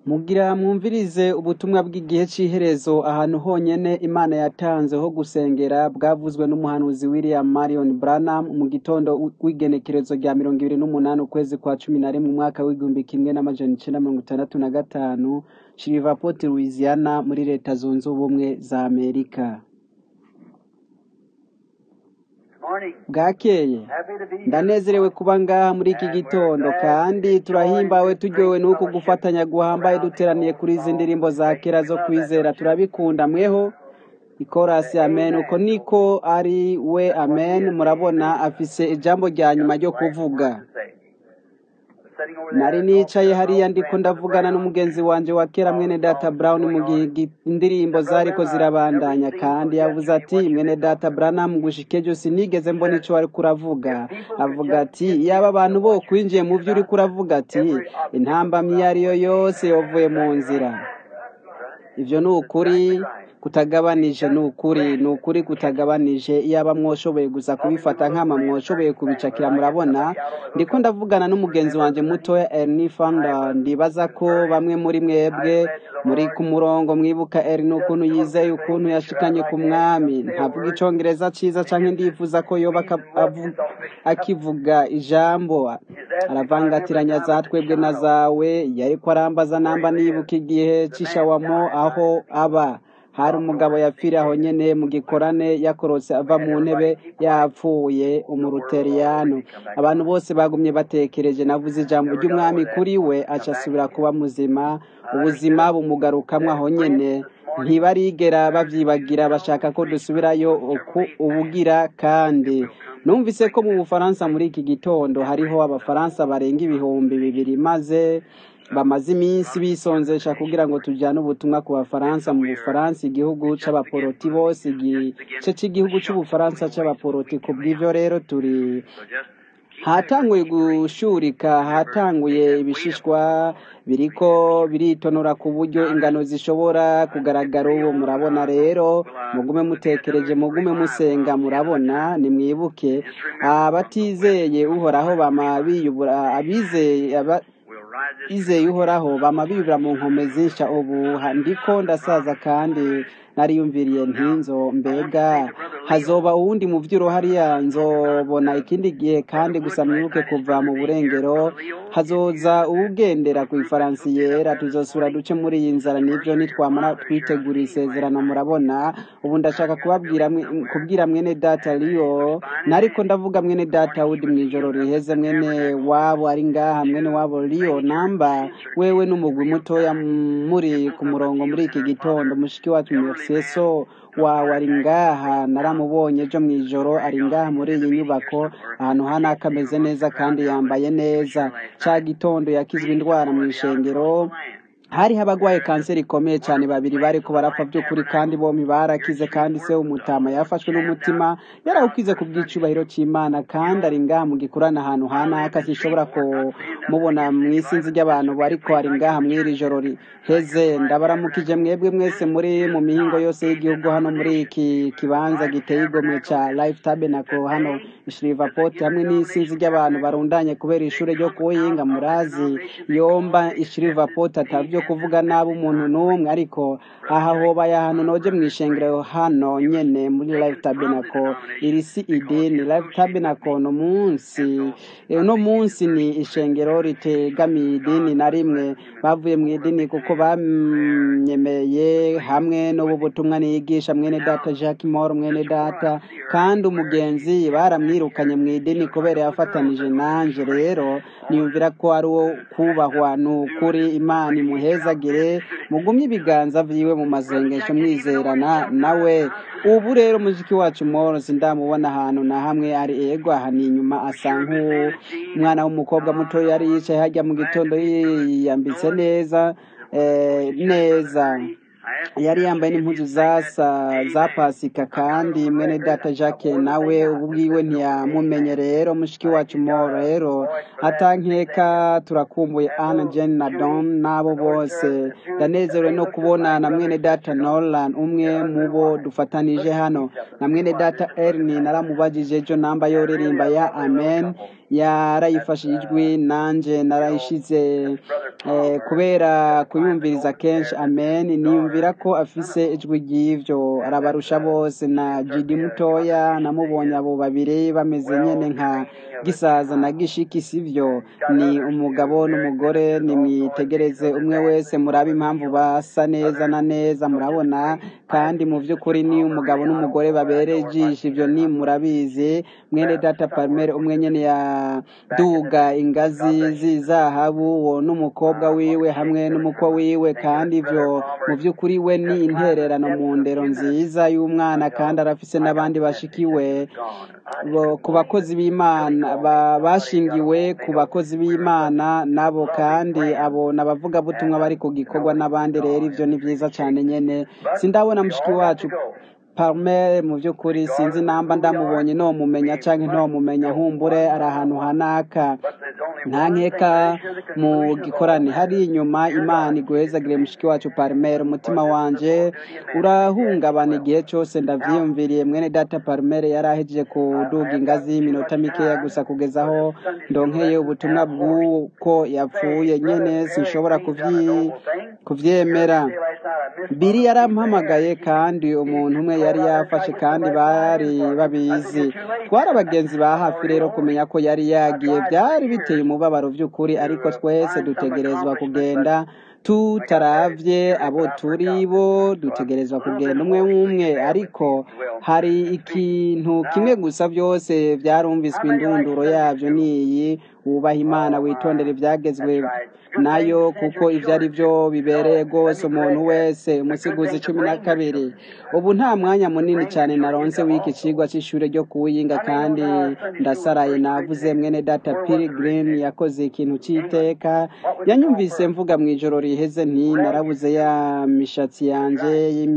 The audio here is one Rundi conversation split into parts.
Mugira mwumvirize ubutumwa bw'igihe c'iherezo ahantu honyene Imana yatanze ho gusengera bwavuzwe n'umuhanuzi William Marion Branham mu gitondo w'igenekerezo rya mirongo ibiri n'umunani ukwezi kwa cumi na rimwe umwaka w'igihumbi kimwe n'amajana icenda mirongo itandatu na gatanu Shreveport Louisiana muri leta zunze ubumwe za Amerika bwakeye ndanezerewe kuba ngaha muri iki gitondo kandi turahimbawe turyowe n'uku gufatanya guhambaye duteraniye kuri izi ndirimbo za kera zo kwizera turabikunda mweho ikorasi amen uko niko ari we amen murabona afise ijambo rya nyuma ryo kuvuga nari nicaye hariya ndiko ndavugana n'umugenzi wanje wa kera mwene data brown mu gihe indirimbo zariko zirabandanya kandi yavuze ati mwene data branham gushika ejo sinigeze mbona ico wariko uravuga avuga ati yaba abantu bo kwinjiye mu vyo uriko uravuga ati intambamyi iyo ariyo yose yovuye mu nzira ivyo ni ukuri kutagabanije ni ukuri ni ukuri kutagabanije iyaba mwoshoboye gusa kubifata nkama mwoshoboye kubicakira murabona ndiko ndavugana n'umugenzi wanje mutoya Ernie Fanda ndibaza ko bamwe muri mwebwe muri ku murongo mwibuka Ernie ukuntu yizeye ukuntu yashikanye ku mwami ntavuga icongereza ciza canke ndifuza ko yoba akivuga ijambo aravangatiranya za twebwe na zawe yariko arambaza namba nibuka igihe c'ishawamo aho aba hari umugabo yapfiriye aho nyene mu gikorane yakorotse ava mu ntebe yapfuye umuruteriyano abantu bose bagumye batekereje navuze ijambo ry'umwami kuri we aca asubira kuba muzima ubuzima bumugarukamwo aho nyene ntibarigera bavyibagira bashaka ko dusubirayo uku ubugira kandi numvise ko mu bufaransa muri iki gitondo hariho abafaransa barenga ibihumbi bibiri maze bamaze iminsi bisonzesha kugira ngo tujyane ubutumwa ku bafaransa mu bufaransa igihugu c'abaporoti bose igice c'igihugu c'ubufaransa c'abaporoti ku bw'ivyo rero turi hatanguye gushurika hatanguye ibishishwa biriko biritonora ku buryo ingano zishobora kugaragara ubu murabona rero mugume mutekereje mugume musenga murabona nimwibuke abatizeye uhoraho bama biyubura abizeye izeye uhoraho bama bibura mu nkome zinsha ubu ndiko ndasaza kandi nariyumviriye ntinzo mbega hazoba uwundi mu vyuro hariya nzobona ikindi gihe kandi gusa mwibuke kuva mu burengero hazoza uwugendera ku ifaransi yera tuzosura duce muri iyi nzara nivyo nitwamara twitegura isezerano murabona ubu ndashaka kubabwira kubwira mwene data liyo nariko ndavuga mwene data wudi mw'ijoro riheze mwene wabo ari ngaha mwene wabo liyo namba wewe n'umugwi mutoya muri ku murongo muri iki gitondo mushiki wacu mefseso wawe ari ngaha naramubonye ejo mw'ijoro ari ngaha muri iyi nyubako ahantu hana akameze neza kandi yambaye neza ca gitondo yakizwe indwara mw'ishengero hariho abagwaye kanseri ikomeye cyane babiri bariko barapfa by'ukuri kandi bombi barakize kandi se umutama yafashwe n'umutima yarawukize ku bw'icubahiro c'imana kandi ari ngaha mu gikurana ahantu hanaka sishobora kumubona mw'isinzi ry'abantu bariko ari ngaha mw'iri joro riheze ndabaramukije mwebwe mwese muri mu mihingo yose y'igihugu hano muri iki kibanza giteye igomwe ca life tabernacle hano Shreveport hamwe n'isinzi ry'abantu barundanye kubera ishure ryo kuhinga murazi yomba Shreveport atavyo kuvuga nabi umuntu n'umwe ariko aha hobaye ahantu noje mw'ishengero hano nyene muri life tabernacle iri si idini life tabernacle no munsi uno munsi ni ishengero ritegamiye idini na rimwe bavuye mu idini kuko banyemeye hamwe n'ubu butumwa niyigisha mwene data Jacques Moore mwene data kandi umugenzi baramwirukanye mu idini kubera yafatanije nanje rero niyumvira ko ari uwo kubahwa ni ukuri imana imuhezagire mugumye ibiganza vyiwe mu mazengesho mwizerana nawe ubu rero muziki wacu morosi ndamubona ahantu na hamwe ari ego aha ni inyuma asa nk'umwana w'umukobwa muto yari yicaye hajya mu gitondo yiyambitse neza neza yari yambaye n'impuzu zasa za pasika kandi mwene data jacques nawe ubu bwiwe ntiyamumenye rero mushiki wacu mo rero atankeka turakumbuye anna jen na don n'abo bose ndanezerewe no kubona na mwene data nolan umwe mu bo dufatanije hano na mwene data erni naramubajije ejo namba yoririmba ya amen yarayifashe ijwi nanje narayishize eh, kubera kuyumviriza kenshi amen niyumvira ko afise ijwi ry'ivyo arabarusha bose na jidi mutoya namubonye abo babiri bameze nyene nka gisaza na gishiki sivyo ni umugabo n'umugore nimwitegereze umwe wese murabe impamvu basa neza na neza murabona kandi mu vy'ukuri ni umugabo n'umugore babereye ijisho ivyo ni murabizi mwene data palmer umwe nyene yaduga ingazi z'izahabu uwo n'umukobwa wiwe hamwe n'umukwe wiwe kandi ivyo mu vy'ukuri we ni intererano mu ndero nziza y'umwana kandi arafise n'abandi bashikiwe bo- ku bakozi b'imana ba- bashingiwe ku bakozi b'imana nabo kandi abo n'abavugabutumwa bari ku gikorwa n'abandi rero ivyo ni vyiza cane nyene sindabona mushiki wacu Palmer mu by'ukuri sinzi namba ndamubonye no mumenya canke nto mumenya humbure ari ahantu hanaka nta nkeka mu gikorane hari inyuma imana iguhezagire mushiki wacu Palmer umutima wanje urahungabana igihe cyose ndavyiyumviriye mwene data Palmer yari ahejeje kuduga ingazi y'iminota mikeya gusa kugeza aho ndonkeye ubutumwa bw'uko yapfuye nyene sinshobora kuvyi kuvyemera biri yarampamagaye kandi umuntu umwe yari yafashe kandi bari babizi twari abagenzi ba hafi rero kumenya ko yari yagiye byari biteye umubabaro by'ukuri ariko twese dutegerezwa kugenda tutaravye abo turi bo dutegerezwa kugenda umwe umwe ariko hari ikintu kimwe gusa byose byarumviswe indunduro yabyo niyi wubaha imana witondere ibyagezwe nayo kuko ibyo ari byo bibereye rwose umuntu wese umusiguzi cumi na kabiri ubu nta mwanya munini cyane naronse w'iki kigwa cy'ishuri ryo kuwiyinga kandi ndasaraye navuze mwene data pilgrim yakoze ikintu cy'iteka yanyumvise mvuga mu ijoro riheze nti narabuze ya mishatsi yanjye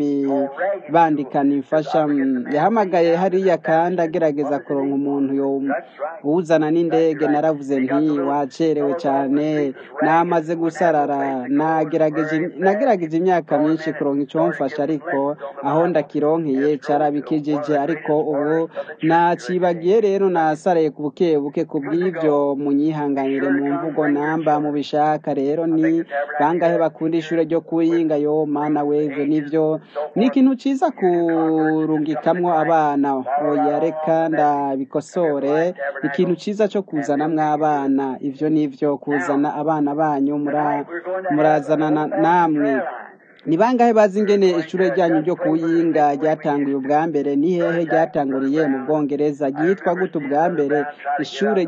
y'imibandikano imfasha Mm, yahamagaye hariya kandi agerageza kuronka umuntu yo uzana n'indege naravuze nti wacerewe cyane namaze gusarara nagerageje nagerageje imyaka myinshi kuronka icyo mfasha ariko aho ndakironkeye carabikijije ariko ubu nacibagiye rero nasaraye ku buke buke ku bw'ibyo munyihanganire mu mvugo namba mubishaka rero ni bangahe bakunda ishure ryo kuyinga yo mana wevyo nivyo ni ikintu ciza kurungikamwo abana oya reka ndabikosore ikintu ciza co kuzanamwo abana ivyo nivyo kuzana abana banyu mura- murazanana namwe ni bangahe bazi ingene ishure ryanyu ryo kuyinga ryatanguye ubwa mbere ni hehe ryatanguriye mu bwongereza ryitwa gute ubwa mbere ishure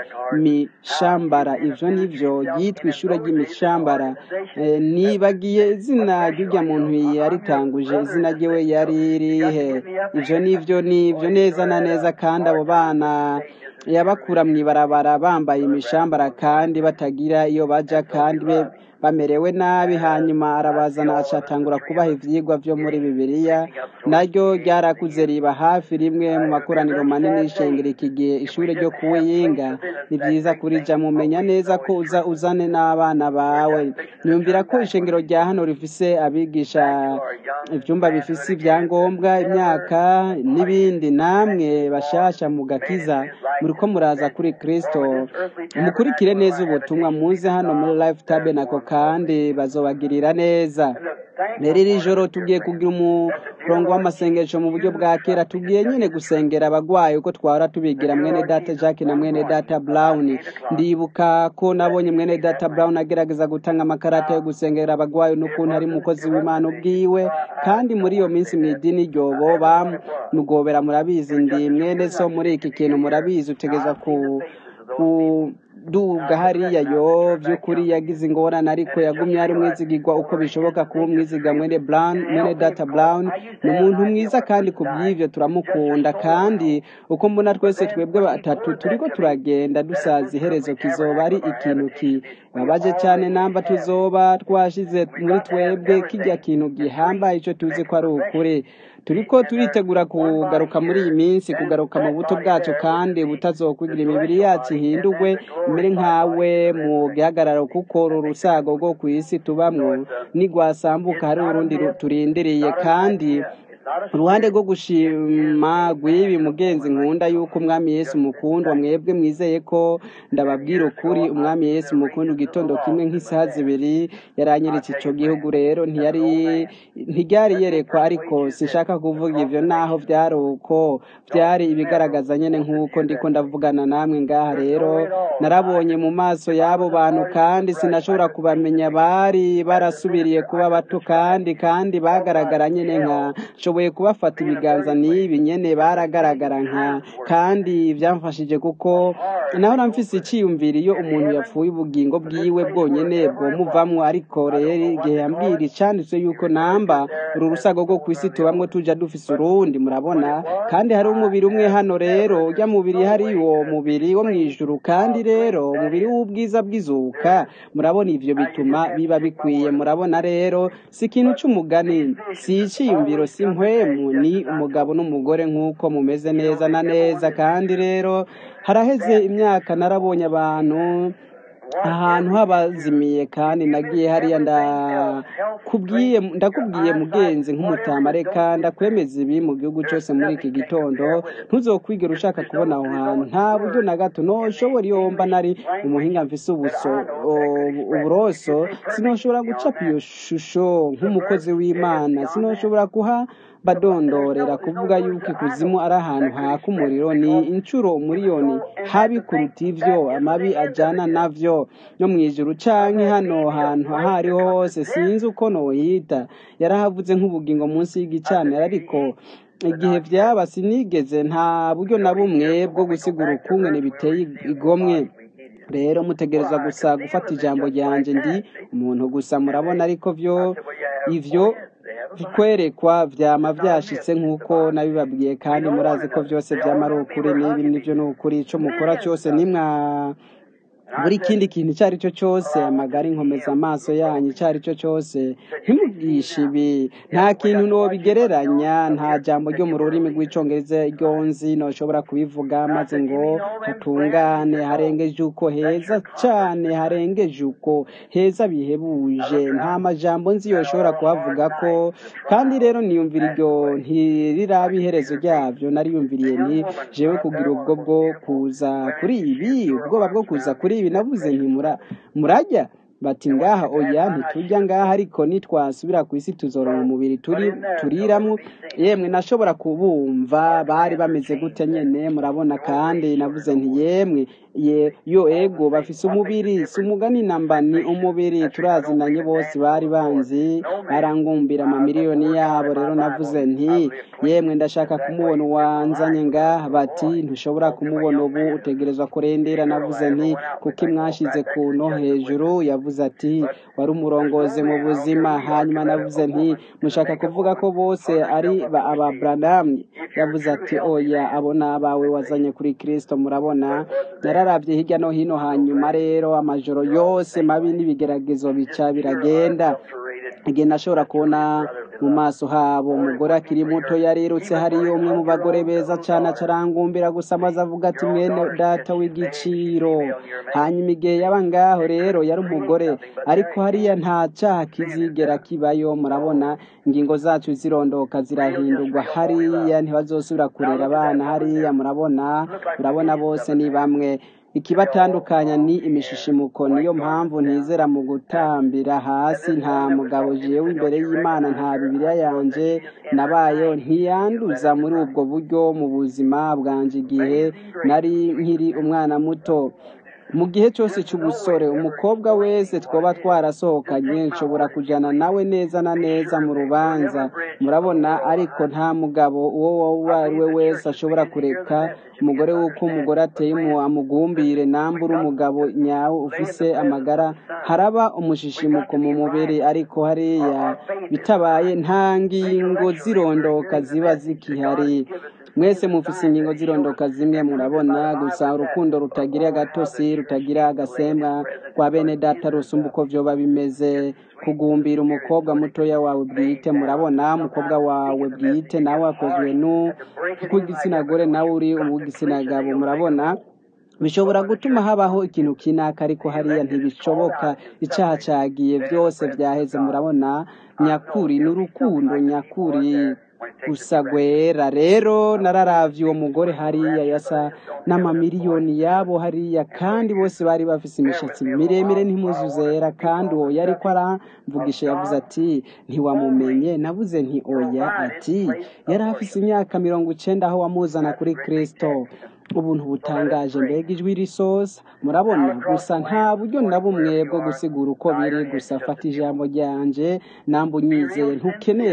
ry'imishambara ivyo nivyo ryitwa ishure ry'imishambara Eh, nibagiye izina ry'urya muntu yaritanguje izina ryiwe yari rihe ivyo nivyo nivyo neza na neza kandi abo bana yabakura mw'ibarabara bambaye imishambara kandi batagira iyo baja kandi be bamerewe nabi hanyuma arabazana acatangura kubaha ivyigwa vyo muri bibiliya naryo ryarakuze riba hafi rimwe mu makoraniro manini y'ishengero iki gihe ishure ryo kuwiyinga ni vyiza kurija mumenya neza ko uza uzane n'abana bawe nyumvira ko ishengero rya hano rifise abigisha ivyumba bifise ivyangombwa imyaka n'ibindi namwe bashasha mu gakiza muriko muraza kuri kristo mukurikire neza ubutumwa muze hano muri life tabernacle kandi bazobagirira neza rero iri joro tugiye kugira umurongo w'amasengesho mu buryo bwa kera tugiye nyine gusengera abagwayi uko twahora tubigira mwene data jacques na mwene data brown ndibuka ko nabonye mwene data brown agerageza gutanga amakarata yo gusengera abagwayi n'ukuntu ari umukozi w'imana ubwiwe kandi muri iyo minsi mu idini ryobo bamugobera murabizi ndi mwene so muri iki kintu murabizi utegeza ku ku duga hariya yo by'ukuri yagize ingorane ariko yagumye ari umwizigirwa uko bishoboka kuba umwiziga mwene brown mwene data brown ni umuntu mwiza kandi ku bw'ivyo turamukunda kandi uko mbona twese twebwe batatu turiko turagenda dusaza iherezo kizoba ari ikintu kibabaje cyane namba tuzoba twashize muri twebwe kijya kintu gihambaye ico tuzi ko ari ukuri turiko turitegura kugaruka muri iyi minsi kugaruka mu buto bwacu kandi butazokwigira imibiri yacu ihindurwe imere nkawe mu gihagararo kuko uru rusago rwo ku isi tubamwo nigwasambuka hari urundi ru- turindiriye kandi uruhande rwo gushima rw'ibi mugenzi nkunda yuko umwami yesu mukundwa mwebwe mwizeye ko ndababwira ukuri umwami yesu mukundwa igitondo kimwe nk'isaha zibiri yaranyeretse icyo gihugu rero ntiyari ntiryari yerekwa ariko sinshaka kuvuga ibyo naho byari uko byari ibigaragaza nyine nk'uko ndiko ndavugana namwe ngaha rero narabonye mu maso y'abo bantu kandi sinashobora kubamenya bari barasubiriye kuba bato kandi kandi bagaragara nyine nka nshoboye kubafata ibiganza n'ibi nyene baragaragara nka kandi byamfashije kuko naho mfise icyiyumviro iyo umuntu yapfuye ubugingo bwiwe bwonyene bwomuvamwo ariko rero igihe yambwira icanditswe yuko namba uru rusago rwo ku isi tubamwo tuja dufise urundi murabona kandi hari umubiri umwe hano rero urya mubiri hari uwo mubiri wo mw'ijuru kandi rero umubiri w'ubwiza bw'izuka murabona ivyo bituma biba bikwiye murabona rero si ikintu c'umugani si iciyumviro si mpwemu ni umugabo n'umugore nk'uko mumeze neza na neza kandi rero haraheze imyaka narabonye abantu ahantu habazimiye kandi nagiye hariya ndakubwiye ndakubwiye mugenzi nk'umutama reka ndakwemeza ibi mu gihugu cyose muri iki gitondo ntuzokwigera ushaka kubona aho hantu nta buryo na gato noshobora iyo mba nari umuhinga mfise ubuso uburoso sinoshobora gucapa iyo shusho nk'umukozi w'imana sinoshobora kuha badondorera kuvuga yuko ikuzimu ari ahantu haka umuriro ni inshuro umuriyoni habi kuruta ivyo amabi ajana navyo no mw'ijuru canke hano hantu aho ariho hose sinzi uko nohita yarahavuze nk'ubugingo munsi y'igicaniro ariko igihe vyaba sinigeze nta buryo na bumwe bwo gusigura ukungene biteye igomwe rero mutegereza gusa gufata ijambo ryanje ndi umuntu gusa murabona ariko vyo ivyo kwerekwa vyama vyashitse nk'uko nabibabwiye kandi murazi ko vyose vyama ari ukuri n'ibi nivyo ni ukuri ico mukora cyose nimwa buri kindi kintu icyo ari cyo cyose amagara inkomeza amaso yanyu icyo ari cyo cyose ntimubwishe ibi nta kintu nobigereranya nta jambo ryo mu rurimi rw'icongereza ryo nzi noshobora kubivuga maze ngo hatungane harengeje uko heza cane harengeje uko heza bihebuje nta majambo nzi yoshobora kuhavuga ko kandi rero niyumvira iryo ntiriraba iherezo ryavyo nariyumviriye nti jewe kugira ubwo bwo kuza kuri ibi ubwoba bwo kuza kuri ibi navuze nti murajya bati ngaha oya ntitujya ngaha ariko nitwasubira ku isi tuzoronka umubiri turi turiramo yemwe nashobora kubumva bari bameze gute nyene murabona kandi navuze nti yemwe ye yo ego bafise umubiri si umugani namba ni umubiri turazinanye bose bari banzi barangumbira amamiliyoni yabo rero navuze nti yemwe ndashaka kumubona uwanzanye ngaha bati ntushobora kumubona ubu utegerezwa kurendera navuze nti kuko imwashize ku no hejuru yavuze ati wari umurongozi mu buzima hanyuma navuze nti mushaka kuvuga ko bose ari aba Branham yavuze ati oya abo ni abawe wazanye kuri Kristo murabona nararabye hirya no hino hanyuma rero amajoro yose mabi n'ibigeragezo bica biragenda igihe nashobora kubona mu maso habo umugore akiri muto yarirutse hariyo umwe mu bagore beza cyane acarangumbira gusa amaze avuga ati mwene data w'igiciro hanyuma igihe yaba ngaho rero yari umugore ariko hariya nta cyaha kizigera kibayo murabona ingingo zacu zirondoka zirahindurwa hariya ntibazosubira kurera abana hariya murabona murabona bose ni bamwe ikibatandukanya ni imishishimuko niyo mpamvu ntizera mu gutambira hasi nta mugabo jewe imbere y'imana nta bibiliya yanje nabayo ntiyanduza muri ubwo buryo mu buzima bwanje igihe nari nkiri umwana muto mu gihe cyose cy'ubusore umukobwa wese twoba twarasohokanye nshobora kujyana nawe neza na neza mu rubanza murabona ariko nta mugabo uwo uwo ari we wese ashobora kureka umugore w'uko umugore ateye mu amugumbire nambura umugabo nyawe ufise amagara haraba umushishimuko mu mubiri ariko hariya bitabaye nta ngingo zirondoka ziba zikihari mwese mufise ingingo zirondoka zimwe murabona gusa urukundo rutagira agatosi rutagira agasembwa kwa bene data rusumba uko vyoba bimeze kugumbira umukobwa mutoya wawe bwite murabona umukobwa wawe bwite nawe akozwe nu kw'igitsina gore nawe uri uw'igitsina gabo murabona bishobora gutuma habaho ikintu kinaka ariko hariya ntibishoboka icyaha cyagiye byose byaheze murabona nyakuri ni urukundo nyakuri gusa gwera rero nararavye uwo mugore hariya yasa n'amamiliyoni yabo hariya kandi bose bari bafise imishatsi miremire n'impuzu zera kandi uwo yariko aramvugisha yavuze ati ntiwamumenye navuze nti oya ati yari afise imyaka mirongo icenda aho wamuzana kuri kristo ubuntu butangaje mbega ijwi risosa murabona gusa nta buryo na bumwe bwo gusigura uko biri gusa fata ijambo ryanje namba unyizeye ntukeneye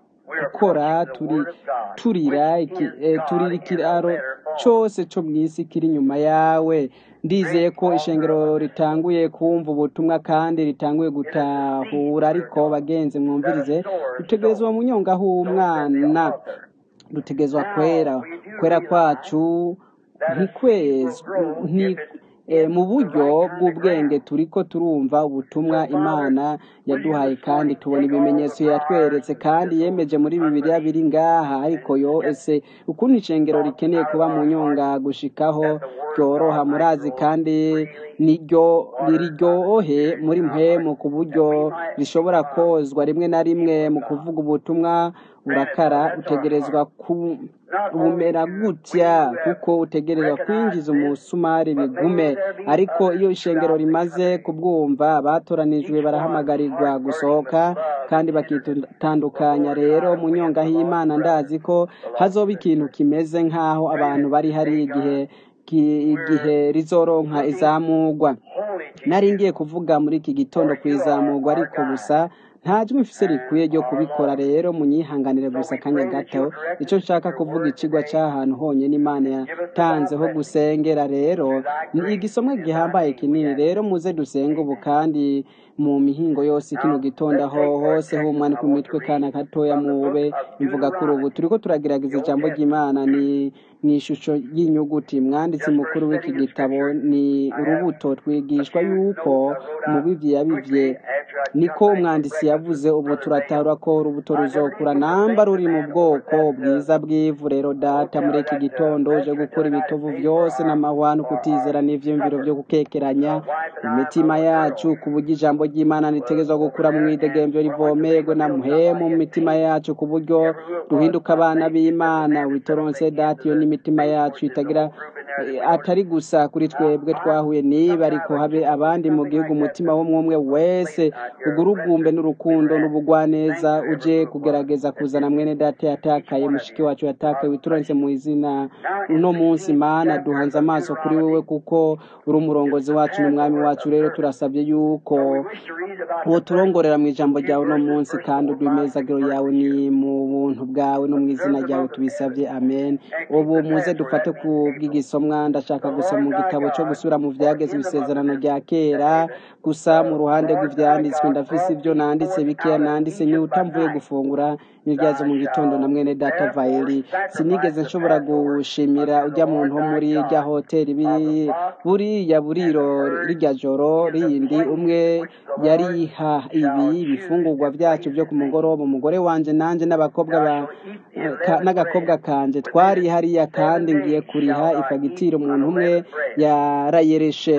gukora turi turira iki, eh, turira ikiraro cose co mw'isi kiri inyuma yawe ndizeye ko ishengero ritanguye kumva ubutumwa kandi ritanguye gutahura ariko bagenzi mwumvirize dutegerezwa mu nyonga h'umwana dutegerezwa kwera kwera kwacu ntikwezwe nti eh, mu buryo bw'ubwenge turiko turumva ubutumwa imana yaduhaye kandi tubona ibimenyetso yatweretse kandi yemeje muri bibiliya biri ngaha ariko yo ese ukuntu icengero rikeneye kuba mu nyonga gushikaho ryoroha murazi kandi niryo riryohe muri mpemu ku buryo rishobora kozwa rimwe na rimwe mu kuvuga ubutumwa urakara utegerezwa ku bumera gutya kuko utegerezwa kwinjiza umusumari bigume ariko iyo ishengero rimaze kubwumva abatoranijwe barahamagarirwa gusohoka kandi bakitandukanya rero mu nyonga y'imana ndazi ko hazoba ikintu kimeze nk'aho abantu bari hari igihe ki- igihe rizoronka izamugwa nari ngiye kuvuga muri iki gitondo ku izamugwa ariko gusa nta jwi mfise rikwiye ryo kubikora rero munyihanganire gusa akanya gato icyo nshaka kuvuga ikigwa cy'ahantu honyine imana yatanze ho gusengera rero ni igisomwa gihambaye kinini rero muze dusenge ubu kandi mu mihingo yose kino gitondo aho hose humwana ku mitwe kana gatoya mube imvuga kuri ubu turiko turagerageza ijambo ry'imana ni mu ishusho y'inyuguti mwanditsi mukuru w'iki gitabo ni urubuto twigishwa yuko umubivyi yabivye niko umwanditsi yavuze ubu turatahura ko urubuto ruzokura namba ruri mu bwoko bwiza bw'ivu rero data muri iki gitondo uje gukora ibitovu byose n'amahwano kutizera n'ivyiyumviro vyo gukekeranya imitima yacu ku buryo ijambo ry'imana ritegerezwa gukura mu mwidegemvyo rivomerwe na muhemu mu mitima yacu ku buryo duhinduka abana b'imana witoronse data iyo n'imitima yacu itagira eh, atari gusa kuri twebwe twahuye niba ariko habe abandi mu gihugu umutima w'umwe wese ugurugumbe n'urukundo n'ubugwaneza uje kugerageza kuzana mwene data yatakaye mushiki wacu yatakaye witoronse mu izina uno munsi mana duhanze amaso kuri wowe kuko uri umurongozi wacu n'umwami wacu rero turasabye yuko uwo turongorera mu ijambo ryawe uno munsi kandi uduha imezagiro yawe ni mu buntu bwawe no mu izina ryawe tubisabye amen ubu muze dufate ku bw'igisomwa ndashaka gusoma mu gitabo cyo gusubira mu vyageze isezerano rya kera gusa mu ruhande rw'ivyanditswe ndafise ibyo nanditse bikeya nanditse ni utamvuye gufungura n'iryazo mu gitondo na mwene data vaeli sinigeze nshobora gushimira ujya muntu wo muri rya hoteli biri buriya buriro rirya joro rindi umwe yariha ibi bifungurwa byacu byo ku mugoroba umugore wanje nanje n'abakobwa ba ka- n'agakobwa kanje twari hariya kandi ngiye kuriha ifagitire umuntu umwe yarayereshe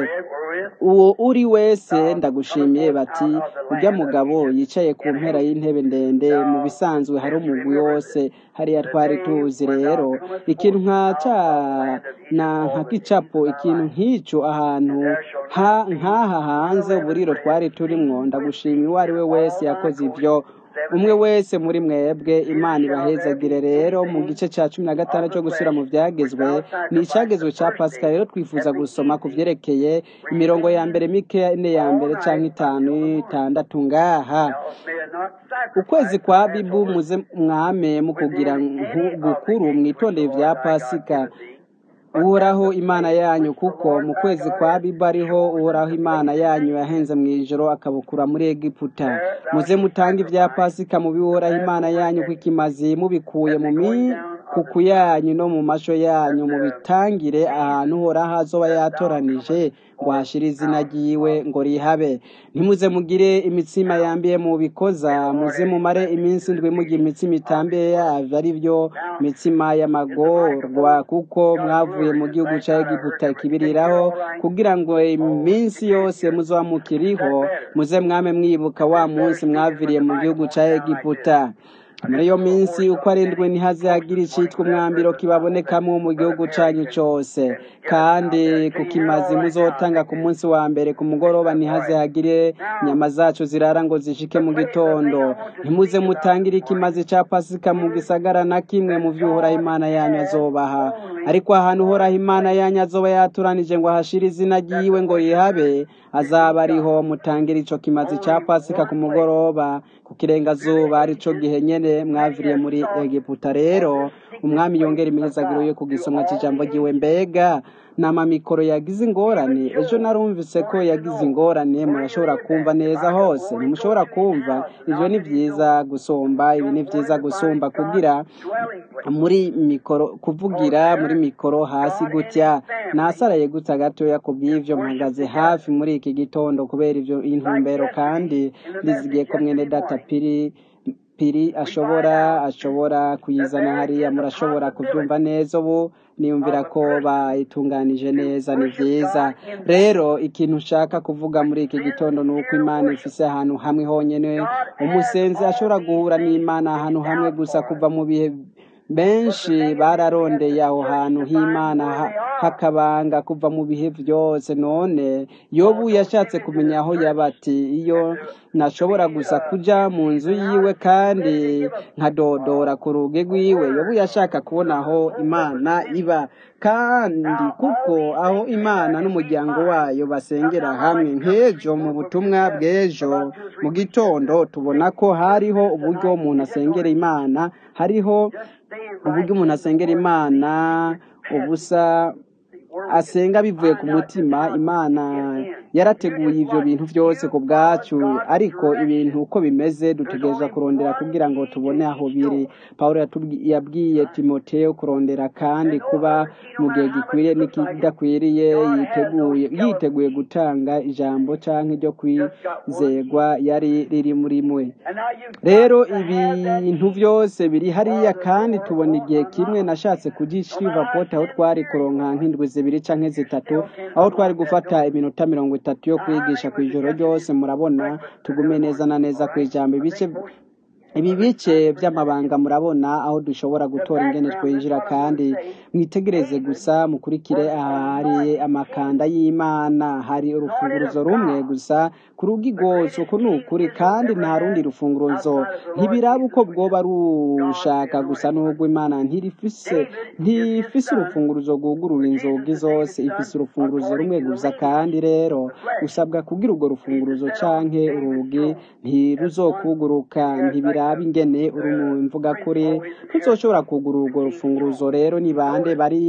uwo uri wese ndagushimiye bati ujya mugabo yicaye ku mpera y'intebe ndende mu bisanzwe hari umugwi wose hariya twari tuzi rero ikintu nka ca na nka kicapo ikintu nk'ico ahantu ha nk'aha hanze uburiro twari turimwo ndagushimiye uwo ari we wese yakoze ivyo umwe wese muri mwebwe imana ibahezagire rero mu gice cya cumi na gatanu cyo gusubira mu byagezwe ni icyagezwe cya pasika rero twifuza gusoma ku byerekeye imirongo ya mbere mike ine ya mbere cyangwa itanu itandatu ngaha ukwezi kwa bibu muze mwame mu kugira nku- gukuru mwitondeye ibya pasika uhoraho imana yanyu kuko mu kwezi kwa bibu ariho uhoraho imana yanyu yahenze mu ijoro akabukura muri egiputa muze mutange ibya pasika mu bihoraho imana yanyu kw'ikimazi mubikuye mu mikuku yanyu no mu masho yanyu mubitangire ahantu uhoraho azoba yatoranije ngo hashire izina ryiwe ngo rihabe ntimuze mugire imitsima yambiye mu bikoza muze mumare iminsi ndwi mugira imitsima itambiye yavyo ari byo mitsima y'amagorwa kuko mwavuye mu gihugu ca egiputa kibiriraho kugira ngo iminsi yose muzoba mukiriho muze mwame mwibuka wa munsi mwaviriye mu gihugu ca egiputa muri iyo minsi uko arindwi ntihazagira icitwa umwambiro kibabonekamo mu gihugu cyanyu cyose kandi ku kimazi muzotanga ku munsi wa mbere ku mugoroba ntihaze hagire inyama zacu zirara ngo zishike mu gitondo ntimuze mutangire ikimazi cya pasika mu gisagara na kimwe mu byo uhoraho imana yanyu azobaha ariko ahantu uhoraho imana yanyu azoba yaturanije ngo ahashire izina ryiwe ngo yihabe azaba ariho mutangira ico kimazi cya pasika ku mugoroba ku kirengazuba arico gihe nyene mwaviriye muri egiputa rero umwami yongera imihezagiro yo ku gisomwa cy'ijambo ryiwe mbega n'amamikoro yagize ingorane ejo narumvise ko yagize ingorane murashobora kumva neza hose ntimushobora kumva ibyo ni byiza gusumba ibi ni byiza gusumba kugira muri mikoro kuvugira muri mikoro hasi gutya nasaraye gutya gatoya ku bw'ibyo mpagaze hafi muri iki gitondo kubera ibyo intumbero kandi ndizigiye ko mwene data piri piri ashobora ashobora kuyizana hariya murashobora kubyumva neza ubu niyumvira ko bayitunganije neza ni byiza rero ikintu ushaka kuvuga muri iki gitondo ni uko imana ifise ahantu hamwe honyine umusenzi ashobora guhura n'imana ahantu hamwe gusa kuva mu bihe benshi bararondeye aho hantu h'imana hakabanga kuva mu bihe byose none yobu yashatse kumenya aho yabati iyo ntashobora gusa kuja mu nzu yiwe kandi nkadodora ku rugi rwiwe yobu yashaka kubona aho imana iba kandi kuko aho imana n'umuryango wayo basengera hamwe nk'ejo mu butumwa bw'ejo mu gitondo tubona ko hariho uburyo umuntu asengera imana hariho uburyo umuntu asengera imana ubusa asenga bivuye ku mutima imana yarateguye ibyo bintu byose ku bwacu ariko ibintu uko bimeze dutegereza kurondera kugira ngo tubone aho biri paul yabwiye timoteo kurondera kandi kuba mu gihe gikwiriye n'ikidakwiriye yiteguye yiteguye gutanga ijambo cyangwa iryo kwizegwa yari riri muri mwe rero ibintu byose biri hariya kandi tubona igihe kimwe nashatse kugishiriva pote aho twari kuronka nk'indwi zibiri cyangwa zitatu aho twari gufata iminota mirongo itatu yo kwigisha ku ijoro ryose murabona tugume neza na neza ku ijambo ibice ibi bice by'amabanga murabona aho dushobora gutora ingene twinjira kandi mwitegereze gusa mukurikire ahari amakanda y'imana hari urufunguruzo rumwe gusa ku rugi rwose uku ni ukuri kandi nta rundi rufunguruzo ntibiraba uko bwoba rushaka gusa n'ubwo imana ntirifise ntifise urufunguruzo rwugurura inzugi zose ifise urufunguruzo rumwe gusa kandi rero usabwa kugira urwo rufunguruzo canke urugi ntiruzokuguruka ntibiraba ingene uri mu mvuga kuri ntuzoshobora kugurura urwo rufunguruzo rero ni bande bari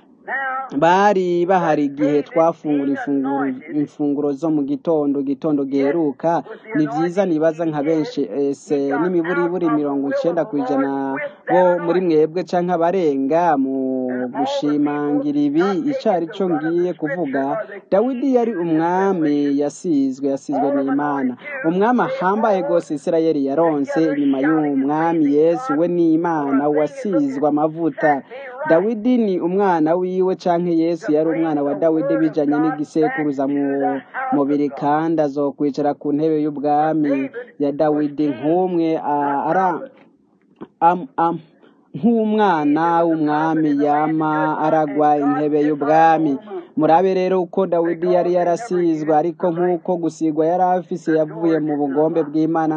bari bahari igihe twafungura imfunguro zo mu gitondo gitondo giheruka ni byiza nibaza nka benshi ese n'imiburiburi mirongo icyenda ku ijana bo muri mwebwe cyangwa abarenga mu gushimangira ibi icyo ari cyo ngiye kuvuga dawidi yari umwami yasizwe yasizwe n'imana umwami ahambaye rwose isirayeli yaronse inyuma y'umwami yesu we n'imana wasizwe amavuta dawidi ni umwana wiwe canke yesu yari umwana wa dawidi bijanye n'igisekuruza mu mubiri kandi azokwicara ku ntebe y'ubwami ya dawidi nk'umwe ara nk'umwana w'umwami yama aragwa intebe y'ubwami murabe rero uko dawidi yari yarasizwe ariko nk'uko gusigwa yari afise yavuye mu bugombe bw'imana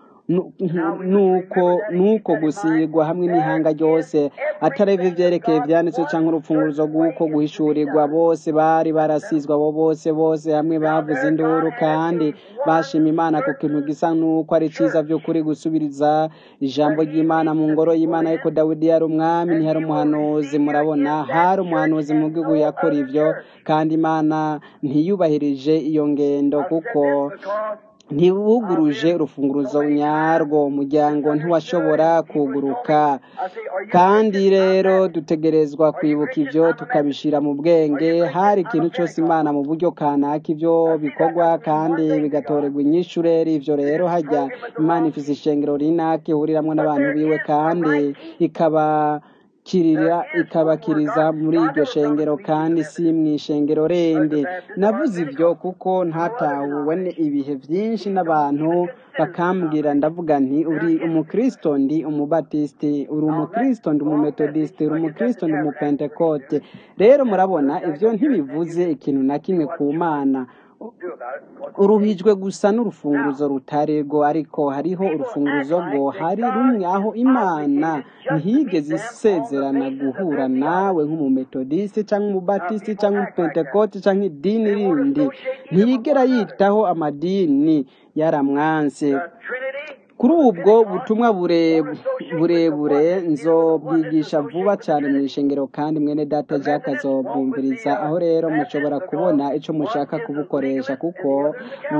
nuko nuko gusigwa hamwe n'ihanga ryose atareva ivyerekeye ivyanditswe canke urupfunguruzo rw'uko guhishurirwa bose bari barasizwe abo bose bose hamwe bavuze induru kandi bashima imana ku kintu gisa n'uko ari ciza vy'ukuri gusubiriza ijambo ry'imana mu ngoro y'imana ariko dawidi yari umwami ntiyari umuhanuzi murabona hari umuhanuzi mu gihugu yakora ivyo kandi imana ntiyubahirije iyo ngendo kuko ntibuguruje urufunguruzo nyarwo umuryango ntiwashobora kuguruka kandi rero dutegerezwa kwibuka ibyo tukabishyira mu bwenge hari ikintu cyose imana mu buryo kanaka ibyo bikorwa kandi bigatorerwa inyishureri ibyo rero hajya imana ifite ishengero rinaka ihuriramwo n'abantu biwe kandi ikaba kirira ikabakiriza muri iryo shengero kandi si mu ishengero rende navuze ibyo kuko ntatahuwe ibihe byinshi n'abantu bakambwira ndavuga nti uri umukristo ndi umubatisiti uri umukristo ndi umumetodisiti uri umukristo ndi umupentekote rero murabona ibyo ntibivuze ikintu na kimwe ku mana uruhijwe gusa n'urufunguzo rutari rwo ariko hariho urufunguzo rwo hari rumwe aho imana ntihigeze isezerana guhura nawe nk'umumetodisiti cyangwa umubatisiti cyangwa umupentekote cyangwa idini rindi ntiyigera yitaho amadini yaramwanse kuri ubwo butumwa burebure nzobwigisha vuba cyane mu ishengero kandi mwene data jack azobwumviriza aho rero mushobora kubona icyo mushaka kubukoresha kuko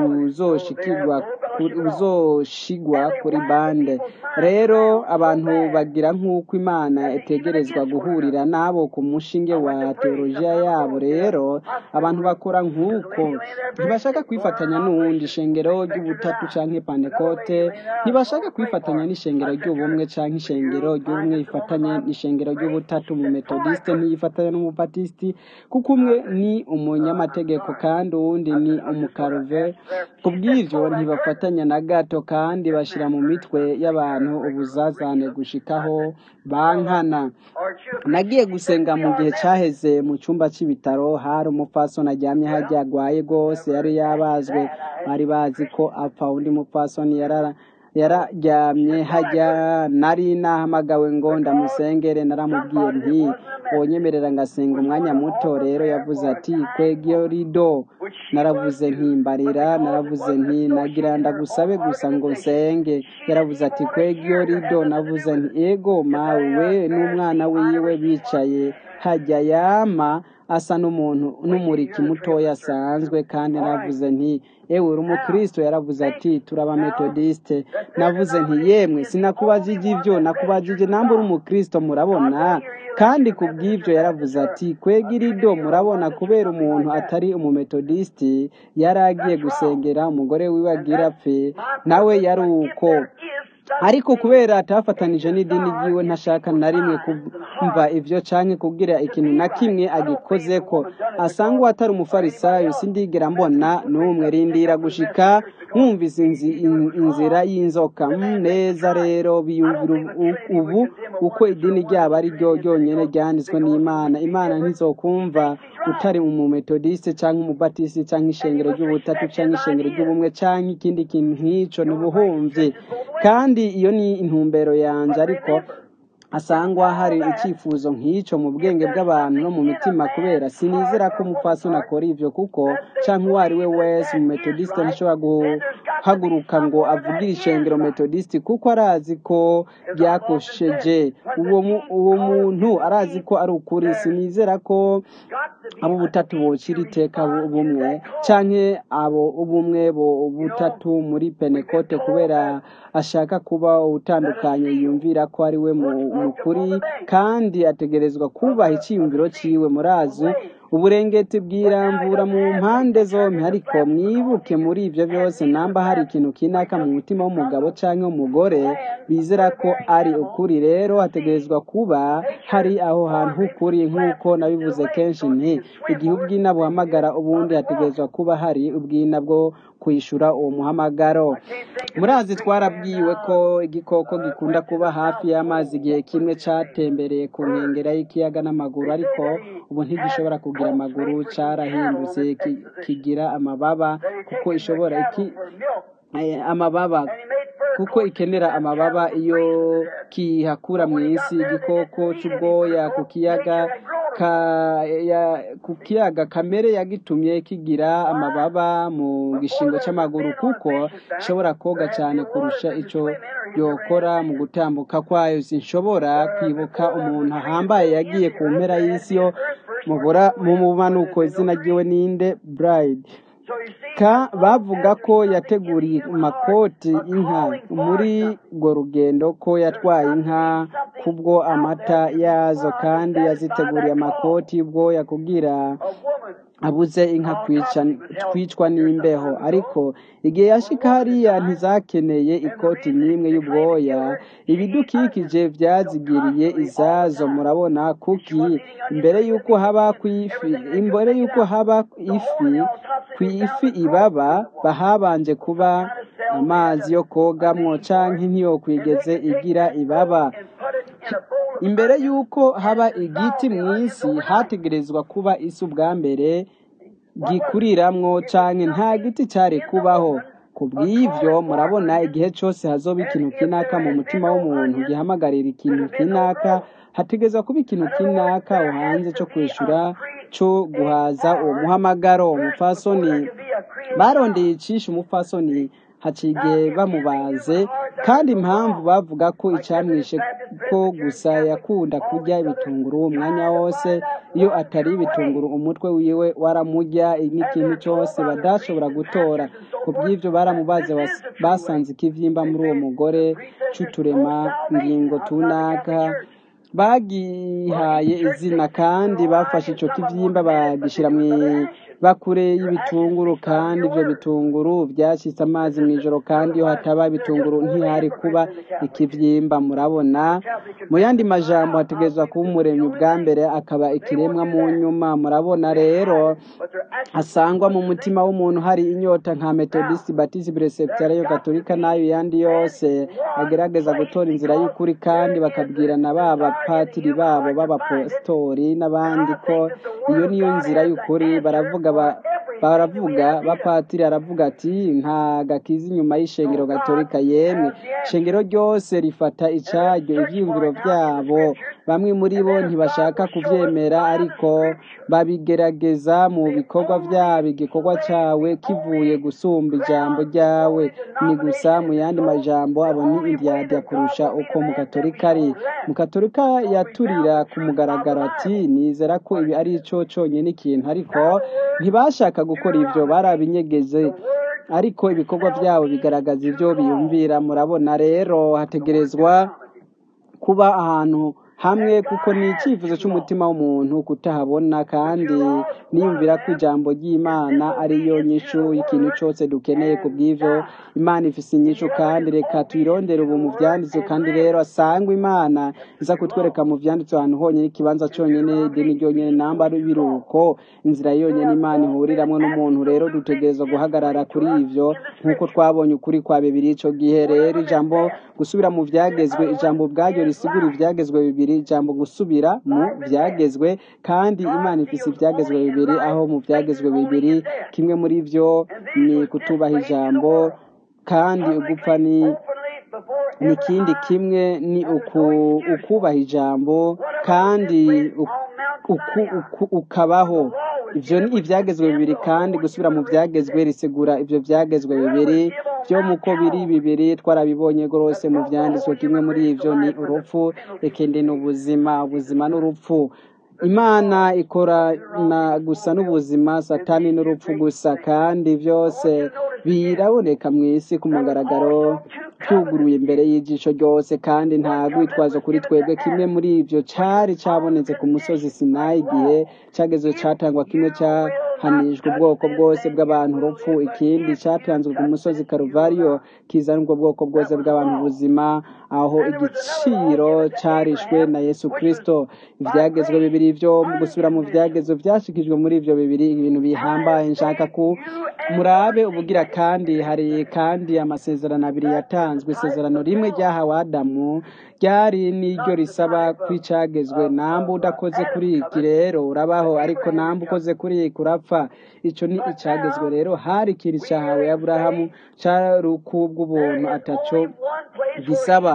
buzoshigwa kuri bande rero abantu bagira nk'uko imana itegerezwa guhurira nabo ku mushinge wa teolojiya yabo rero abantu bakora nk'uko ntibashaka kwifatanya n'uwundi ishengero ry'ubutatu cyangwa pantekote ntibashaka kwifatanya n'ishengero ry'ubumwe cyangwa ishengero ry'ubumwe rifatanye n'ishengero ry'ubutatu mu metodisite ntiyifatanya n'umubatisiti kuko umwe ni umunyamategeko kandi uwundi ni umukaruve ku bw'ibyo ntibafatanya na gato kandi bashyira mu mitwe y'abantu ubuzazane gushikaho bankana nagiye gusenga mu gihe cyaheze mu cyumba cy'ibitaro hari umupfasoni aryamye hajya arwaye rwose yari yabazwe bari bazi ko apfa undi mupfasoni yarara yararyamye hajya nari nahamagawe ngo ndamusengere naramubwiye nti wonyemerera ngasenga umwanya muto rero yavuze ati kwegyo rido naravuze ntimbarira naravuze nti nagira ndagusabe gusa ngo nsenge yaravuze ati kwegyo rido navuze nti ego mawe we n'umwana wiwe bicaye hajya yama asa n'umuntu n'umuriki mutoya asanzwe kandi navuze nti ewe uri umukristo yaravuze ati turaba metodiste navuze nti yemwe sinakubajije ibyo nakubajije namba uri umukristo murabona kandi ku bw'ibyo yaravuze ati kwega irido murabona kubera umuntu atari umumetodisiti yari agiye gusengera umugore wiwe agira apfe nawe yari uko ariko kubera atafatanije n'idini ryiwe ntashaka na rimwe kumva ibyo canke kubwira ikintu na kimwe agikoze ko asanga uwo atari umufarisayo sindigera mbona n'umwe rindira gushika mwumvise inzira y'inzoka neza rero biyumvira ubu uko idini ryabo ari ryo ryonyine ryanditswe n'imana imana ntizokumva utari umumetodiste cyangwa umubatisi cyangwa ishengero ry'ubutatu cyangwa ishengero ry'ubumwe cyangwa ikindi kintu nk'icyo ntibuhumve kandi iyo ni intumbero yanjye ariko asangwa hari icyifuzo nk'icyo mu bwenge bw'abantu no mu mitima kubera sinizera ko umupfasoni akora ibyo kuko cyangwa uwo ari we wese umumetodisite ntashobora guhaguruka ngo avugire ishengero metodisite kuko arazi ko ryakosheje uwo muntu arazi ko ari ukuri sinizera ko abo butatu bokira iteka bumwe cyangwa abo ubumwe butatu muri penekote kubera ashaka kuba utandukanye yumvira ko ari we mukuri kandi ategerezwa kubaha icyiyumviro cyiwe murazi uburengeti bwirambura mu mpande zombi ariko mwibuke muri ibyo byose namba hari ikintu kinaka mu mutima w'umugabo cyangwa umugore bizera ko ari ukuri rero hategerezwa kuba hari aho hantu h'ukuri nk'uko nabivuze kenshi nti igihe ubwina buhamagara ubundi hategerezwa kuba hari ubwina bwo kwishyura uwo muhamagaro murazi twarabwiwe ko igikoko gikunda kuba hafi y'amazi igihe kimwe cyatembereye ku nkengero y'ikiyaga n'amaguru ariko ubu ntigishobora kugira amaguru cyarahindutse kigira amababa kuko ishobora iki amababa kuko ikenera amababa iyo kihakura mu isi igikoko cy'ubwoya ku kiyaga ku kiyaga kamere yagitumye kigira amababa mu gishingo cy'amaguru kuko ishobora koga cyane kurusha icyo yokora mu gutambuka kwayo sinshobora kwibuka umuntu ahambaye yagiye ku mpera y'isi yo mu mumanuko izina ryiwe ninde burayidi bavuga ko yateguriye amakoti inka muri urwo rugendo ko yatwaye inka kubwo amata yazo kandi yaziteguriye amakoti y'ubwoya kugira abuze inka kwica- kwicwa n'imbeho ariko igihe yashika hariya ntizakeneye ikoti n'imwe y'ubwoya ibidukikije byazigiriye izazo murabona kuki imbere y'uko haba ku ifi imbere y'uko haba ifi ku ifi ibaba bahabanje kuba amazi yo kogamwo canke ntiyokwigeze igira ibaba imbere y'uko haba igiti mu isi hategerezwa kuba isi ubwa mbere gikuriramwo canke nta giti cari kubaho ku bw'ivyo murabona igihe cose hazoba ikintu kinaka mu mutima w'umuntu gihamagarira ikintu kinaka hategerezwa kuba ikintu kinaka aho hanze co kwishura co guhaza uwo muhamagaro umupfasoni barondeye icisha umupfasoni haciye bamubaze kandi impamvu bavuga ko icamwishe ko gusa yakunda kurya ibitunguru umwanya wose iyo atari ibitunguru umutwe wiwe waramurya n'ikintu cyose badashobora gutora ku bw'ivyo baramubaze bas- basanze ikivyimba muri uwo mugore c'uturema ngingo tunaka bagihaye izina kandi bafashe ico kivyimba bagishira mu bakure y'ibitunguru kandi ivyo bitunguru vyashitse amazi mw'ijoro kandi iyo hataba ibitunguru ntihari kuba ikivyimba murabona mu yandi majambo hategerezwa kuba umuremyi ubwa mbere akaba ikiremwa mu nyuma murabona rero asangwa mu mutima w'umuntu hari inyota nka metodist batisi presbyterian gatolika n'ayo yandi yose agerageza gutora inzira y'ukuri kandi bakabwirana baba patiri babo b'abapositori n'abandi ko iyo niyo nzira y'ukuri baravuga ba- baravuga bapatiri aravuga ati nta gakiza inyuma y'ishengero gatolika yemwe ishengero ryose rifata icaryo ivyiyumviro vyabo bamwe muri bo ntibashaka kuvyemera ariko babigerageza mu bikorwa vyabo igikorwa cawe kivuye gusumba ijambo ryawe ni gusa mu yandi majambo abo ni indyadya kurusha uko mu katolika ari mu katolika yaturira ku mugaragaro ati nizera ko ibi ari ico conyene ikintu ariko ntibashaka gukora ivyo barabinyegeze ariko ibikorwa vyabo bigaragaza ivyo biyumvira murabona rero hategerezwa kuba ahantu hamwe kuko ni icyifuzo cy'umutima w'umuntu kutahabona kandi niyumvira ko ijambo ry'imana ariyo nyishu y'ikintu cyose dukeneye ku bw'ivyo imana ifise inyishu kandi reka tuyirondere ubu mu vyanditswe kandi rero asangwa imana iza kutwereka mu vyanditswe ahantu honyine ikibanza conyene idini ryonyene namba ari ibiruko inzira yonyene imana ihuriramwo n'umuntu rero dutegerezwa guhagarara kuri ivyo nk'uko twabonye ukuri kwa bibiri ico gihe rero ijambo gusubira mu vyagezwe ijambo ubwaryo risigura ivyagezwe bibiri ijambo gusubira mu vyagezwe kandi imana ifise ivyagezwe bibiri aho mu vyagezwe bibiri kimwe muri vyo ni kutubaha ijambo kandi ugupfa ni n'ikindi kimwe ni uku- ukubaha ijambo kandi uku- uku- uku- ukabaho ivyo ni ivyagezwe bibiri kandi gusubira mu vyagezwe risigura ivyo vyagezwe bibiri vyo muko biri bibiri twarabibonye rwose mu vyanditswe kimwe muri ivyo ni urupfu ikindi ni ubuzima ubuzima n'urupfu imana ikorana gusa n'ubuzima satani n'urupfu gusa kandi byose biraboneka mu isi ku mugaragaro cyuguruye imbere y'ijisho ryose kandi nta rwitwazo kuri twebwe kimwe muri ibyo cyari cyabonetse ku musozi sinayi igihe cyageze cyatangwa kimwe cyahanijwe ubwoko bwose bw'abantu urupfu ikindi cyatanzwe ku musozi karuvariyo kizana ubwo bwoko bwose bw'abantu ubuzima aho igiciro cyarishwe na yesu kirisito ibyagezwe bibiri byo mu gusubira mu byagezwe byashikijwe muri ibyo bibiri ibintu bihambaye nshaka ko murabe ubugira kandi hari kandi amasezerano abiri yatanzwe isezerano rimwe ryahawe adamu ryari n'iryo risaba kw'icyagezwe namba udakoze kuri iki rero urabaho ariko namba ukoze kuri iki urapfa icyo ni icyagezwe rero hari ikintu cyahawe aburahamu cyari ukubw'ubuntu ataco gisaba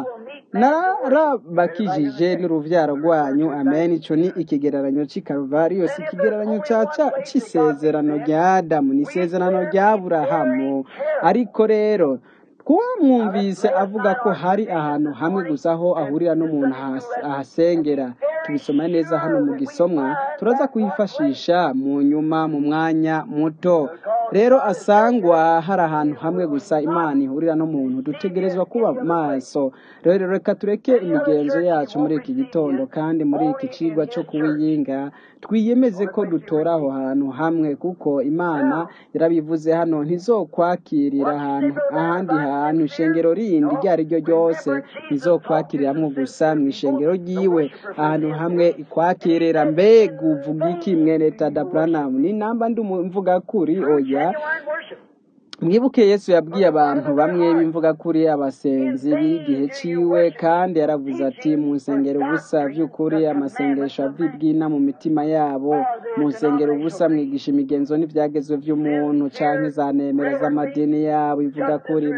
narabakijije n'uruvyaro rwanyu amen ico ni ikigereranyo c'i karuvariyo si ikigereranyo c'isezerano rya adamu ni isezerano rya aburahamu ariko rero twamwumvise avuga ko hari ahantu hamwe gusa aho ahurira n'umuntu ahasengera tubisoma neza hano mu gisomwa turaza kuyifashisha mu nyuma mu mwanya muto rero asangwa hari ahantu hamwe gusa imana ihurira n'umuntu dutegerezwa kuba maso rero reka tureke imigenzo yacu muri iki gitondo kandi muri iki kigwa cyo kuwiyinga twiyemeze ko dutora aho hantu hamwe kuko imana yarabivuze hano ntizokwakirira ahantu ahandi hantu ishengero rindi iryo ari ryo ryose ntizokwakiriramwo gusa mu ishengero ryiwe ahantu hamwe ikwakirira mbega uvuga iki mwene tada buranamu ni namba ndi mvuga kuri oya mwibuke yesu yabwiye abantu bamwe bimvuga kuri abasenzi b'igihe ciwe kandi yaravuze ati mu nsengero ubusa by'ukuri amasengesho avibwina mu mitima yabo mu nsengero ubusa mwigisha imigenzo n'ibyagezwe by'umuntu canke za nemera z'amadini yabo ivuga kuri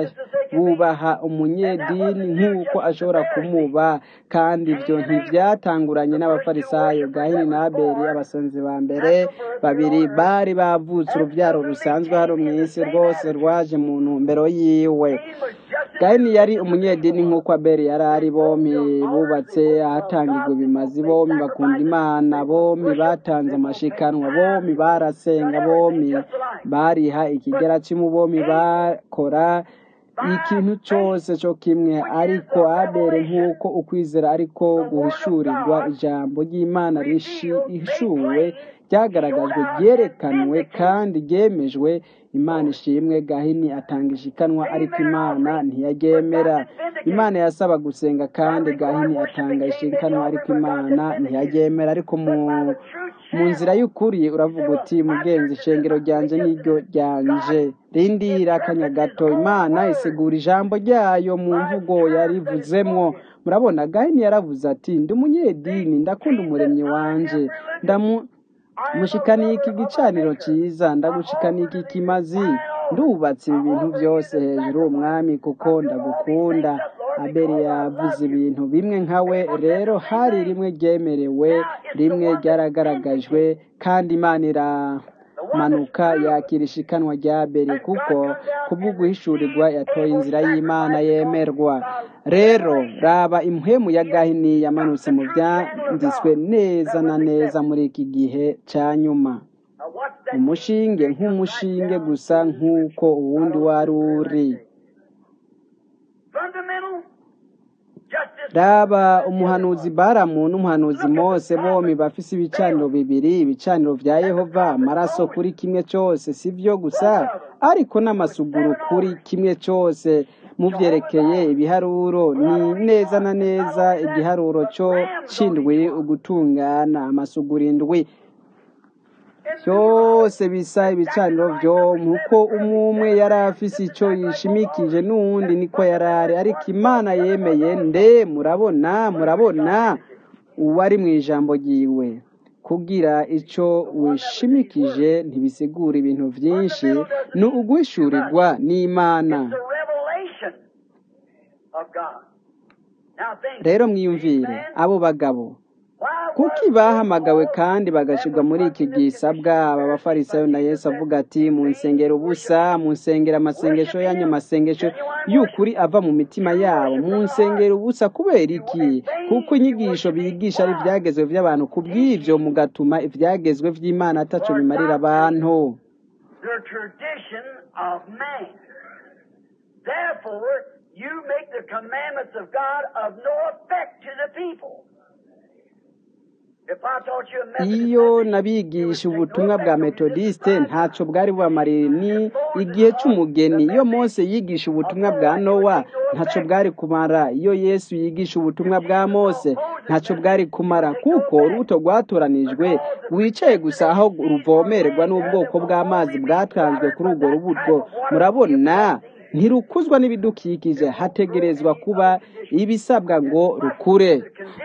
bubaha umunyedini nk'uko ashobora kumuba kandi ibyo ntibyatanguranye n'abafarisayo gahini na abeli abasenzi ba mbere babiri bari bavutse urubyaro rusanzwe hano mu isi rwose rwaje mu ntumbero yiwe gahini yari umunyedini nk'uko abeli yari ari bombi bubatse ahatangirwa ibimazi bombi bakunda imana bombi batanze amashikanwa bombi barasenga bombi bariha ikigera cy'imu bombi bakora ikintu cyose cyo kimwe ariko abere nk'uko ukwizera ariko guhishurirwa ijambo ry'imana rishuwe ryagaragajwe ryerekanwe kandi ryemejwe imana ishimwe gahini atanga ishikanwa ariko imana ntiyaryemera imana yasaba gusenga kandi gahini atanga ishikanwa ariko imana ntiyaryemera ariko mu mu nzira y'ukuri uravuga uti mugenzi ishengero ryanje n'iryo ryanje rindira akanya gato imana isigura ijambo ryayo mu mvugo yarivuzemwo murabona gahini yaravuze ati ndi umunyedini ndakunda umuremyi wanje ndamu mushikaniye iki gicaniro cyiza ndagushikaniye iki kimazi ndubatse ibi bintu byose hejuru umwami kuko ndagukunda abeli yavuze ibintu bimwe nkawe rero hari rimwe ryemerewe rimwe ryaragaragajwe kandi imana iramanuka yakira ishikanwa rya abeli kuko kubw'uguhishurirwa yatoye inzira y'imana yemerwa rero raba impwemu ya gahini yamanutse mu byanditswe neza na neza muri iki gihe cya nyuma umushinge nk'umushinge gusa nk'uko uwundi wari uri raba umuhanuzi baramu n'umuhanuzi mose bombi bafise ibicaniro bibiri ibicaniro vya yehova amaraso kuri kimwe cyose si byo gusa ariko n'amasuguru kuri kimwe cyose muvyerekeye ibiharuro ni neza na neza igiharuro cyo c'indwi ugutungana amasuguru indwi byose bisa ibicaniro byo nkuko umwe yari afise icyo yishimikije n'uwundi niko yari ari ariko imana yemeye nde murabona murabona uwari mu ijambo ryiwe kugira icyo wishimikije ntibisigura ibintu byinshi ni uguhishurirwa n'imana rero mwiyumvire abo bagabo kuki bahamagawe kandi bagashyirwa muri iki gisabwa aba bafarisayo na yesu avuga ati mu nsengero ubusa mu nsengero amasengesho yanyu amasengesho y'ukuri ava mu mitima yabo mu nsengero ubusa kubera iki kuko inyigisho bigisha ari ibyagezwe by'abantu ku bw'ibyo mugatuma ibyagezwe by'imana ataco bimarira abantu You make the commandments of God of no effect to the people. iyo nabigisha ubutumwa bwa metodiste ntacyo bwari bubamarire ni igihe cy'umugeni iyo mose yigisha ubutumwa bwa nowa ntacyo bwari kumara iyo yesu yigisha ubutumwa bwa mose ntacyo bwari kumara kuko urubuto rwatoranijwe wicaye gusa aho ruvomererwa n'ubwoko bw'amazi bwatanzwe kuri urwo rubuto murabona ntirukuzwa n'ibidukikije hategerezwa kuba ibisabwa ngo rukure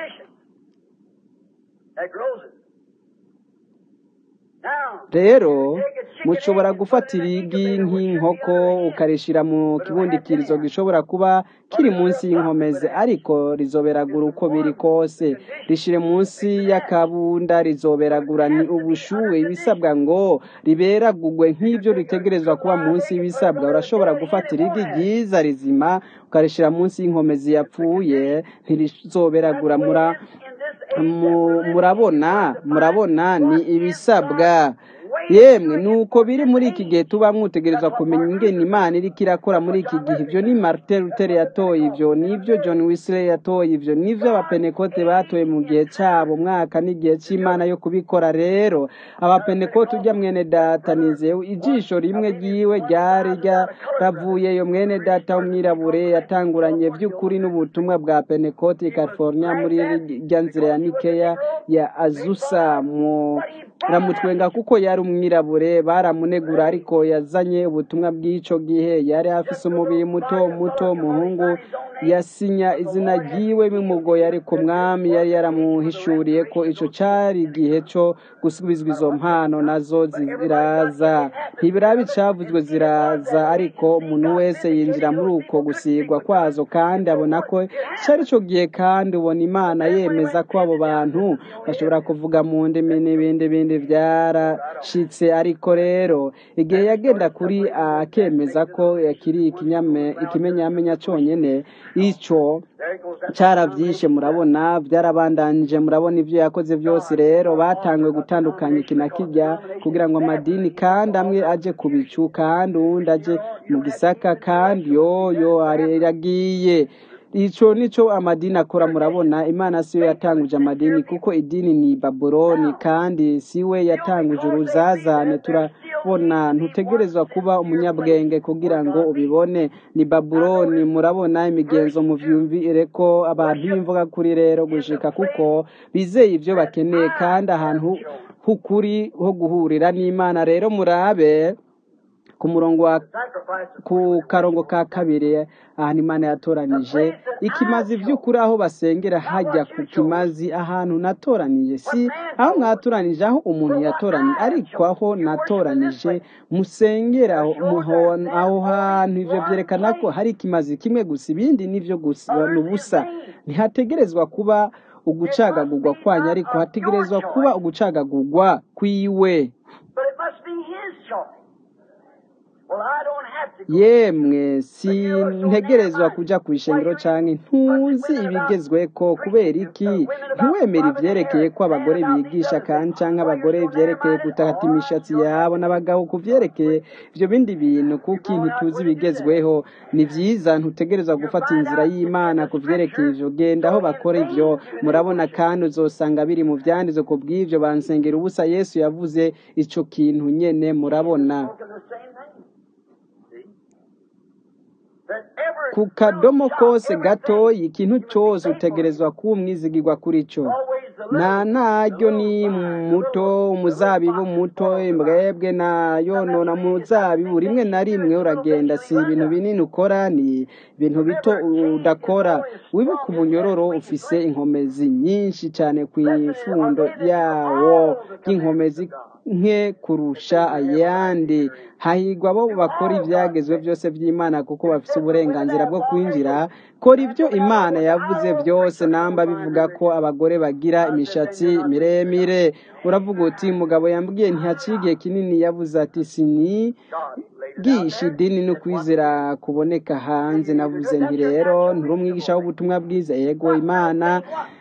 rero mushobora gufata irigi nk'inkoko ukarishira mu kibundikirizo gishobora kuba kiri munsi y'inkomezi ariko rizoberagura uko biri kose rishire munsi y'akabunda rizoberagura ni ubushuhe ibisabwa ngo riberagugwe nk'ibyo ritegerezwa kuba munsi y'ibisabwa urashobora gufata irigi ryiza rizima ukarishira munsi y'inkomezi yapfuye ntirizoberagura mura murabona murabona ni ibisabwa yemwe nuko biri muri iki gihe tuba mwutegereza kumenya ingene imana iriko irakora muri iki gihe ivyo ni martin luther yatoye ivyo nivyo john wesley yatoye ivyo nivyo abapenekote batoye mu gihe cabo mwaka n'igihe c'imana yo kubikora rero abapenekote urya mwene data nizeye ijisho rimwe ryiwe ryari ryaravuyeyo mwene data w'umwirabure yatanguranye vy'ukuri n'ubutumwa bwa penekote i california muri rya nzira ya nikeya ya azusa mu ramutwenga kuko yari umwirabure baramunegura ariko yazanye ubutumwa bw'ico gihe yari afise umubiri muto muto umuhungu yasinya izina ryiwe bimugoye ariko mwami yari yaramuhishuriye ko ico cari igihe co gusubizwa izo mpano nazo ziraza ntibiraba icavuzwe ziraza ariko umuntu wese yinjira muri uko gusigwa kwazo kandi abona ko cari ico gihe kandi ubona imana yemeza ko abo bantu bashobora kuvuga mu ndimi n'ibindi bindi vyarashitse ariko rero igihe yagenda kuri akemeza ko yakiri ikinyame ikimenyamenya conyene ico caravyishe murabona vyarabandanije murabona ivyo yakoze vyose rero batanguye gutandukanya iki na kirya kugira ngo amadini kandi amwe aje ku bicu kandi uwundi aje mu gisaka kandi yoyo aragiye ico nico amadini akora murabona imana siyo yatanguje amadini kuko idini ni babuloni kandi siwe yatanguje uruzazane turabona ntutegerezwa kuba umunyabwenge kugira ngo ubibone ni babuloni murabona imigenzo muvyumvire ko abantu b'imvuga kuri rero gushika kuko bizeye ivyo bakeneye kandi ahantu h'ukuri ho guhurira n'imana rero murabe ku murongo wa ku karongo ka kabiri ahantu imana yatoranije ikimazi vy'ukuri aho basengera hajya ku kimazi ahantu natoranije si aho mwatoranije aho umuntu yatoranije ariko aho natoranije musengera aho hantu ivyo vyerekana ko hari ikimazi kimwe gusa ibindi nivyo gusa ni ubusa ntihategerezwa kuba ugucagagurwa kwanyu ariko hategerezwa kuba ugucagagurwa kwiwe yemwe sintegerezwa kuja ku ishengero canke ntuzi ibigezweko kubera iki ntiwemere ivyerekeye ko abagore bigisha kandi canke abagore ivyerekeye gutakata imishatsi yabo n'abagabo ku vyerekeye ivyo bindi bintu kuki ntituzi ibigezweho ni vyiza ntutegerezwa gufata inzira y'imana ku vyerekeye ivyo genda aho bakora ivyo murabona kandi uzosanga biri mu vyanditswe ku bw'ivyo bansengera ubusa yesu yavuze ico kintu nyene murabona ku kadomo kose gatoyi ikintu cyose utegerezwa kuba umwizigirwa kuri cyo nta naryo ni muto umuzabibu muto imbwebwe nayo nona muzabibu rimwe na rimwe uragenda si ibintu binini ukora ni ibintu bito udakora wibuka umunyororo ufise inkomezi nyinshi cyane ku ifundo yawo y'inkomezi nke kurusha ayandi hahigwa abo bakora ibyagezwe byose by'imana kuko bafite uburenganzira bwo kwinjira kora ibyo imana yavuze byose namba bivuga ko abagore bagira imishatsi miremire uravuga uti umugabo yambwiye ntihaciye igihe kinini yavuze ati sini bwisha idini no kwizera kuboneka hanze navuze nti rero nturi umwigisha w'ubutumwa bwiza yego imana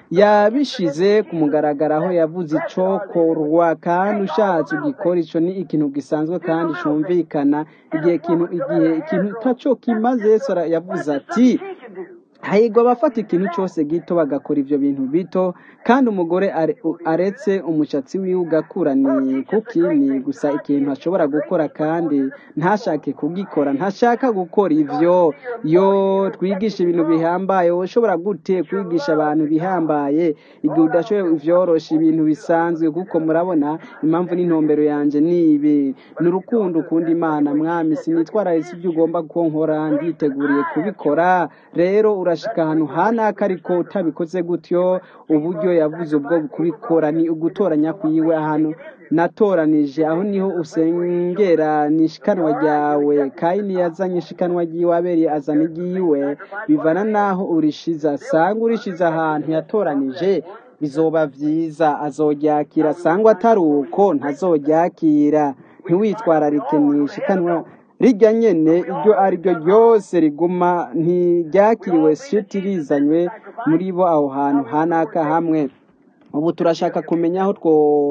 yabishize ku mugaragaro aho yavuze icokorwa kandi ushatse ugikora ico ni ikintu gisanzwe kandi cumvikana igihe kintu igihe ikintu taco kimaze yesu yavuze ati hahigwa abafata ikintu cyose gito bagakora ibyo bintu bito kandi umugore aretse umushatsi wiwe ugakura ni kuki ni gusa ikintu ashobora gukora kandi ntashake kugikora ntashaka gukora ivyo yo twigisha ibintu bihambaye ushobora gute kwigisha abantu bihambaye igihe udashoboye ivyorosha ibintu bisanzwe kuko murabona impamvu n'intumbero yanje ni ibi ni urukundo ukunda imana mwami sinitwararitse ibyo ugomba ko nkora nditeguriye kubikora rero urashika ahantu hanaka ariko utabikoze gutyo uburyo yavuze ubwo kubikora ni ugutoranya kwiwe ahantu natoranije aho niho usengera ni ishikanwa ryawe kayini yazanye ishikanwa ryiwe aberi azana iryiwe bivana n'aho urishiza sanga urishiza ahantu yatoranije bizoba vyiza azoryakira sangwa atari uko ntazoryakira ntiwitwararike ni ishikanwa rijya nyene iryo ari ryo ryose riguma ntiryakiriwe shiti rizanywe muri bo aho hantu hanaka hamwe ubu turashaka kumenya aho two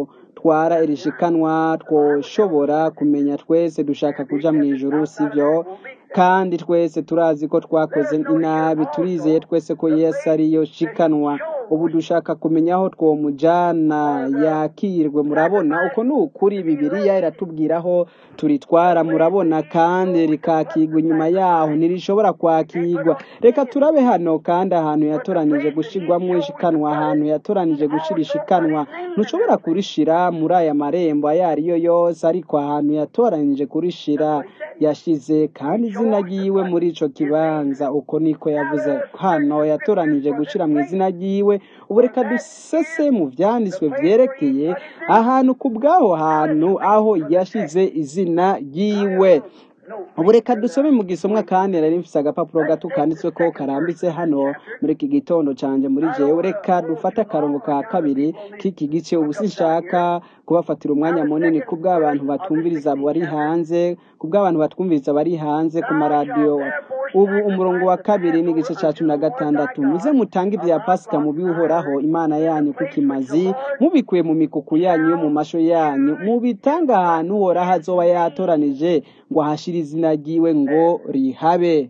atwara iri shikanwa twoshobora kumenya twese dushaka kuja mu ijuru sivyo kandi twese turazi ko twakoze inabi turizeye twese ko yesu ariyo shikanwa ubu dushaka kumenya aho twomujana yakirwe murabona uko ni ukuri bibiliya iratubwira aho turitwara murabona kandi rikakigwa inyuma yaho ntirishobora kwakigwa reka turabe hano kandi ahantu yatoranije gushirwamo ishikanwa ahantu yatoranije gushira ishikanwa ntushobora kurishira muri aya marembo ayo ariyo yose ariko ahantu yatoranije kurishira yashize kandi izina ryiwe muri ico kibanza uko niko yavuze hano yatoranije gushira mu izina ryiwe ubu reka dusese mu vyanditswe vyerekeye ahantu ku bw'aho hantu aho yashize izina ryiwe ubu reka dusome mu gisomwa kandi nari mfise agapapuro gato kanditswe ko karambitse hano muri iki gitondo canje muri jewe reka dufate akarongo ka kabiri k'iki gice ubu sinshaka kubafatira umwanya munini ku bw'abantu batumviriza bari hanze ku bw'abantu batwumviriza bari hanze ku maradiyo ubu umurongo wa kabiri n'igice cya cumi na gatandatu muze mutange ibya pasika mu bihoraho imana yanyu kuko imazi mubikuye mu mikuku yanyu yo mu masho yanyu mubitange ahantu uhoraho azoba yatoranije ngo ahashire izina ryiwe ngo rihabe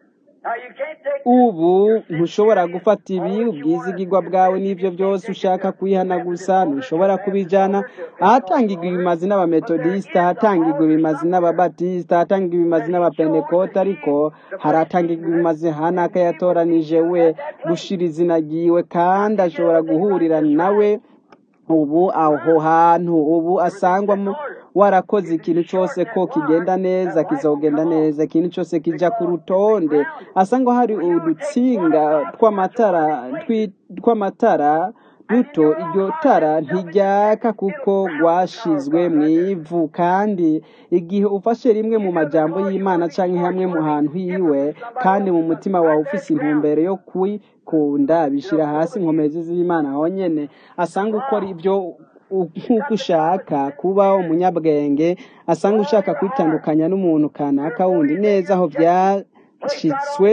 ubu ntushobora gufata ibi ubwizigirwa bwawe n'ibyo byose ushaka kwihana gusa ntushobora kubijyana ahatangirwa ibimazi n'abametodisita ahatangirwa ibimazi n'ababatisita ahatangirwa ibimazi n'abapentekote ariko haratangirwa ibimazi hanaka yatoranije we gushira izina ryiwe kandi ashobora guhurira nawe ubu aho hantu ubu asangwamo warakoze ikintu cyose ko kigenda neza kizogenda neza ikintu cyose kijya ku rutonde asanga hari udutsinga tw'amatara tw'amatara duto iryo tara ntiryaka kuko rwashizwe mu ivu kandi igihe ufashe rimwe mu majambo y'imana cyangwa hamwe mu hantu hiwe kandi mu mutima wawe ufise intumbero yo kwikunda bishyira hasi inkomezi z'imana honyine asanga ukora ibyo nk'uko ushaka kuba umunyabwenge asanga ushaka kwitandukanya n'umuntu kanaka wundi neza aho byashyitswe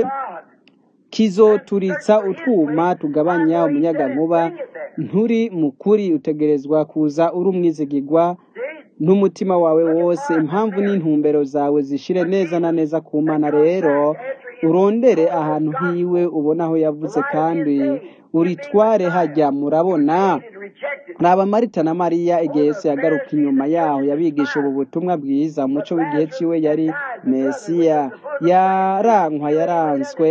kizoturitsa utwuma tugabanya umunyagankuba nturi mukuri utegerezwa kuza uri umwizigirwa n'umutima wawe wose impamvu n'intumbero zawe zishire neza na neza ku mana rero urondere ahantu hiwe ubona aho yavuze kandi uritware hajya murabona raba marita na mariya igihe yose yagaruka inyuma yaho yabigisha ubu butumwa bwiza umuco w'igihe ciwe yari mesiya yarankwa yaranzwe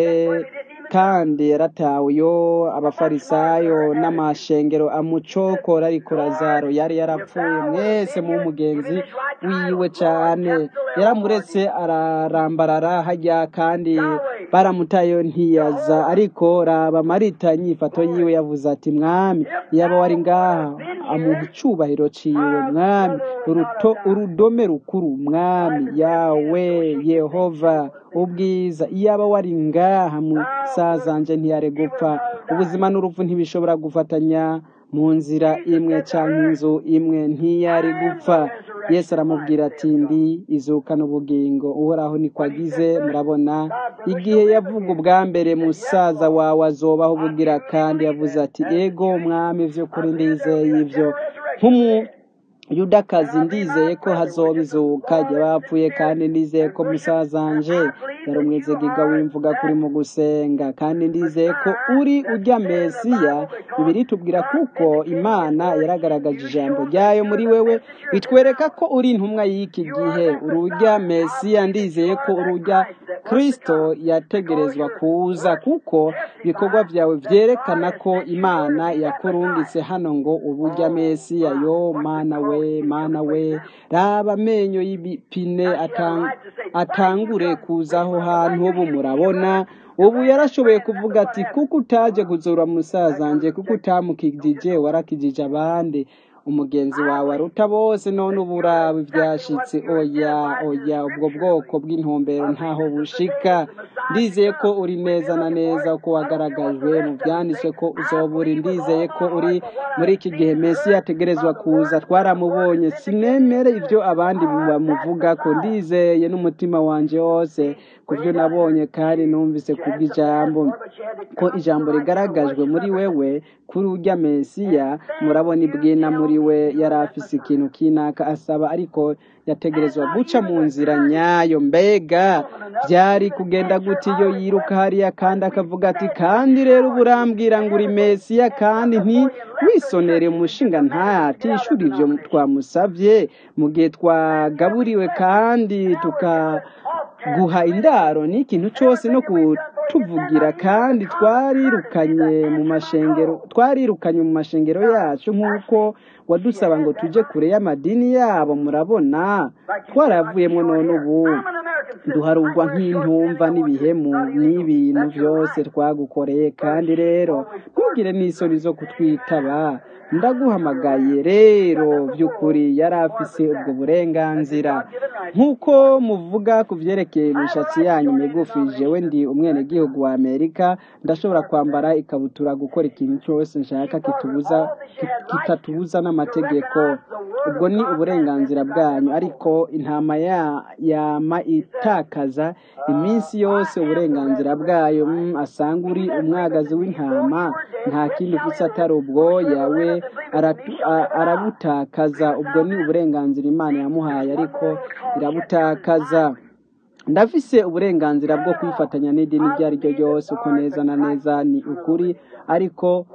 kandi yaratawe yo abafarisayo n'amashengero amucokora ariko lazaro yari yarapfuye mwese mu mugenzi wiwe cyane yaramuretse ararambarara hajya kandi baramutayo ntiyaza ariko raba marita inyifato yiwe yavuze ati mwami yaba wari ngaha amuha icubahiro ciwe mwami uruto urudome rukuru mwami yawe yehova ubwiza iyaba wari ngaha musazanje ntiyare gupfa ubuzima n'urupfu ntibishobora gufatanya mu nzira imwe cyangwa inzu imwe ntiyari gupfa yesu aramubwira ati ndi izuka n'ubugingo uhoraho niko agize murabona igihe yavuga ubwa mbere musaza wawe azobaho ubugira kandi yavuze ati ego mwami by'ukuri ndizeye ibyo nk'umu yudakazi ndizeye ko hazoba izuka bapfuye kandi ndizeye ko musazanje yari umwizigiga w'imvuga kuri mu gusenga kandi ndizeye ko uri ujya mesiya bibiri tubwira kuko imana yaragaragaje ijambo ryayo muri wewe bitwereka ko uri intumwa y'iki gihe urujya mesiya ndizeye ko urujya kirisito yategerezwa kuza kuko ibikorwa byawe byerekana ko imana yakurungitse hano ngo ubujya mesiya yo mana we mana we raba amenyo y'ibipine atangure kuza aho hantu ubu murabona ubu yarashoboye kuvuga ati kuko utaje kuzura musazanjye kuko utamukijije warakijije abandi umugenzi wawe aruta bose none ubu uraba ibyashitse oya oya ubwo bwoko bw'intumbero ntaho bushika ndizeye ko uri neza na neza ko wagaragajwe mu byanditswe ko uzoba uri ndizeye ko uri muri iki gihe mesi yategerezwa kuza twaramubonye sinemere ibyo abandi bamuvuga ko ndizeye n'umutima wanjye wose ku byo nabonye kandi numvise ku bw'ijambo ko ijambo rigaragajwe muri wewe kuri ujya mesiya murabona ibwina muri wiwe yari afise ikintu kinaka asaba ariko yategerezwa guca mu nzira nyayo mbega byari kugenda gute iyo yiruka hariya kandi akavuga ati kandi rero ubu urambwira ngo uri mesiya kandi nti wisonere umushinga ntatishura ibyo twamusabye mu gihe twagaburiwe kandi tukaguha indaro n'ikintu cyose no kutuvugira kandi twarirukanye mu mashengero twarirukanye mu mashengero yacu nk'uko wadusaba ngo tujye kure y'amadini yabo murabona twaravuyemo none ubu duharugwa nk'intumva n'ibihemu n'ibintu byose twagukoreye kandi rero ntugire n'isoni zo kutwitaba ndaguhamagaye rero by'ukuri yari afise ubwo burenganzira nk'uko muvuga ku byerekeye imishatsi yanyu migufi jewe ndi umwenegihugu wa amerika ndashobora kwambara ikabutura gukora ikintu cyose nshaka kitubuza kitatubuza n'amategeko ubwo ni uburenganzira bwanyu ariko intama yama itakaza iminsi yose uburenganzira bwayo asanga uri umwagazi w'intama nta kindi ufite atari ubwoya we arabutakaza ubwo ni uburenganzira imana yamuhaye ariko irabutakaza ndafise uburenganzira bwo kwifatanya n'idini iryo ari ryo ryose uko neza na neza ni ukuri ariko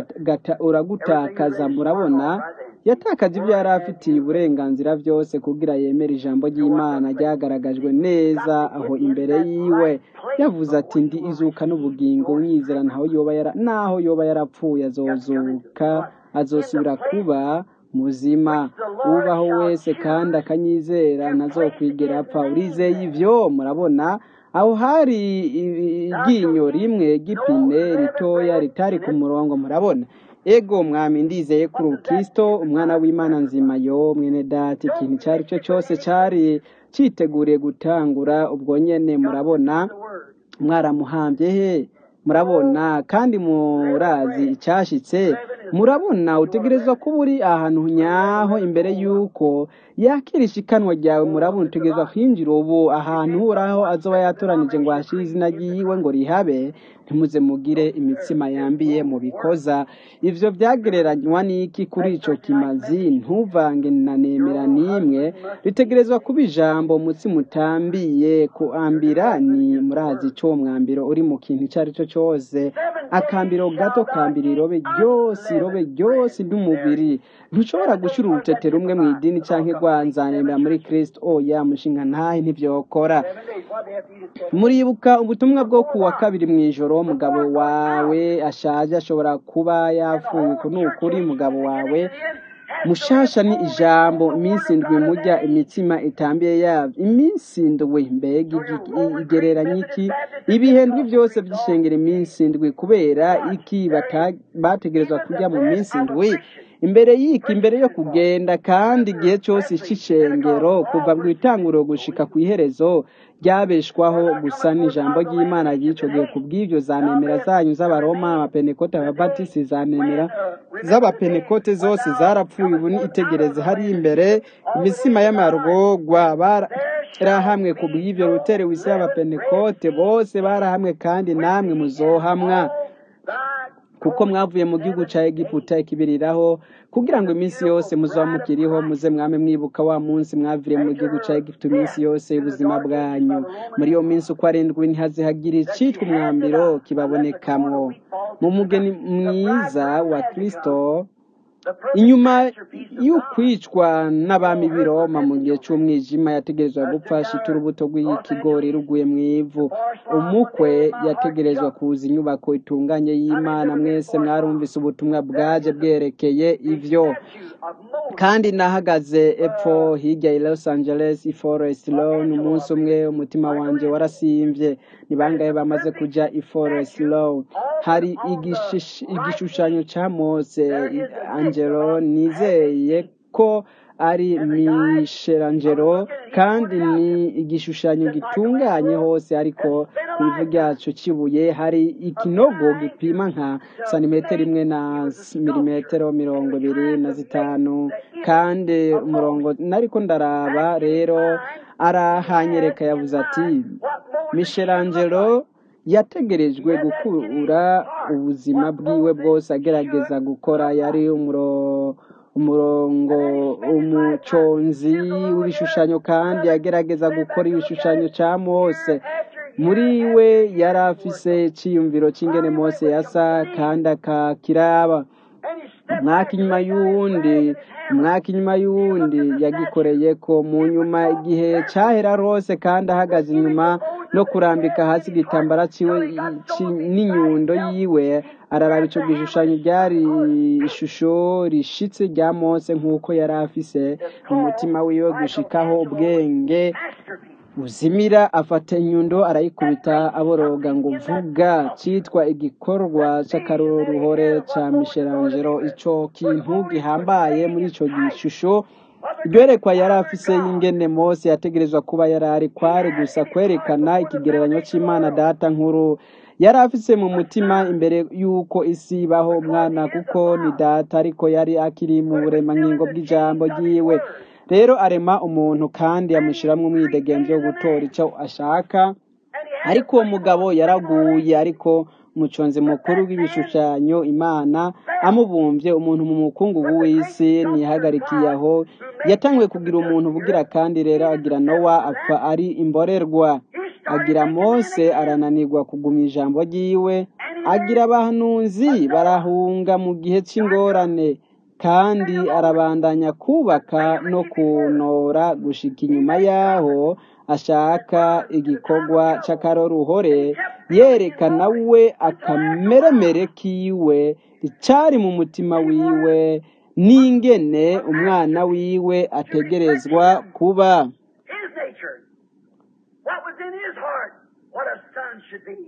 uragutakaza murabona yatakaje ibyo yari afitiye uburenganzira byose kugira yemere ijambo ry'imana ryagaragajwe neza aho imbere yiwe yavuze ati ndi izuka n'ubugingo mwizera naho yoba yara naho yoba yarapfuye azozuka azosubira kuba muzima ubaho wese kandi akanyizera ntazokwigera apfa urizeye ibyo murabona aho hari iryinyo rimwe gipine ritoya ritari ku murongo murabona ego mwami ndizeye kuri ukristo umwana w'imana nzima yo mwene data ikintu icyo ari cyo cyose cyari cyiteguriye gutangura ubwo nyene murabona mwaramuhambye he murabona kandi murazi icyashitse murabona utegerezwa kuba uri ahantu nyaho imbere y'uko yakira ishikanwa ryawe murabona utegerezwa kwinjira ubu ahantu uhoraho azoba yatoranije ngo hashire izina ryiwe ngo rihabe ntimuze mugire imitsima yambiye mu bikoza ivyo byagereranywa n'iki kuri ico kimazi ntuvange na nemera n'imwe ritegerezwa kuba ijambo umutsima utambiye kuambira ni murazi ico mwambiro uri mu kintu icyo ari cyo cyose akambiro gato kambira irobe ryose irobe ryose ry'umubiri ntushobora gushyira urutete rumwe mu idini canke rwanzanemera muri kristo oya mushinga ntahe ntivyokora muribuka ubutumwa bwo ku wa kabiri mu ijoro umugabo wawe ashaje ashobora kuba yapfuye uku ni ukuri umugabo wawe mushasha ni ijambo iminsi indwi mujya imitsima itambiye yabyo iminsi indwi mbega igereranya iki ibihendwi byose by'ishengero iminsi indwi kubera iki bategerezwa kujya mu minsi indwi imbere y'iki imbere yo kugenda kandi igihe cyose cy'ishengero kuva mu itanguriro gushika ku iherezo ryabeshwaho gusa n'ijambo ry'imana ry'icyo gihe ku bw'ibyo zanemera zanyu z'abaroma abapenekote ababatisi zanemera z'abapenekote zose zarapfuye ubu ni itegereze hari imbere imisima y'amarwogwa barahamwe ku bw'ibyo rutere wisi y'abapenekote bose barahamwe kandi namwe muzohamwa kuko mwavuye mu gihugu cya egiputa ikibiriraho kugira ngo iminsi yose muzaba mukiriho muze mwame mwibuka wa munsi mwaviriye mu gihugu cya egiputa iminsi yose y'ubuzima bwanyu muri iyo minsi uko arindwi ntihaze hagira icitwa umwambiro kibabonekamwo mu mugeni mwiza wa kirisito inyuma y'ukwicwa n'abami b'i Roma mu gihe cy'umwijima yategerezwa gupfa ashita urubuto rw'ikigori ruguye mu ivu umukwe yategerezwa kuza inyubako itunganye y'imana mwese mwarumvise ubutumwa bwaje bwerekeye ivyo kandi nahagaze epfo hirya i Los Angeles i Forest Lawn umunsi umwe umutima wanje warasimvye ni bangahe bamaze kuja i Forest Lawn hari igishushanyo ca Mose Angelo nizeye ko ari Michelangelo kandi ni igishushanyo gitunganye hose ariko ku ivu ryacu kibuye hari ikinogo gipima nka santimetero imwe na milimetero mirongo ibiri na zitanu kandi umurongo nariko ndaraba rero arahanyereka yavuze ati Michelangelo yategerejwe gukura ubuzima bwiwe bwose agerageza gukora yari umuro umurongo umuconzi w'ibishushanyo kandi yagerageza gukora ibishushanyo cya mose muri we yari afise icyiyumviro cy'ingene mose yasa kandi akakiraba umwaka inyuma y'uwundi umwaka inyuma y'uwundi yagikoreye ko mu nyuma igihe cyahera rose kandi ahagaze inyuma no kurambika hasi igitambara ciwe n'inyundo yiwe araraba icyo gishushanyo ryari ishusho rishitse rya mose nk'uko yari afise umutima wiwe gushikaho ubwenge buzimira afata inyundo arayikubita aboroga ngo vuga cyitwa igikorwa cy'akaroruhore cya Michelangelo icyo kintu gihambaye muri icyo gishusho ryerekwa yari afise y'ingene mose yategerezwa kuba yari ari kwari gusa kwerekana ikigereranyo cy'imana data nkuru yari afise mu mutima imbere y'uko isi ibaho umwana kuko ni data ariko yari akiri mu buremangingo bw'ijambo ryiwe rero arema umuntu kandi amushyiramo umwidegenzo wo gutora icyo ashaka ariko uwo mugabo yaraguye ariko umuconzi mukuru w'ibishushanyo imana amubumbye umuntu mu mukungugu w'isi ntiyahagarikiye aho yatanguye kugira umuntu ubugira kandi rero agira nowa apfa ari imborerwa agira mose arananirwa kuguma ijambo ryiwe agira abahanuzi barahunga mu gihe cy'ingorane kandi arabandanya kubaka no kunora gushika inyuma yaho ashaka igikorwa cy'akaroruhore yerekana we akameremere kiwe icyari mu mutima wiwe n'ingene umwana wiwe ategerezwa kuba His nature. What was in his heart? What a son should be.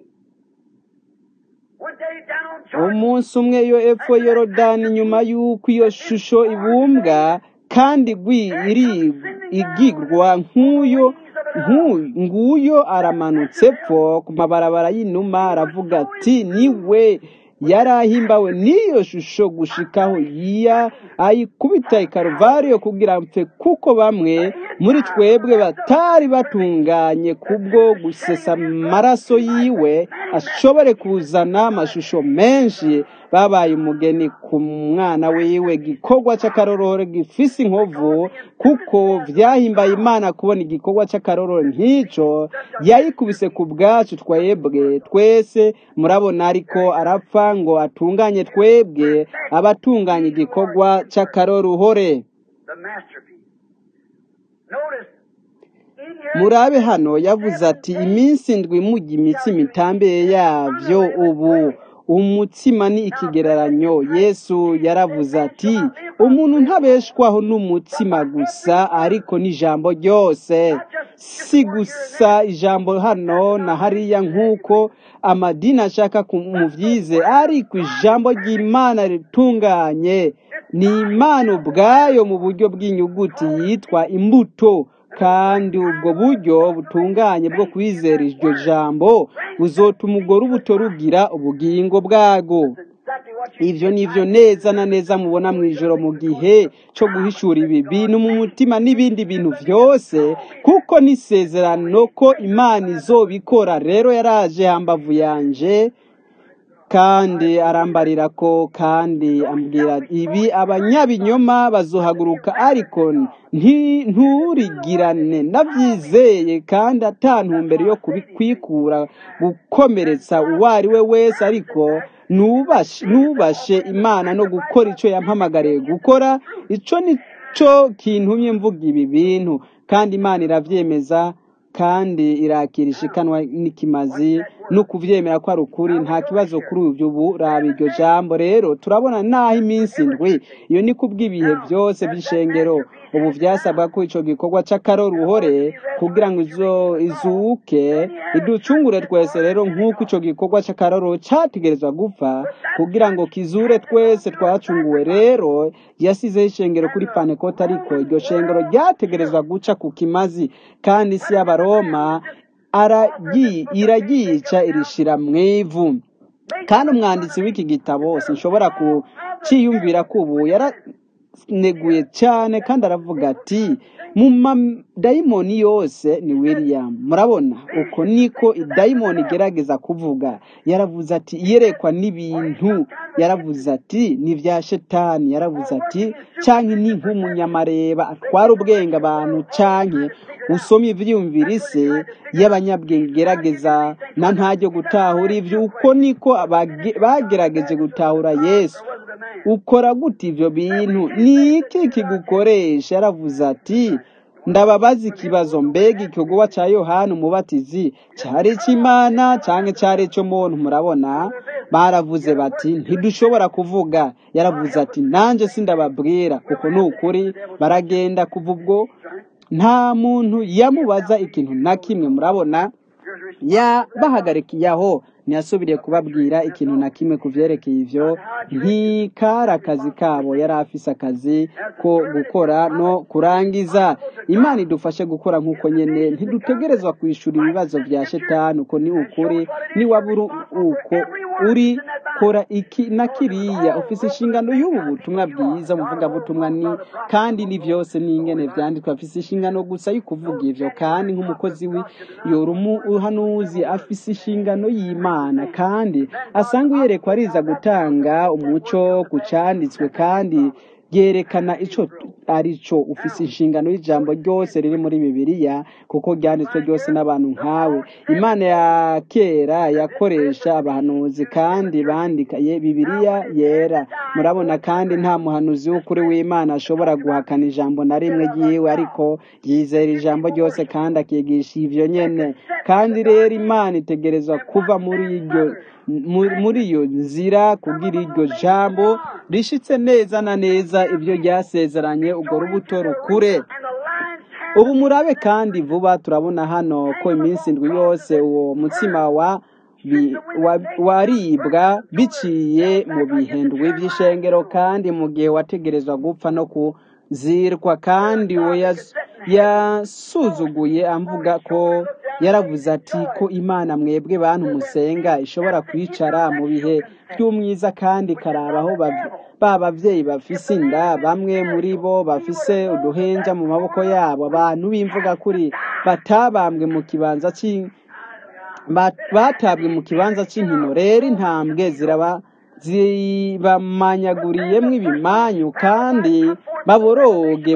One day down Jordan, umunsi umwe iyo epfo yorodani nyuma y'uko iyo shusho ibumbwa kandi gwi iri igirwa nk'uyo nk'uyu nguyo aramanutse pfo ku mabarabara y'inuma aravuga ati niwe yari ahimbawe n'iyo shusho gushikaho yiya ayikubita ikaruvariyo kugira mpfe kuko bamwe muri twebwe batari batunganye kubwo gusesa amaraso yiwe ashobore kuzana amashusho menshi babaye umugeni ku mwana wiwe gikorwa cy'akarorore gifise inkovu kuko vyahimbaye imana kubona igikorwa cy'akarorore nk'ico yayikubise ku bwacu twebwe twese murabona ariko arapfa ngo atunganye twebwe abatunganya igikorwa cy'akaroruhore the masterpiece. Notice, in here, murabe hano yavuze ati iminsi ndwi mujya imitsima itambeye yavyo ubu umutsima ni ikigereranyo yesu yaravuze ati umuntu ntabeshwaho n'umutsima gusa ariko n'ijambo ryose si gusa ijambo hano na hariya nk'uko amadini ashaka kumuvyize ariko ijambo ry'imana ritunganye ni imana ubwayo mu buryo bw'inyuguti yitwa imbuto kandi ubwo buryo butunganye bwo kwizera iryo jambo buzotuma urwo rubuto rugira ubugingo bwago exactly what you ivyo nivyo neza na neza mubona mu ijoro mu gihe cyo guhishura ibi bintu mu mutima n'ibindi bintu vyose kuko n'isezerano ko imana izobikora rero yaraje hambavu yanje kandi arambarira ko kandi ambwira ibi abanyabinyoma bazohaguruka ariko nti- nturigirane ndabyizeye kandi atantumbere yo kubikwikura gukomeretsa uwo ari we wese ariko nubashe nubashe imana no gukora icyo yampamagariye gukora ico nico kintumye mvuga ibi bintu kandi imana iravyemeza kandi irakira ishikanwa n'ikimazi no kuvyemera ko ari ukuri nta kibazo kuri ivyo ubu raba iryo jambo rero turabona naho iminsi ndwi iyo ni kubw'ibihe byose by'ishengero ubu vyasabwa ko ico gikorwa c'akaroruhore kugira ngo izo izuke iducungure twese rero nk'uko ico gikorwa c'akarorero categerezwa gupfa kugira ngo kizure twese twacunguwe rero yasizeho ishengero kuri panekota ariko iryo shengero ryategerezwa guca ku kimazi kandi isi y'abaroma aragi- iraryica irishira mw'ivu kandi umwanditsi w'iki gitabo sinshobora kuciyumvira ko ubu yaraneguye cyane kandi aravuga ati mu madayimoni yose ni william murabona uko niko idayimoni igerageza kuvuga yaravuze ati iyerekwa n'ibintu yaravuze ati ni ibya shetani yaravuze ati canke ni nk'umunyamareba atwara ubwenge abantu canke usomye ivyiyumviro ise y'abanyabwenge gerageza na ntajyo gutahura ivyo uko niko abage- bagerageje gutahura yesu ukora gute ivyo bintu ni iki kigukoresha yaravuze ati ndababaza ikibazo mbega ikigowa ca yohana umubatizi cari ic'imana canke cari ic'umuntu murabona baravuze bati ntidushobora kuvuga yaravuze ati nanje sindababwira kuko ni ukuri baragenda kuva ubwo nta muntu yamubaza ikintu na kimwe murabona yabahagarikiye aho ntiyasubiriye kubabwira ikintu na kimwe ku vyerekeye ivyo ntikari akazi kabo yari afise akazi ko gukora no kurangiza imana idufashe gukora nk'uko nyene ntidutegerezwa kwishura ibibazo vya shetani uko ni ukuri niwaba uri uko uri kora iki na kiriya ufise inshingano y'ubu butumwa bwiza umuvugabutumwa ni kandi ni vyose n'ingene vyanditswe afise inshingano gusa yo kuvuga ivyo kandi nk'umukozi w'iyora umuhanuzi afise inshingano y'imana kandi asanga uyerekwa ariza gutanga umuco ku canditswe kandi yerekana ico arico ufise inshingano y'ijambo ryose riri muri bibiliya kuko ryanditswe ryose n'abantu nkawe imana ya kera yakoresha abahanuzi kandi bandikaye bibiliya yera murabona kandi nta muhanuzi w'ukuri w'imana ashobora guhakana ijambo na rimwe ryiwe ariko yizera ijambo ryose kandi akigisha ivyo nyene kandi rero imana itegerezwa kuva muri iryo mu- muri iyo nzira kugira iryo jambo rishitse neza na neza ibyo ryasezeranye urwo rubuto rukure ubu murabe kandi vuba turabona hano ko iminsi indwi yose uwo mutsima wa bi- wa- waribwa biciye mu bihendwi by'ishengero kandi mu gihe wategerezwa gupfa no kuzirwa kandi uwo yas- yasuzuguye amvuga ko yaravuze ati ko imana mwebwe bantu musenga ishobora kwicara mu bihe by'umwiza kandi ikarabaho bav- ba bavyeyi bafise inda bamwe muri bo bafise uduhenja mu maboko yabo abantu b'imvuga kuri batabambwe mu kibanza cy'i ba- batabwe mu kibanza cy'inkino rero intambwe ziraba zibamanyaguriyemo ibimanyu kandi baboroge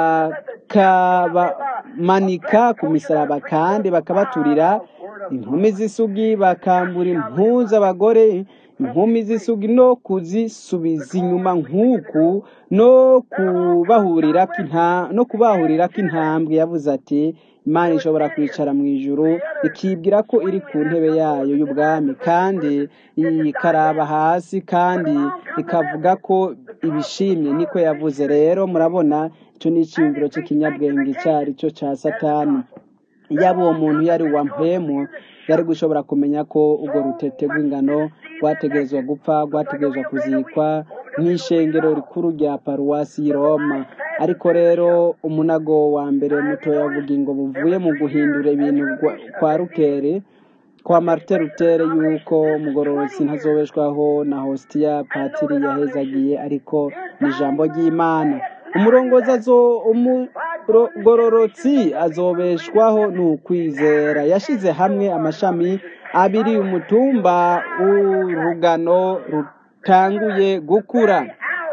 bakabamanika ku misaraba kandi bakabaturira inkumi z'isugi bakambura impuzu abagore inkumi z'isugi no kuzisubiza inyuma nk'uku no kubahurira inta no kubahurira intambwe yavuze ati imana ishobora kwicara mu ijuru ikibwira ko iri ku ntebe yayo y'ubwami kandi ikaraba hasi kandi ikavuga ko ibishimye niko yavuze rero murabona icyo ni icyiyumviro cy'ikinyabwenge icyo ari cyo cya satani yaba uwo muntu yari uwa mpemu yari gushobora kumenya ko urwo rutete rw'ingano rwategerezwa gupfa rwategerezwa kuzikwa nk'ishengero rikuru rya paruwasi y'i roma ariko rero umunago wa mbere mutoya avuga ngo buvuye mu guhindura ibintu gwa- kwa rukere kwa marite rutere yuko mugororotsi ntazobeshwaho na hositiya patiri yahezagiye ariko ni ijambo ry'imana umurongozi azo umugororotsi azobeshwaho ni ukwizera yashyize hamwe amashami abiri umutumba urugano rutanguye gukura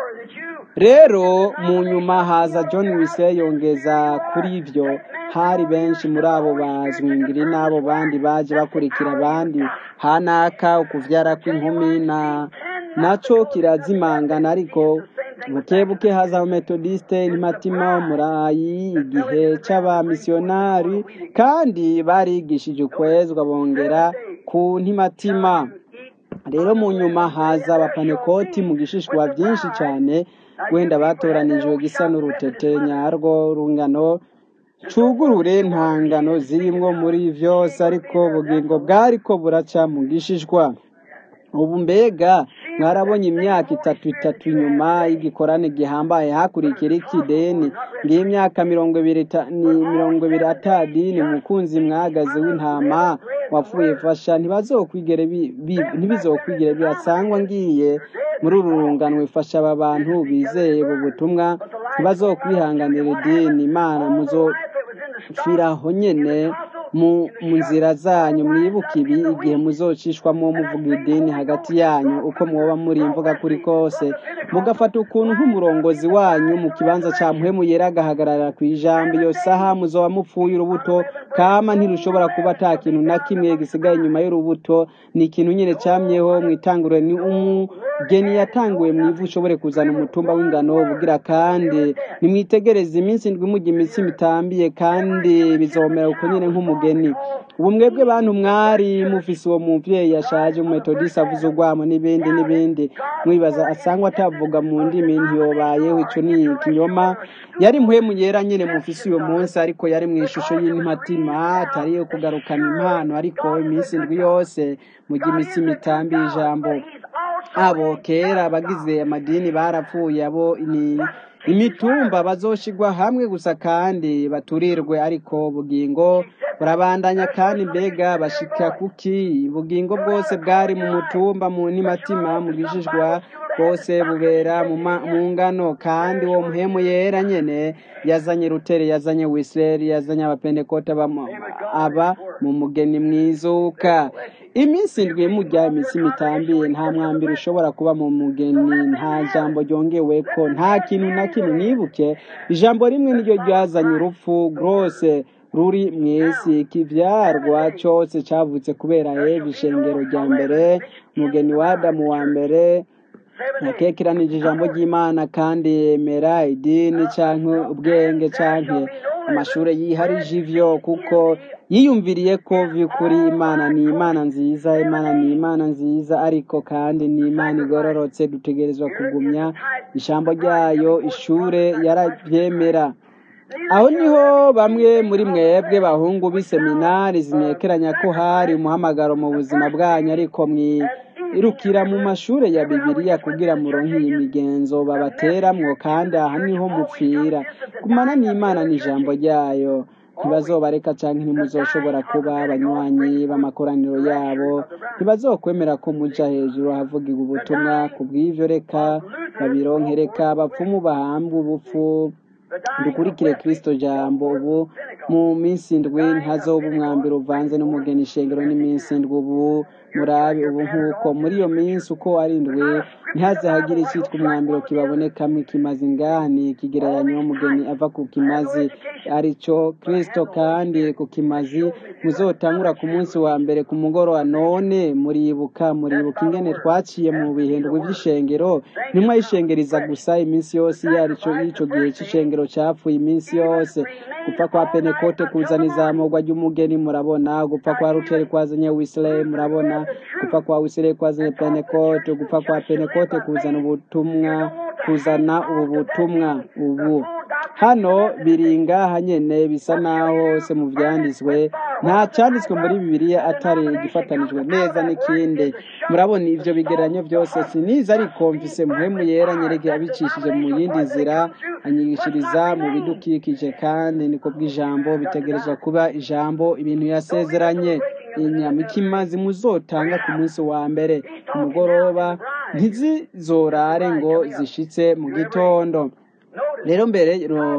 rero mu nyuma haza john wise yongeza kuri ibyo hari benshi muri abo bazwingiri n'abo bandi baje bakurikira abandi hanaka ukuvyara kw'inkumi na naco kirazimangana ariko buke buke haza metodiste ntimatima umurayi igihe c'abamisiyonari kandi barigishije ukwezwa bongera ku ntimatima rero mu nyuma haza abapanekoti mu gishishwa byinshi cyane wenda batoranijwe gisa n'urutete nyarwo rungano cugurure ntangano zirimwo muri vyose ariko ubugingo bwariko buraca mu gishishwa ubu mbega mwarabonye imyaka itatu itatu inyuma y'igikorane gihambaye hakurikira ikideni ngiyo imyaka mirongo ibiri ta- ni mirongo ibiri atadini umukunzi mwagaze w'intama wapfuye fasha ntibazokwigere bi- bi- ntibizokwigere birasangwa ngiye muri uru rungano ifasha aba bantu bizeye ubu butumwa ntibazokwihanganira idini imana muzopfiraho nyene mu mu nzira zanyu mwibuke ibi igihe muzocishwamo muvuga idini hagati yanyu uko mwoba muri imvuga kuri kose mugafata ukuntu nk'umurongozi wanyu mu kibanza cya muhemu yera agahagarara ku ijambo iyo saha muzoba mupfuye urubuto kama ntirushobora kuba ata kintu na kimwe gisigaye inyuma y'urubuto ni ikintu nyine cyamyeho mu itanguriro ni umugeni yatanguye mu ivu ushobore kuzana umutumba w'ingano bugira kandi nimwitegereze iminsi indwi mujya imitsi mitambiye kandi bizomera uko nyine nk'umugeni ubu mwebwe bantu mwari mufise uwo muvyeyi yashaje umumetodisi avuze urwamo n'ibindi n'ibindi mwibaza asangwa atavuga mu ndimi ntiyobayeho ico ni ikinyoma yari mpwemu yera nyine mufise uyo munsi ariko yari mu ishusho y'intimatima atari yo kugarukana impano ariko iminsi indwi yose mujya imitsi mitambi ijambo abo kera abagize amadini barapfuye abo ni imitumba bazoshigwa hamwe gusa kandi baturirwe ariko ubugingo burabandanya kandi mbega bashika kuki ubugingo bwose bwari mu mutumba mu ntimatima mu bishishwa bwose bubera mu ma- mu ngano kandi uwo muhemu yera nyene yazanye rutere yazanye wisireri yazanye abapentekote aba mu- aba mu mugeni mwizuka iminsi indwi mujya iminsi mitambiye nta mwambiro ushobora kuba mu mugeni nta jambo ryongeweko nta kintu na kimwe mwibuke ijambo rimwe niryo ryazanye urupfu rwose ruri mu isi ikivyarwa cyose cyavutse kubera eva ishengero rya mbere umugeni wa adamu wa mbere nakekiranije ijambo ry'imana kandi yemera idini canke ubwenge canke amashuri yiharije ivyo kuko yiyumviriye ko vy'ukuri imana ni imana nziza imana ni imana nziza ariko kandi ni imana igororotse dutegerezwa kugumya ijambo ryayo ishure yaravyemera aho niho bamwe muri mwebwe bahungu b'iseminari zinekeranya ko hari umuhamagaro mu buzima bwanyu ariko mwirukira mu mashuri ya bibiliya kugira muronke iyi migenzo babateramwo kandi aha niho mupfira gumana n'imana n'ijambo ryayo ntibazobareka canke ntimuzoshobora kuba abanywanyi b'amakoraniro yabo ntibazokwemera ko muja hejuru havugirwa ubutumwa ku bw'ivyo reka babironke reka abapfumu bahambwe ubupfu dukurikire kristo jambo ubu mu minsi indwi ntazoba umwambiro uvanze n'umugeni ishengero n'iminsi indwi ubu murabe ubu nk'uko muri iyo minsi uko ari indwi ntihaze hagire icyitwa umwambiro kibabonekamo ikimazi ngani ikigereranyo umugeni ava ku kimazi arico kristo kandi ku kimazi muzotangura ku munsi wa mbere ku mugoroba none muribuka muribuka ingene twaciye mu bihindurwa by'ishengero nimwe ayishengeriza gusa iminsi yose iyo arico y'ico gihe c'ishengero capfuye iminsi yose gupfa kwa penekote kuzana izamurwa ry'umugeni murabona gupfa kwa ruteri kwazanye wisirayeli murabona gupfa kwa wisirayeli kwazanye penekote gupfa kwa penekote kuzana ubutumwa kuzana ubu butumwa ubu hano biri ngaha nyene bisa naho se mu vyanditswe nta cyanditswe muri bibiliya atari igifatanijwe neza n'ikindi murabona ivyo bigereranyo byose siniza ariko mfise muhemu yera nyereke abicishije mu yindi nzira anyigishiriza mu bidukikije kandi niko bw'ijambo bitegerezwa kuba ijambo ibintu yasezeranye inyama ikimazi muzotanga ku munsi wa mbere ku mugoroba ntizizorare ngo zishitse mu gitondo rero mbere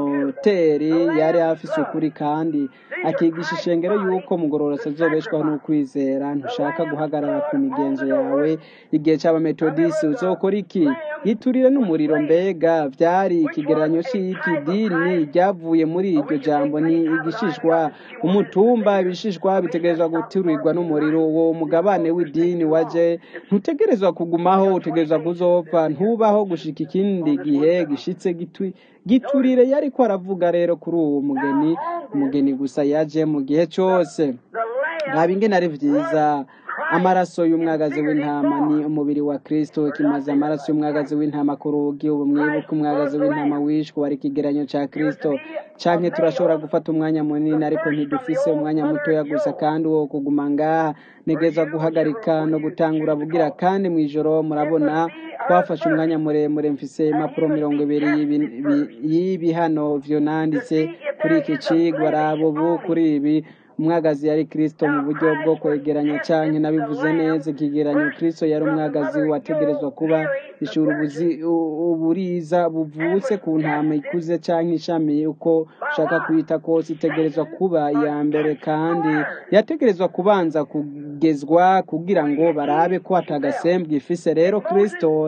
roteri yari afise ukuri kandi akigisha ishengero yuko mugororotse azobeshwaho n'ukwizera ntushaka guhagarara ku migenzo yawe igihe cy'abametodisi uzokora iki yiturire n'umuriro mbega byari ikigereranyo cy'iki dini ryavuye muri iryo jambo ni igishishwa umutumba ibishishwa bitegerezwa guturirwa n'umuriro uwo mugabane w'idini waje ntutegerezwa kugumaho utegerezwa kuzopfa ntubaho gushika ikindi gihe gishitse gitwi giturire yari ko aravuga rero kuri uwo mugeni umugeni gusa yaje mu gihe cyose raba ingene ari vyiza amaraso y'umwagazi w'intama ni umubiri wa kristo kimaze amaraso y'umwagazi w'intama ku rugi ubu mwibuke umwagazi w'intama wishwe wari ikigeranyo ca kristo canke turashobora gufata umwanya munini ariko ntidufise umwanya mutoya gusa kandi wo kuguma ngaha negeza guhagarika no gutangura bugira kandi mw'ijoro murabona twafashe umwanya muremure mfise impapuro mirongo ibiri y'ibi hano vyo nanditse kuri iki cigwa raba ubu kuri ibi umwagazi yari kristo mu buryo bwo kwegeranya canke nabivuze neza ikigeranyo kristo yari umwagazi wategerezwa kuba ishura ubuzi- u- uburiza buvutse ku ntama ikuze canke ishami uko ushaka kwita kose itegerezwa kuba iya mbere kandi yategerezwa kubanza kugezwa kugira ngo barabe ko atagasembwa ifise rero kristo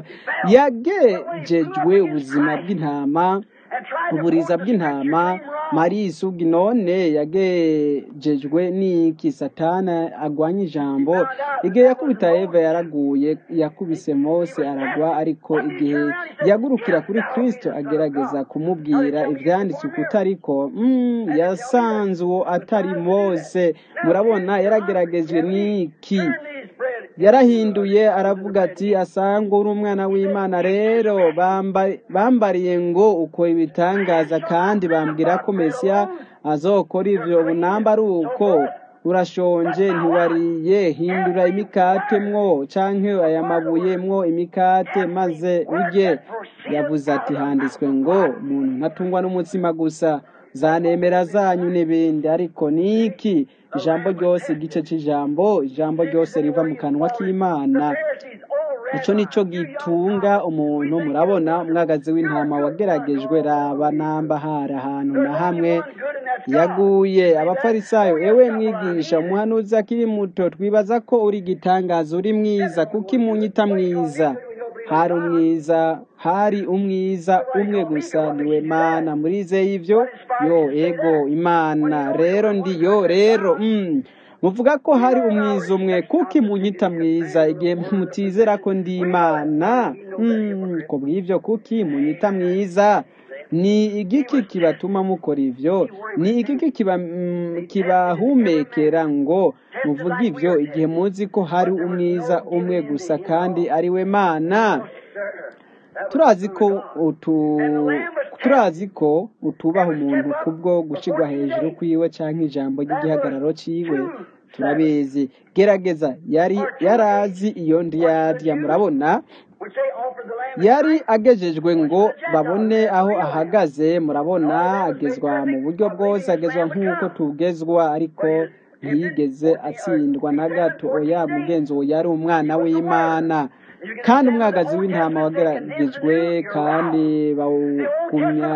yagejejwe ubuzima bw'intama uburiza bw'intama mariya isugi none yagejejwe n'iki satana agwanya ijambo igihe yakubita eva yaraguye yakubise mose aragwa ariko igihe yagurukira kuri kristo agerageza kumubwira ivyanditswe kutariko mm, yasanze uwo atari mose murabona yarageragejwe n'iki yarahinduye aravuga ati asanga uri umwana w'imana rero bamba- bambariye ngo uko ibitangaza kandi bambwira ko mesiya azokora ivyo ubu namba ari uko urashonje ntiwariye hindura imikate mwo canke aya mabuye mwo imikate maze urye yavuze ati handitswe ngo umuntu ntatungwa n'umutsima gusa zanemera zanyu n'ibindi ariko niki ijambo ryose igice c'ijambo ijambo ryose riva mu kanwa k'imana ico nico gitunga umuntu murabona umwagazi w'intama wageragejwe raba namba hari ahantu na hamwe yaguye abafarisayo ewe mwigisha umuhanuzi akiri muto twibaza ko uri igitangaza uri mwiza kuko imunyita mwiza hari umwiza hari umwiza umwe gusa niwe mana murizeye ivyo yo ego imana rero ndi yo rero mm. muvuga ko hari umwiza umwe kuko imunyita mwiza igihe mutizera ko ndi imana mm. ko bw'ivyo kuki imunyita mwiza ni igiki kibatuma mukora ivyo ni igiki kiba, mm, kibahumekera ngo muvuge ivyo igihe muzi ko hari umwiza umwe gusa kandi ari we mana turazi ko utu turazi ko utubaha umuntu kubwo gushirwa hejuru kwiwe canke ijambo ry'igihagararo ciwe turabizi gerageza yari yarazi iyo ndiyarya murabona yari agejejwe ngo babone aho ahagaze murabona agezwa mu buryo bwose agezwa nk'uko tugezwa ariko ntiyigeze atsindwa na gato oya mugenzi uwo yari umwana w'imana kandi umwagazi w'intama wageragejwe kandi bawugumya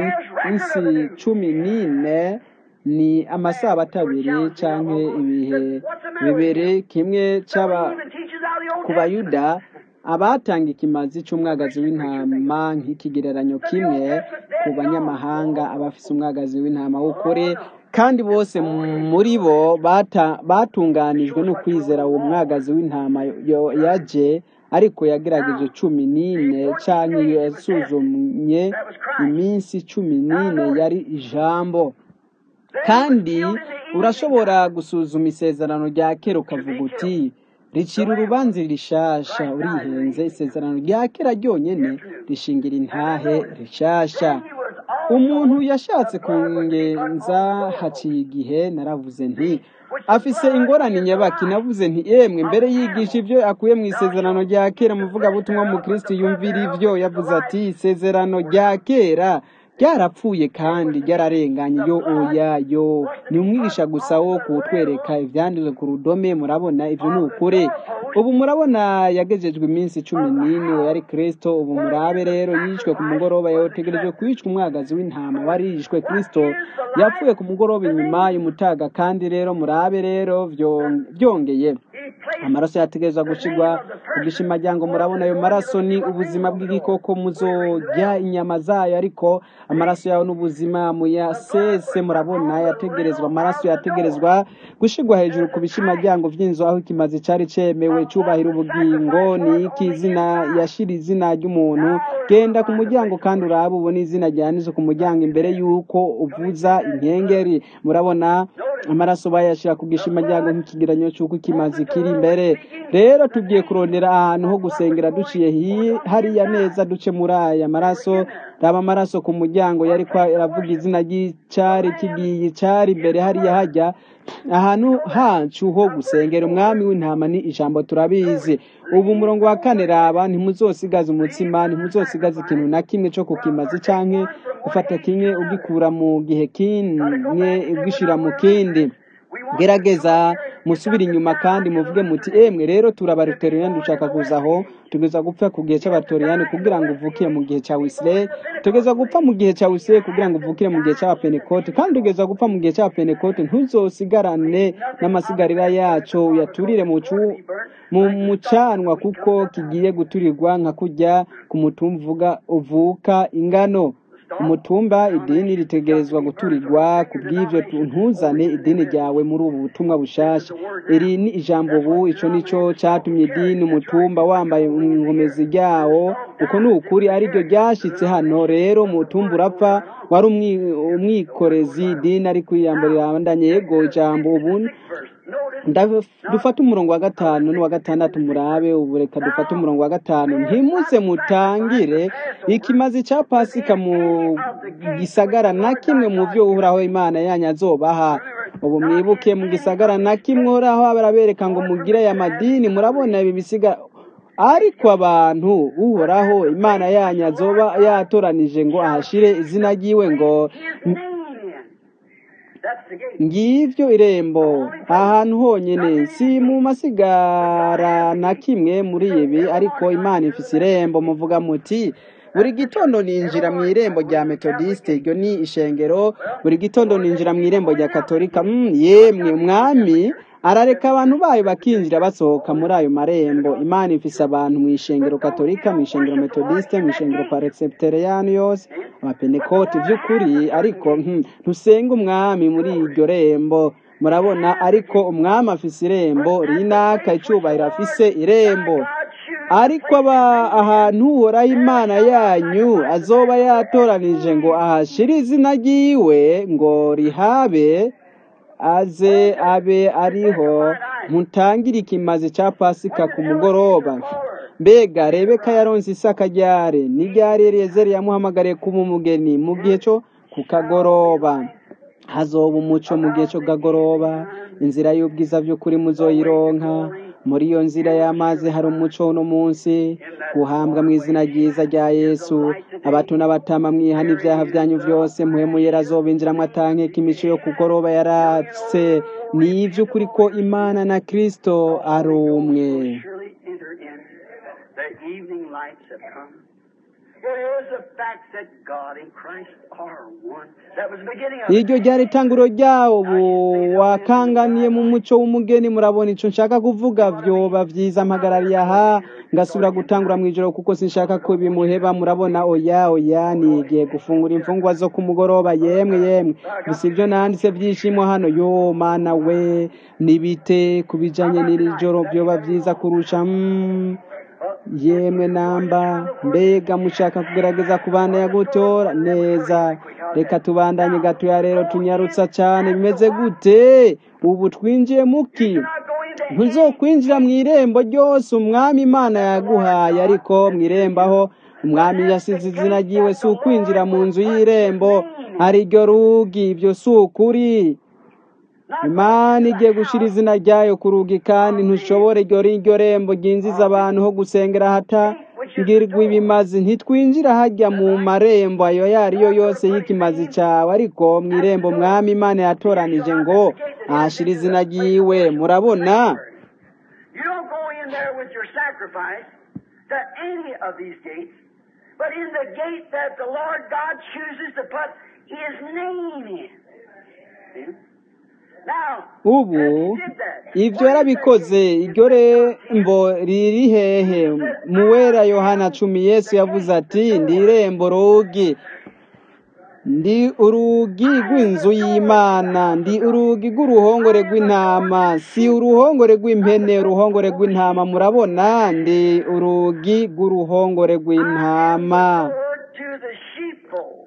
iminsi cumi n'ine ni amasabato abiri canke ibihe bibiri kimwe c'aba ku bayuda abatanga ikimazi c'umwagazi w'intama nk'ikigereranyo kimwe ku banyamahanga abafise umwagazi w'intama w'ukuri kandi bose muri bo bata- batunganijwe no kwizera uwo mwagazi w'intama yo- yaje ariko yagerageje cumi n'ine canke yasuzumye iminsi cumi n'ine yari ijambo kandi urashobora gusuzuma isezerano rya kera ukavuga uti ricira urubanza rishasha urihenze isezerano rya kera ryonyene rishingira intahe rishasha umuntu yashatse kungenza haciye igihe naravuze nti afise ingorane nyabaki navuze nti emwe mbere yigisha ibyo akuye mu isezerano rya kera muvugabutumwa mu kristo yumvira ivyo yavuze ati isezerano rya kera ryarapfuye kandi ryararenganye yo oya yo ni umwigisha gusa wo kutwereka ivyanditswe ku rudome murabona ivyo ni ukuri ubu murabona yagejejwe iminsi cumi n'ine uwo yari kristo ubu murabe rero yishwe ku mugoroba yotegerejwe kwicwa umwagazi w'intama wari yishwe kristo yapfuye ku mugoroba inyuma y'umutaga kandi rero murabe rero vyo- vyongeye amaraso yategerezwa gushirwa ku gishimaryango murabona ayo maraso ni ubuzima bw'igikoko muzorya inyama zayo ariko amaraso yawe n'ubuzima muyasese murabona yategerezwa amaraso yategerezwa gushirwa hejuru ku bishimaryango vy'inzu aho ikimazi cari cemewe cubahira ubugingo ni iki izina yashira izina ry'umuntu genda ku muryango kandi urabe ubona izina ryanditse ku muryango imbere y'uko uvuza inkengeri murabona amaraso bayashira ku gishimaryango nk'ikigeranyo c'uko ikimazi kiri imbere rero tugiye kurondera ahantu ho gusengera duciye hi- hariya neza duce muri aya maraso raba amaraso ku muryango yariko aravuga izina ry'icari kigiye icari imbere hariya hajya ahantu hacu ho gusengera umwami w'intama ni ijambo turabizi ubu umurongo wa kane raba ntimuzosigaza umutsima ntimuzosigaza ikintu na kimwe co kukimazi canke gufata kimwe ugikura mu gihe kimwe ugishira mu kindi gerageza musubire inyuma kandi muvuge muti emwe rero turabaruteriyani dushaka kuza aho tugeza gupfa ku gihe cy'abatoriyani kugira ngo uvukire mu gihe cya wisirayeli tugeza gupfa mu gihe cya wisirayeli kugira ngo uvukire mu gihe cy'abapenekote kandi tugeza gupfa mu gihe cy'abapenekote ntuzosigarane n'amasigarira yacu uyaturire mu cu- mu mucanwa kuko kigiye guturirwa nka kujya ku mutumba uvuga uvuka ingano umutumba idini ritegerezwa guturirwa ku bw'ibyo tu- ntuzane idini ryawe muri ubu butumwa bushasha iri ni ijambo ubu ico nico catumye idini umutumba wambaye ingomezi ryawo uko ni ukuri ariryo ryashitse hano rero umutumba urapfa wari umwi- umwikorezi idini ari kwiyambarira abandanye yego ijambo ubu Ndaf- dufate umurongo wa gatanu n'uwa gatandatu murabe ubu reka dufate umurongo wa gatanu ntimuze mutangire ikimazi cya pasika mu gisagara na kimwe mu byo uhoraho imana yanyu azobaha ubu mwibuke mu gisagara na kimwe uhoraho barabereka ngo mugire aya madini murabona ibi bisiga ariko abantu uhoraho imana yanyu azoba yatoranije ngo ahashire izina ryiwe ngo His name in. That's the gate. ngivyo irembo ahantu honyene si mu masigara na kimwe muri ibi ariko imana ifise irembo muvuga muti buri gitondo ninjira mu irembo rya metodiste iryo ni ishengero buri gitondo ninjira mu irembo rya katolika mm, yemwe umwami arareka abantu bayo bakinjira basohoka muri ayo marembo imana ifise abantu mu ishengero katolika mu ishengero metodiste mu ishengero paresepteriyani yose abapenekoti by'ukuri ariko hmm, ntusenga umwami muri iryo rembo murabona ariko umwami afise irembo rinaka icubahiro afise irembo ariko aba ahantu uhoraho imana yanyu azoba yatoranije ngo ahashire izina ryiwe ngo rihabe aze abe ariho mutangire ikimazi cya pasika ku mugoroba mbega rebeka yaronse isaka ryare ni ryari eliyezeri yamuhamagariye kuba umugeni mu gihe cyo ku kagoroba hazoba umuco mu gihe cyo kagoroba inzira y'ubwiza by'ukuri muzoyironka muri iyo nzira y'amazi hari umuco uno munsi guhambwa mu izina ryiza rya yesu abato n'abatama mwihana ibyaha byanyu byose muhemu yera azobinjiramo atankeka imico yo kugoroba yaratse ni iby'ukuri ko imana na kristo ari umwe surely enter in. The evening lights have come. It is the fact that God and Christ are one. That was the beginning of iryo ryari itanguro ryawo wakanganiye mu muco w'umugeni murabona icyo nshaka kuvuga byoba byiza mpagarariye aha ngasubira gutangura mu ijoro kuko sinshaka ko bimuheba murabona oya oya nigiye gufungura imfungwa zo ku mugoroba yemwe yemwe gusa ibyo nanditse byishimo hano yo mana we nibite ku bijanye n'iri joro byoba byiza kurusha mm, yemwe namba mbega mushaka kugerageza kubandanya gutora neza reka tubandanye gatoya rero tunyarutsa cyane bimeze gute ubu twinjiye muki ntuzokwinjira mu irembo ryose umwami imana yaguhaye ariko mu irembo aho umwami yasize izina ryiwe si ukwinjira mu nzu y'irembo hari iryo rugi ibyo si ukuri imana igiye gushyira izina ryayo ku rugi kandi ntushobore iryo iryo rembo ryinjiza abantu ho gusengera hatangirwa ibimazi ntitwinjira hajya mu marembo ayo ayo ari yo yose y'ikimazi cyawe ariko mu irembo mwami imana yatoranije ngo ahashyira izina ryiwe murabona You don't go in there with your sacrifice to any of these gates, but in the gate that the Lord God chooses to put His name in. See? Now, ubu He did that. ibyo yarabikoze iryo rembo riri hehe mu wera yohana cumi yesu yavuze ati ndi irembo rugi ndi urugi rw'inzu y'imana ndi urugi rw'uruhongore rw'intama si uruhongore rw'impene uruhongore rw'intama murabona ndi urugi rw'uruhongore rw'intama Word to the sheepfold.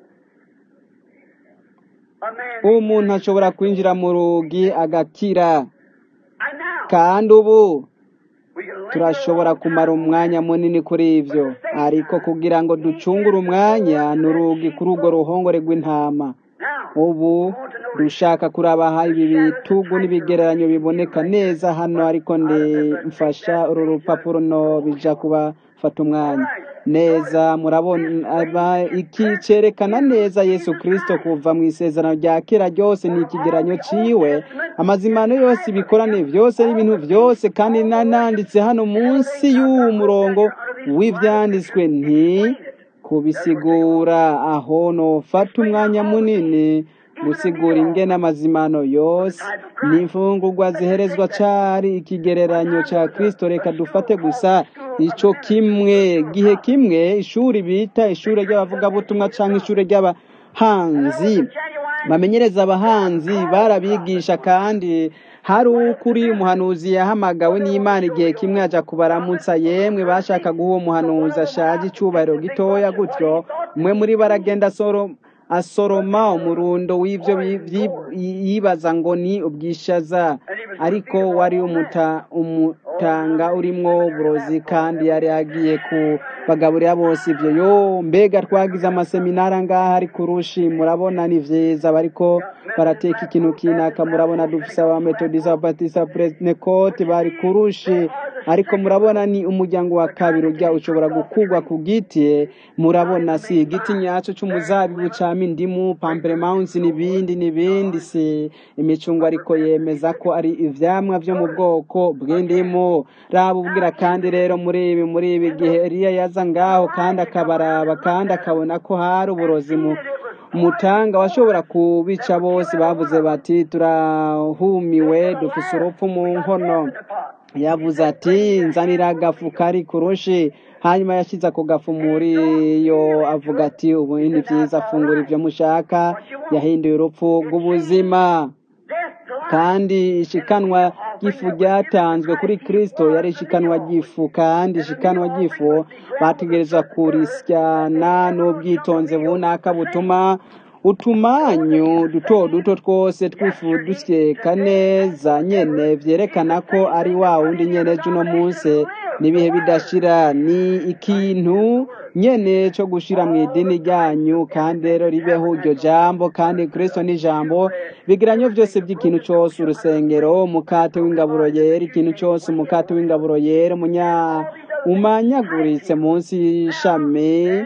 A man. umuntu ashobora kwinjira mu rugi agakira And now, kandi ubu we can linger turashobora on kumara umwanya munini kuri ibyo ariko kugira ngo ducungure umwanya ni urugi kuri urwo ruhongore rw'intama Now, ubu dushaka kurabaha ibi bitugu n'ibigereranyo biboneka neza hano ariko ndi mfasha uru rupapuro no bija kubafata umwanya neza murabona iki cerekana neza yesu kirisito kuva mu isezerano rya kera ryose ni ikigeranyo ciwe amazimano yose ibikorane byose n'ibintu byose kandi nananditse hano munsi y'uwo murongo w'ibyanditswe nti kubisigura aho nofata umwanya munini gusigura ingene amazimano yose n'imfungurwa ziherezwa cari ikigereranyo ca kristo reka dufate gusa ico kimwe gihe kimwe ishuri bita ishure ry'abavugabutumwa canke ishure ry'abahanzi bamenyereza abahanzi barabigisha kandi hari ukuri umuhanuzi yahamagawe n'imana igihe kimwe aja kubaramutsa yemwe bashaka guha uwo muhanuzi ashaje icubahiro gitoya gutyo umwe muri bo aragenda asoro asoroma umurundo w'ibyo yibaza ngo ni ubwishaza ariko wari umuta umutanga urimwo uburozi kandi yari agiye kubagaburira bose ibyo yo mbega twagize amaseminari angaha ari kurushi murabona ni vyiza bariko barateka ikintu kinaka murabona dufise abametodisa ababatisa prenekote bari kurushi ariko murabona ni umuryango wa kabiri ujya ushobora gukugwa ku giti murabona si igiti nyaco c'umuzabibu cama indimu pamplemouns n'ibindi n'ibindi si imicungwa ariko yemeza ko ari ivyamwa vyo mu bwoko bw'indimu raba ubwira kandi rero muri ibi muri ibi gihe Eliya yaza ngaho kandi akabaraba kandi akabona ko hari uburozi mu mutanga washobora kubica bose bavuze bati turahumiwe dufise urupfu mu nkono yavuze ati nzanira agafu kari kurushi hanyuma yashyize ako gafu muri yo avuga ati ubu ni byiza afungura ibyo mushaka yahinduye urupfu rw'ubuzima kandi ishikanwa ry'ifu ryatanzwe kuri kirisito yari ishikanwa ry'ifu kandi ishikanwa ry'ifu bategereza kurisyana n'ubwitonzi bunaka butuma utumanyu duto duto twose twifu dusyeka neza nyene vyerekana ko ari wa wundi nyene juno munsi n'ibihe bidashira ni ikintu nyene co gushira mu idini ryanyu kandi rero ribeho iryo jambo kandi kristo ni jambo bigiranyo vyose by'ikintu cose urusengero umukate w'ingaburo yera ikintu cose umukate w'ingaburo yera umunya umanyaguritse munsi y'ishami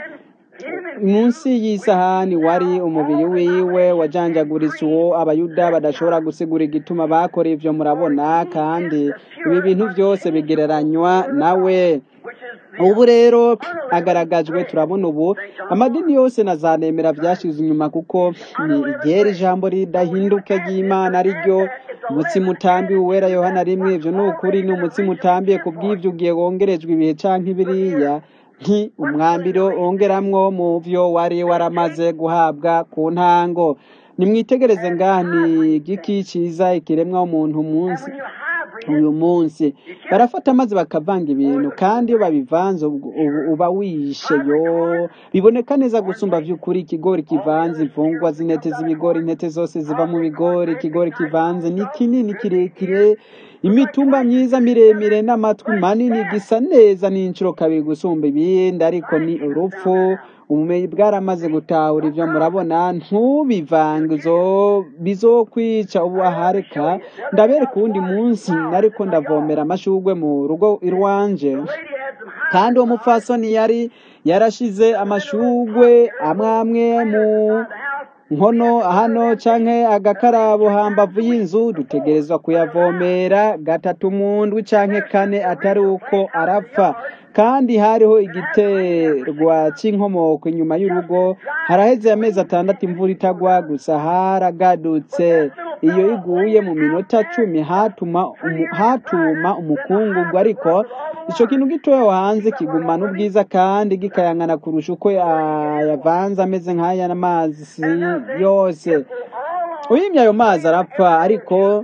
munsi y'isahani wari umubiri wiwe wajanjaguritse uwo abayuda badashobora gusigura igituma bakora ivyo murabona kandi ibi bintu byose bigereranywa nawe ubu rero agaragajwe turabona ubu amadini yose na za nemera vyashize inyuma kuko ni igera ijambo ridahinduka ry'imana ariryo umutsima utambiwe uwera yohana rimwe ivyo ni ukuri ni umutsima utambiye ku bw'ivyo ugiye wongerejwe ibihe canke biriya nti umwambiro wongeramwo mu vyo wari waramaze guhabwa ku ntango nimwitegereze ngaha ni igiki ciza ikiremwa umuntu munsi uyu munsi barafata maze bakavanga ibintu kandi iyo babivanze uba wishe yo biboneka neza gusumba vy'ukuri ikigori kivanze imfungwa z'intete z'ibigori intete zose ziva mu bigori ikigori kivanze ni kinini kirekire imitumba myiza miremire n'amatwi manini gisa neza n'inshuro kabiri gusumba ibindi ariko ni urupfu ubumenyi bwaramaze gutahura ivyo murabona ntubivange bizokwica ubu ahareka ndabereka uwundi munsi nariko ndavomera amashugwe mu rugo irwanje kandi uwo mupfasoni yari yarashize amashugwe amwe amwe mu nkono hano canke agakarabo hambavu y'inzu dutegerezwa kuyavomera gatatu mu ndwi canke kane atari uko arapfa kandi hariho igiterwa c'inkomoko inyuma y'urugo haraheze amezi atandatu imvura itagwa gusa haragadutse iyo iguye mu minota cumi hatuma umu, hatuma umukungugu ariko ico kintu gitoya hanze kigumana ubwiza kandi gikayangana kurusha uko yavanze ameze nk'aya n'amazi yose uyimye ayo mazi arapfa ariko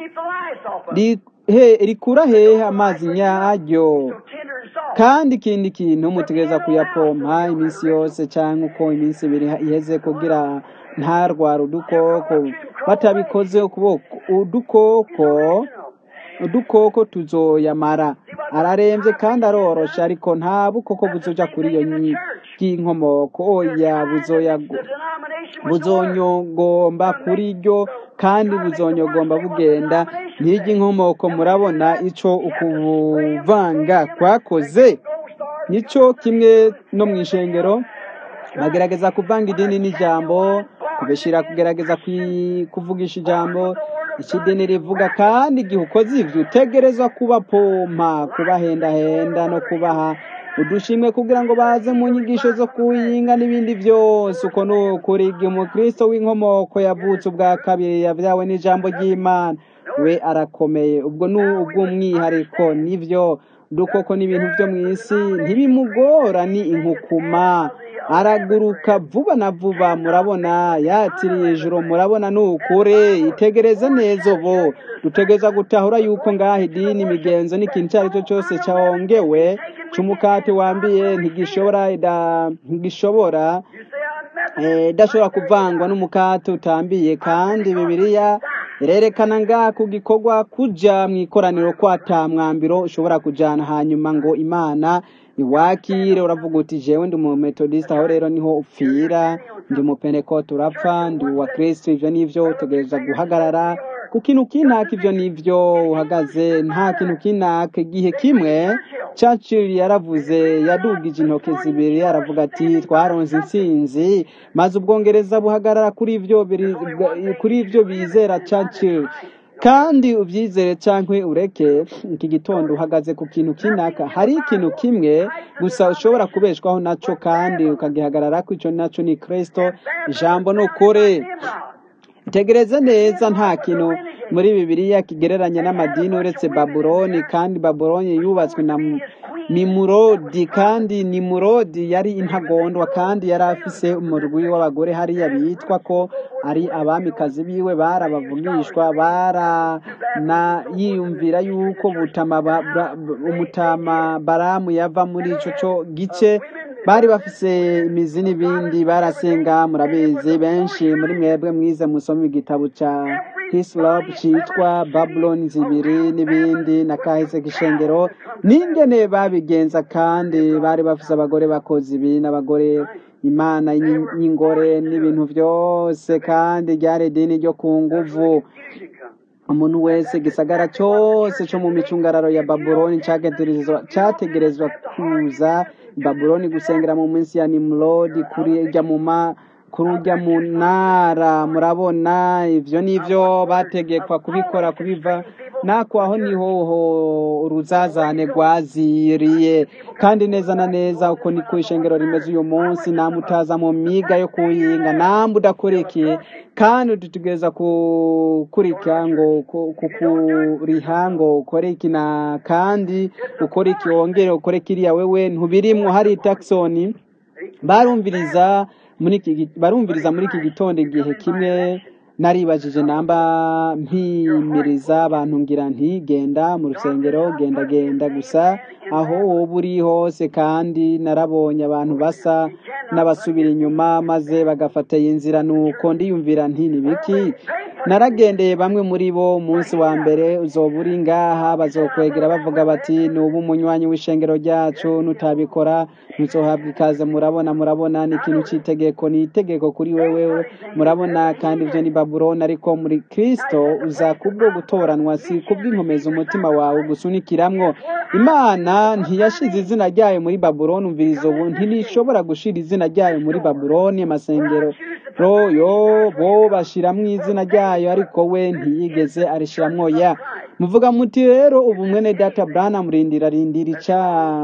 rikura hehe amazi nyaryo kandi ikindi kintu mutegereza kuyapompa iminsi yose cyangwa uko iminsi ibiri iheze kugira ntarwara udukoko batabikoze ukuboko udukoko udukoko tuzoyamara ararembye kandi aroroshe ariko nta bukoko buzoja kuri iyo y'inkomoko oya buzonyogomba kuri ryo kandi buzonyogomba bugenda nk'iry'inkomoko murabona ico ukuvanga kwakoze nico kimwe no mu ishengero bagerageza kuvanga idini n'ijambo kubishyira kugerageza kwi- kuvugisha ijambo icyo idini rivuga kandi igihe ukoze ibyo utegerezwa kubapompa kubahendahenda no kubaha udushimwe kugira ngo baze mu nyigisho zo kuhinga n'ibindi byose uko ni ukuri igihe umukristo w'inkomoko yavutse ubwa kabiri yabyawe n'ijambo ry'imana we arakomeye ubwo ni ubw'umwihariko nibyo udukoko n'ibintu byo mu isi ntibimugora ni inkukuma araguruka vuba na vuba murabona yatiriye ijoro murabona ni ukuri itegereze neza ubu dutegereza gutahura yuko ngaha idini imigenzo n'ikintu icyo ari cyo cyose cyongewe cy'umukate wambiye ntigishobora ida- ntigishobora eh, idashobora kuvangwa n'umukate utambiye kandi bibiliya irerekana ngaha ku gikorwa kuja mu ikoraniro kwata mwambiro ushobora kujana hanyuma ngo imana iwakire uravuga uti jewe ndi umumetodisite aho rero niho upfira ndi umupentekote urapfa ndi uwa kristo ivyo nivyo utegereza guhagarara ku kintu kinaka ivyo nivyo uhagaze nta kintu kinaka igihe kimwe Churchill yaravuze yadugije intoke zibiri aravuga ati twaronse intsinzi maze ubwongereza buhagarara kuri ivyo biri- kuri ivyo bizera Churchill kandi ubyizere cyangwa ureke iki gitondo uhagaze ku kintu kinaka hari ikintu kimwe gusa ushobora kubeshwaho nacyo kandi ukagihagarara ko icyo nacyo ni kirisito ijambo ni ukuri tegereze neza nta kintu muri bibiliya kigereranya n'amadini uretse babuloni kandi babuloni yubatswe na nimurodi kandi nimurodi yari intagondwa kandi yari afise umurwi w'abagore hariya bitwa ko ari abamikazi biwe barabavugishwa barana yiyumvira yuko butama ba- ba- umutama baramu yava muri ico co gice bari bafise imizi n'ibindi barasenga murabizi benshi muri mwebwe mwize musoma igitabo ca hislop citwa babuloni zibiri n'ibindi na kahise k'ishengero n'ingene babigenza kandi bari bafise abagore bakoze ibi n'abagore imana y'in- y'ingore n'ibintu byose kandi ryari idini ryo ku nguvu umuntu wese gisagara cyose cyo mu micungararo ya babuloni cyategerezwa cyategerezwa kuza i babuloni gusengera mu minsi ya nimurodi kuri ujya mu ma kuri ujya mu ntara murabona ibyo nibyo bategekwa kubikora kubiva nako aho niho ho uruzazane rwaziriye kandi neza na neza uko niko ishengero rimeze uyu munsi namwe utaza mu miga yo kuhinga namwe udakurikiye kandi dutegereza kukurika ngo ku- kukuriha ngo ukore iki na kandi ukore iki wongere ukore kiriya wewe ntubirimwo hari taxoni barumviriza muri iki gi- barumviriza muri iki gitondo igihe kimwe naribajije namba mpimiriza abantu ngira nti genda mu rusengero genda genda gusa aho woba uri hose kandi narabonye abantu basa n'abasubira inyuma maze bagafata iyi nzira nuko ndiyumvira nti ni biki naragendeye bamwe muri bo umunsi wa mbere uzoba uri ngaha bazokwegera bavuga bati ni ubu umunywanyi w'ishengero ryacu nutabikora ntuzohabwa ikaze murabona murabona ni ikintu cy'itegeko ni itegeko kuri wewe murabona kandi ibyo ni babuloni ariko muri kristo uza kubwo gutoranwa si kubw'inkomeza umutima wawe gusunikiramwo imana ntiyashize izina ryayo muri babuloni umviriza ubu ntirishobora gushira izina ryayo muri babuloni amasengero royo bo bashiramwo izina ryayo ariko we ntiyigeze arishiramwo ya muvuga muti rero ubu mwene data brana murindira rindira ica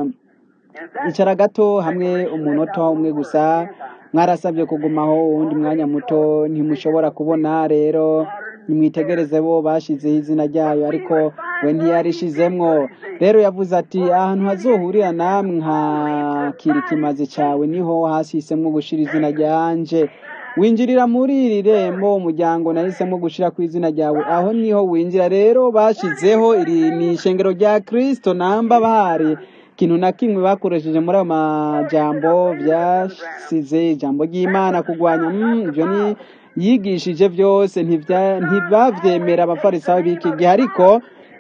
icara gato hamwe umunota umwe gusa mwarasabye kugumaho uwundi mwanya muto ntimushobora kubona rero nimwitegereze bo bashizeho izina ryayo ariko we ntiyarishizemwo rero yavuze ati ahantu hazohurira namwe nka kiri kimazi cawe niho hasisemwo gushira izina ryanje winjirira muri iri rembo umuryango nahisemo gushira ku izina ryawe aho niho winjira rero bashizeho iri ni ishengero rya kristo namba bahari ikintu na kimwe bakoresheje muri ayo majambo byasize ijambo ry'imana kurwanya mm, ibyo ni yigishije byose ntibya- ntibavyemera abafarisayo b'iki gihe ariko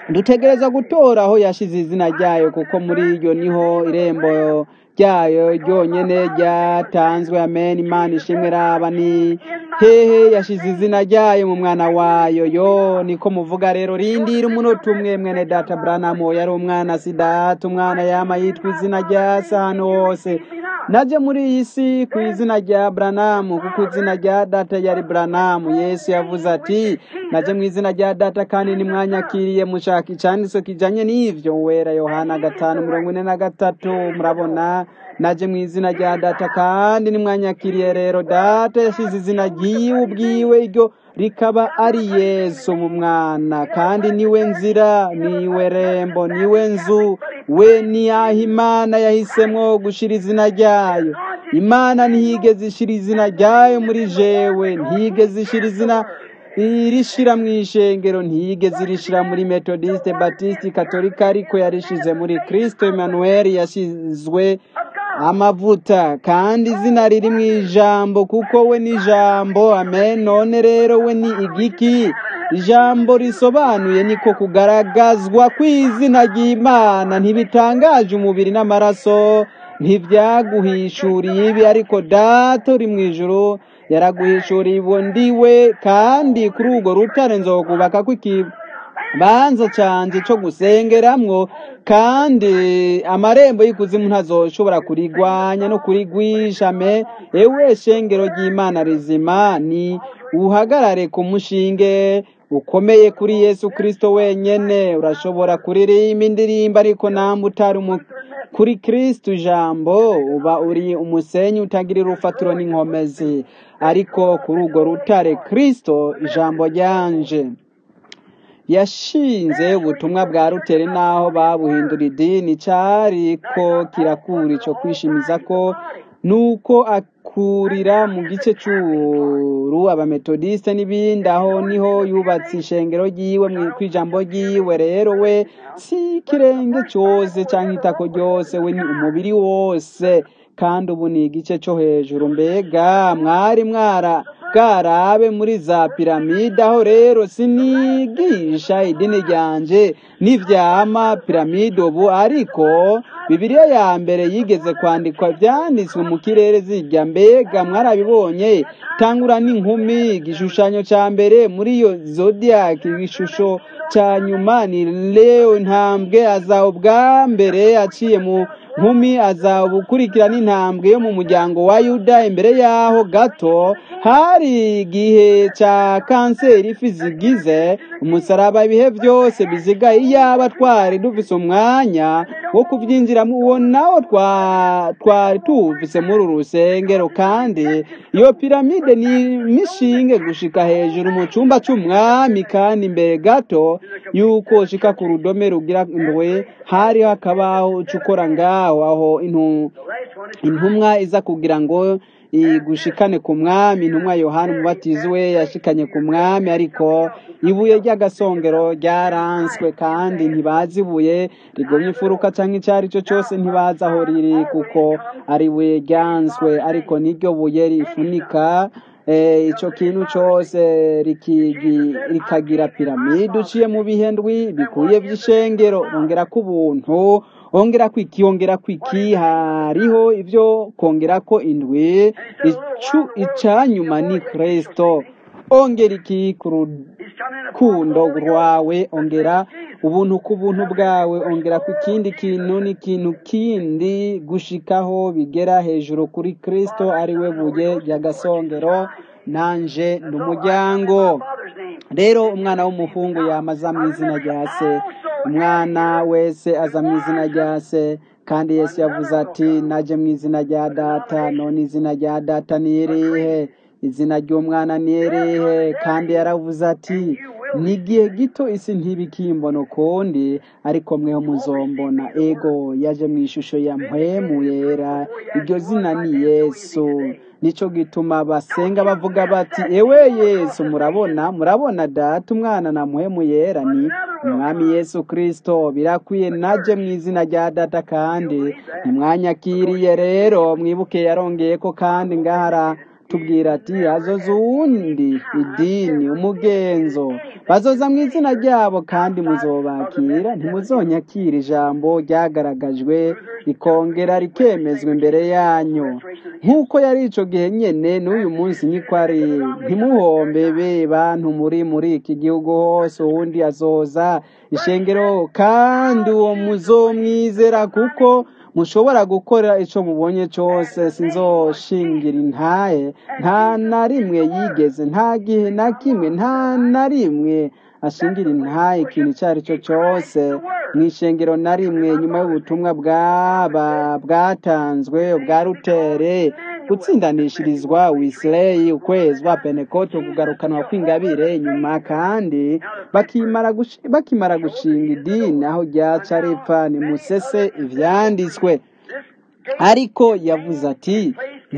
dutegereza gutora aho yashize izina ryayo kuko muri iryo niho irembo ryayo ryonyene ryatanzwe amen imana ishimwe raba ni hehe yashize izina ryayo mu mwana wayo yo niko muvuga rero rindira umunota umwe mwene data branamu yari umwana si data umwana yama yitwa izina rya se hano hose naje muri iyi si ku izina rya branamu kuko izina rya data yari branamu yesu yavuze ati naje mu izina rya data kandi nimwanyakiriye mushaka icanditso kijanye n'ivyo wera yohana gatanu mirongo ine na gatatu murabona naje mu izina rya data kandi nimwanyakiriye rero data yashize izina ryiwe ubwiwe iryo rikaba ari yesu mu mwana kandi niwe nzira niwe rembo niwe nzu we ni aho imana yahisemwo gushira izina ryayo imana ntiyigeze ishira izina ryayo muri jewe ntiyigeze ishira izina irishira mu ishengero ntiyigeze irishira muri metodiste batiste katolika ariko yarishize muri kristo emmanuel yashizwe amavuta kandi izina riri mu ijambo kuko we ni ijambo amen none rero we ni igiki ijambo risobanuye niko kugaragazwa kw'izina ry'imana ntibitangaje umubiri n'amaraso ntibyaguhishuriye ibi ariko data uri mu ijuru yaraguhishuriye ibo ndiwe kandi kuri urwo rutare nzokubaka kw'ikibanza canje co gusengeramwo kandi amarembo y'ikuzimu ntazoshobora kurigwanya no kurigwishame ewe shengero ry'imana rizima ni uhagarare ku mushinge ukomeye kuri yesu kristo wenyene urashobora kuririmba indirimbo ariko namba utari umu kuri kristo ijambo uba uri umusenyi utagira urufatiro n'inkomezi ariko kuri urwo rutare kristo ijambo ryanje yashinze ubutumwa bwa ruteri n'aho babuhindura idini cyariko kirakura icyo kwishimiza ko nuko akurira mu gice cy'uru abametodiste n'ibindi aho niho yubatse ishengero ryiwe ku ijambo ryiwe rero we si ikirenge cyose cyangwa itako ryose we ni umubiri wose kandi ubu ni igice cyo hejuru mbega mwari mwara bwarabe muri za piramide aho rero sinigisha idini ryanje n'ivyama piramide ubu ariko bibiliya ya mbere yigeze kwandikwa byanditswe mu kirere zijya mbega mwarabibonye tangura n'inkumi igishushanyo cya mbere muri iyo zodiac igishusho cya nyuma ni leo ntambwe aza ubwa mbere aciye mu nkumi aza ubukurikira n'intambwe yo mu muryango wa yuda imbere yaho gato hari igihe cya kanseri ifi zigize umusaraba ibihe byose bizigaye iyaba twari dufise umwanya wo kubyinjiramo uwo nawo twari tuwufise muri uru rusengero kandi iyo piramide ni mishinge gushika hejuru mu cyumba cy'umwami kandi imbere gato yuko ushika ku rudome rugira indwe hari hakabaho ucukora ngaho aho intumwa iza kugira ngo igushikane ku mwami intumwa yohani umubatizi we yashikanye ku mwami ariko ibuye ry'agasongero ryaranswe kandi ntibazi ibuye rigomye imfuruka cyangwa icyo ari cyo cyose ntibazi aho riri kuko ari ibuye ryanswe ariko n'iryo buye rifunika icyo kintu cyose rikagira piramide uciye mu bihe ndwi bikuye by'ishengero ongera ko ubuntu ongera kwiki ongera kwiki hariho ibyo kongera ko indwi icu icanyuma ni kristo ongera iki ku rukundo rwawe ongera ubuntu ku buntu bwawe ongera ku kindi kintu n'ikintu kindi gushikaho bigera hejuru kuri kristo ari we buye ry'agasongero nanje ni umuryango rero umwana w'umuhungu yamaza mu izina rya se umwana wese aza mu izina rya se kandi yesu yavuze ati najye mu izina rya data none izina rya data ni irihe izina ry'umwana ni irihe kandi yaravuze ati ni igihe gito isi ntibikimbona ukundi ariko mweho muzombona ego yaje mu ishusho ya mpwemu yera iryo zina ni yesu nicyo gituma basenga bavuga bati ewe yesu murabona murabona data umwana na muhemu yera ni umwami yesu kirisito birakwiye najye mu izina rya data kandi ntimwanyakiriye rero mwibuke yarongeye ko kandi ngahara atubwira ati hazoza uwundi idini umugenzo bazoza mu izina ryabo kandi muzobakira ntimuzonyakira ijambo ryagaragajwe rikongera rikemezwa imbere yanyu nk'uko yari ico gihe nyene n'uyu munsi niko ari ntimuhombe be bantu muri muri iki gihugu hose uwundi azoza ishengero kandi uwo muzomwizera kuko mushobora gukora ico mubonye cose sinzoshingira intahe nta na rimwe yigeze nta gihe na kimwe nta na rimwe ashingira intahe ikintu icyo ari cyo cyose mu ishengero na rimwe nyuma y'ubutumwa bwaba bwatanzwe bwa rutere gutsindanishirizwa wisileyi ukwezwa penekoto kugarukanwa kw'ingabire nyuma kandi bakimara gushi- bakimara gushinga idini aho ryaca ripfa nimusese ivyanditswe ariko yavuze ati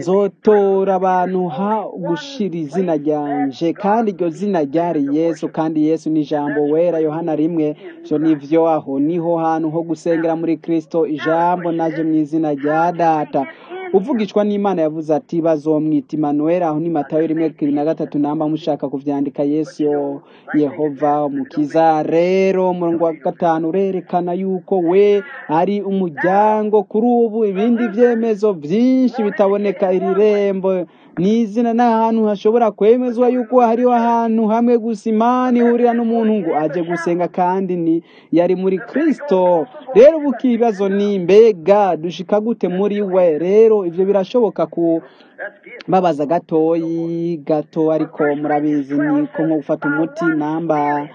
nzotora abantu ha gushira izina ryanje kandi iryo zina ryari yesu kandi yesu ni ijambo wera yohana rimwe ivyo nivyo aho niho hantu ho gusengera muri kristo ijambo naje mu izina rya data uvugishwa n'imana yavuze ati bazomwita imanuweli aho ni matayo rimwe bibiri na gatatu namba mushaka kuvyandika yesu yo yehova umukiza rero umurongo wa gatanu urerekana yuko we ari umuryango kuri ubu ibindi vyemezo vyinshi bitaboneka iri rembo ni izina n'ahantu hashobora kwemezwa yuko hariho ahantu hamwe gusa imana ihurira n'umuntu ngo aje gusenga kandi ni yari muri kristo rero ubu ikibazo ni mbega dushika gute muri we rero ivyo birashoboka ku babaza gatoyi gato ariko murabizi ni ko nko gufata umuti namba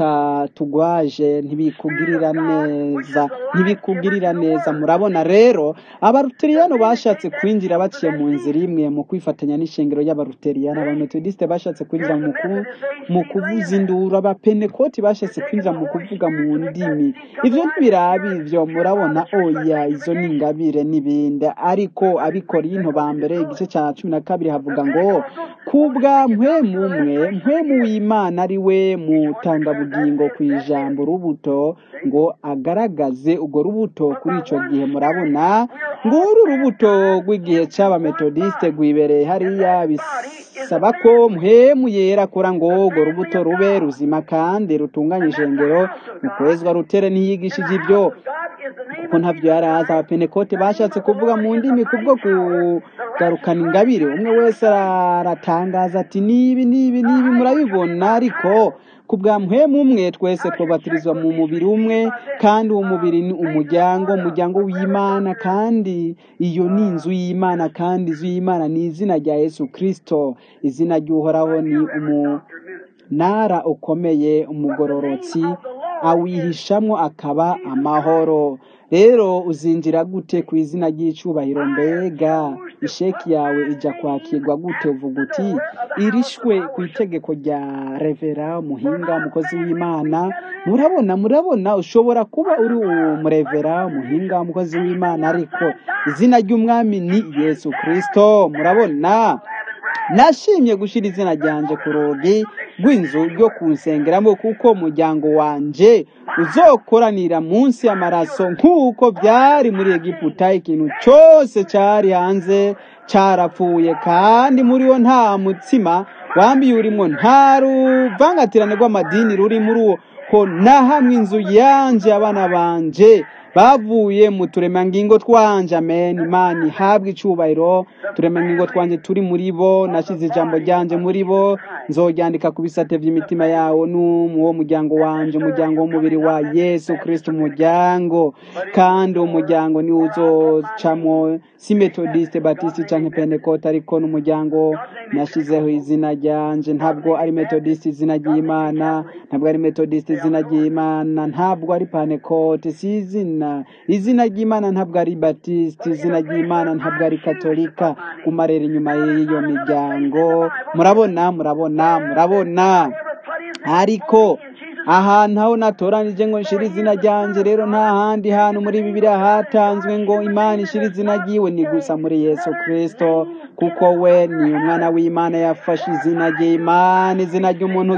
bitatugwaje ntibikugirira neza ntibikugirira neza murabona rero abaruteriyano bashatse kwinjira baciye mu nzira imwe mu kwifatanya n'ishengero y'abaruteriyano abametodisite bashatse kwinjira mu ku- mu kuvuza induru abapenekoti bashatse kwinjira mu kuvuga mu ndimi ivyo ntibirabi ivyo murabona oya izo ni ingabire n'ibindi ariko abikorinto ba mbere igice cya cumi na kabiri havuga ngo kubwa mpwemu umwe mpwemu w'imana ari we mutangabugingo ku ijambo rubuto ngo agaragaze urwo rubuto kuri ico gihe murabona ngo uru rubuto rw'igihe c'abametodiste rwibereye hariya bisaba ko mpwemu yera akora ngo urwo rubuto rube ruzima kandi rutunganye ishengero mu kwezwa rutere ntiyigishije ibyo kuko ntabyo yari azi abapenekote bashatse kuvuga mu ndimi kubwo kugarukana ingabire umwe wese aratangaza ati nibi nibi nibi murabibona ariko ku bwa mpwemu umwe twese twubatirizwa mu mubiri umwe kandi uwo mubiri ni umuryango umuryango w'imana kandi iyo ni inzu y'imana kandi inzu y'imana ni izina rya yesu kristo izina ry'uhoraho ni umunara ukomeye umugororotsi awihishamwo akaba amahoro rero uzinjira gute ku izina ry'icubahiro mbega isheki yawe ijya kwakirwa gute uvuga uti irishwe ku itegeko rya revera umuhinga umukozi w'imana murabona murabona ushobora kuba uri umurevera umuhinga umukozi w'imana ariko izina ry'umwami ni yesu kristo murabona nashimye gushyira izina ryanjye ku rugi rw'inzu ryo kunsengeramo kuko umuryango wanje uzokoranira munsi y'amaraso nk'uko byari muri egiputa ikintu cyose cyari hanze cyarapfuye kandi muri wo nta mutsima wambiye urimo nta ruvangatirane rw'amadini ruri muri uwo ko na hamwe inzu yanje abana banje bavuye mu turemangingo twanje amen imana ihabwe icubahiro turemangingo twanje turi muri bo nashize ijambo ryanje muri bo nzoryandika ku bisate by'imitima yawo n'uwo muryango wanje umuryango w'umubiri wa yesu kristo umuryango kandi uwo muryango niwo uzocamwo si metodiste batiste canke pentecote ariko n'umuryango nashizeho izina ryanje ntabwo ari metodiste izina ry'imana ntabwo ari metodiste izina ry'imana ntabwo ari pentecote si izina izina ry'imana ntabwo ari batiste izina ry'imana ntabwo ari katolika guma rero inyuma y'iyo miryango murabona murabona murabona ariko ahantu aho natoranije ngo nshire izina ryanjye rero nta handi hantu muri bibiliya hatanzwe ngo imana ishire izina ryiwe ni gusa muri yesu kristo kuko we ni umwana w'imana yafashe izina ry'imana izina ry'umuntu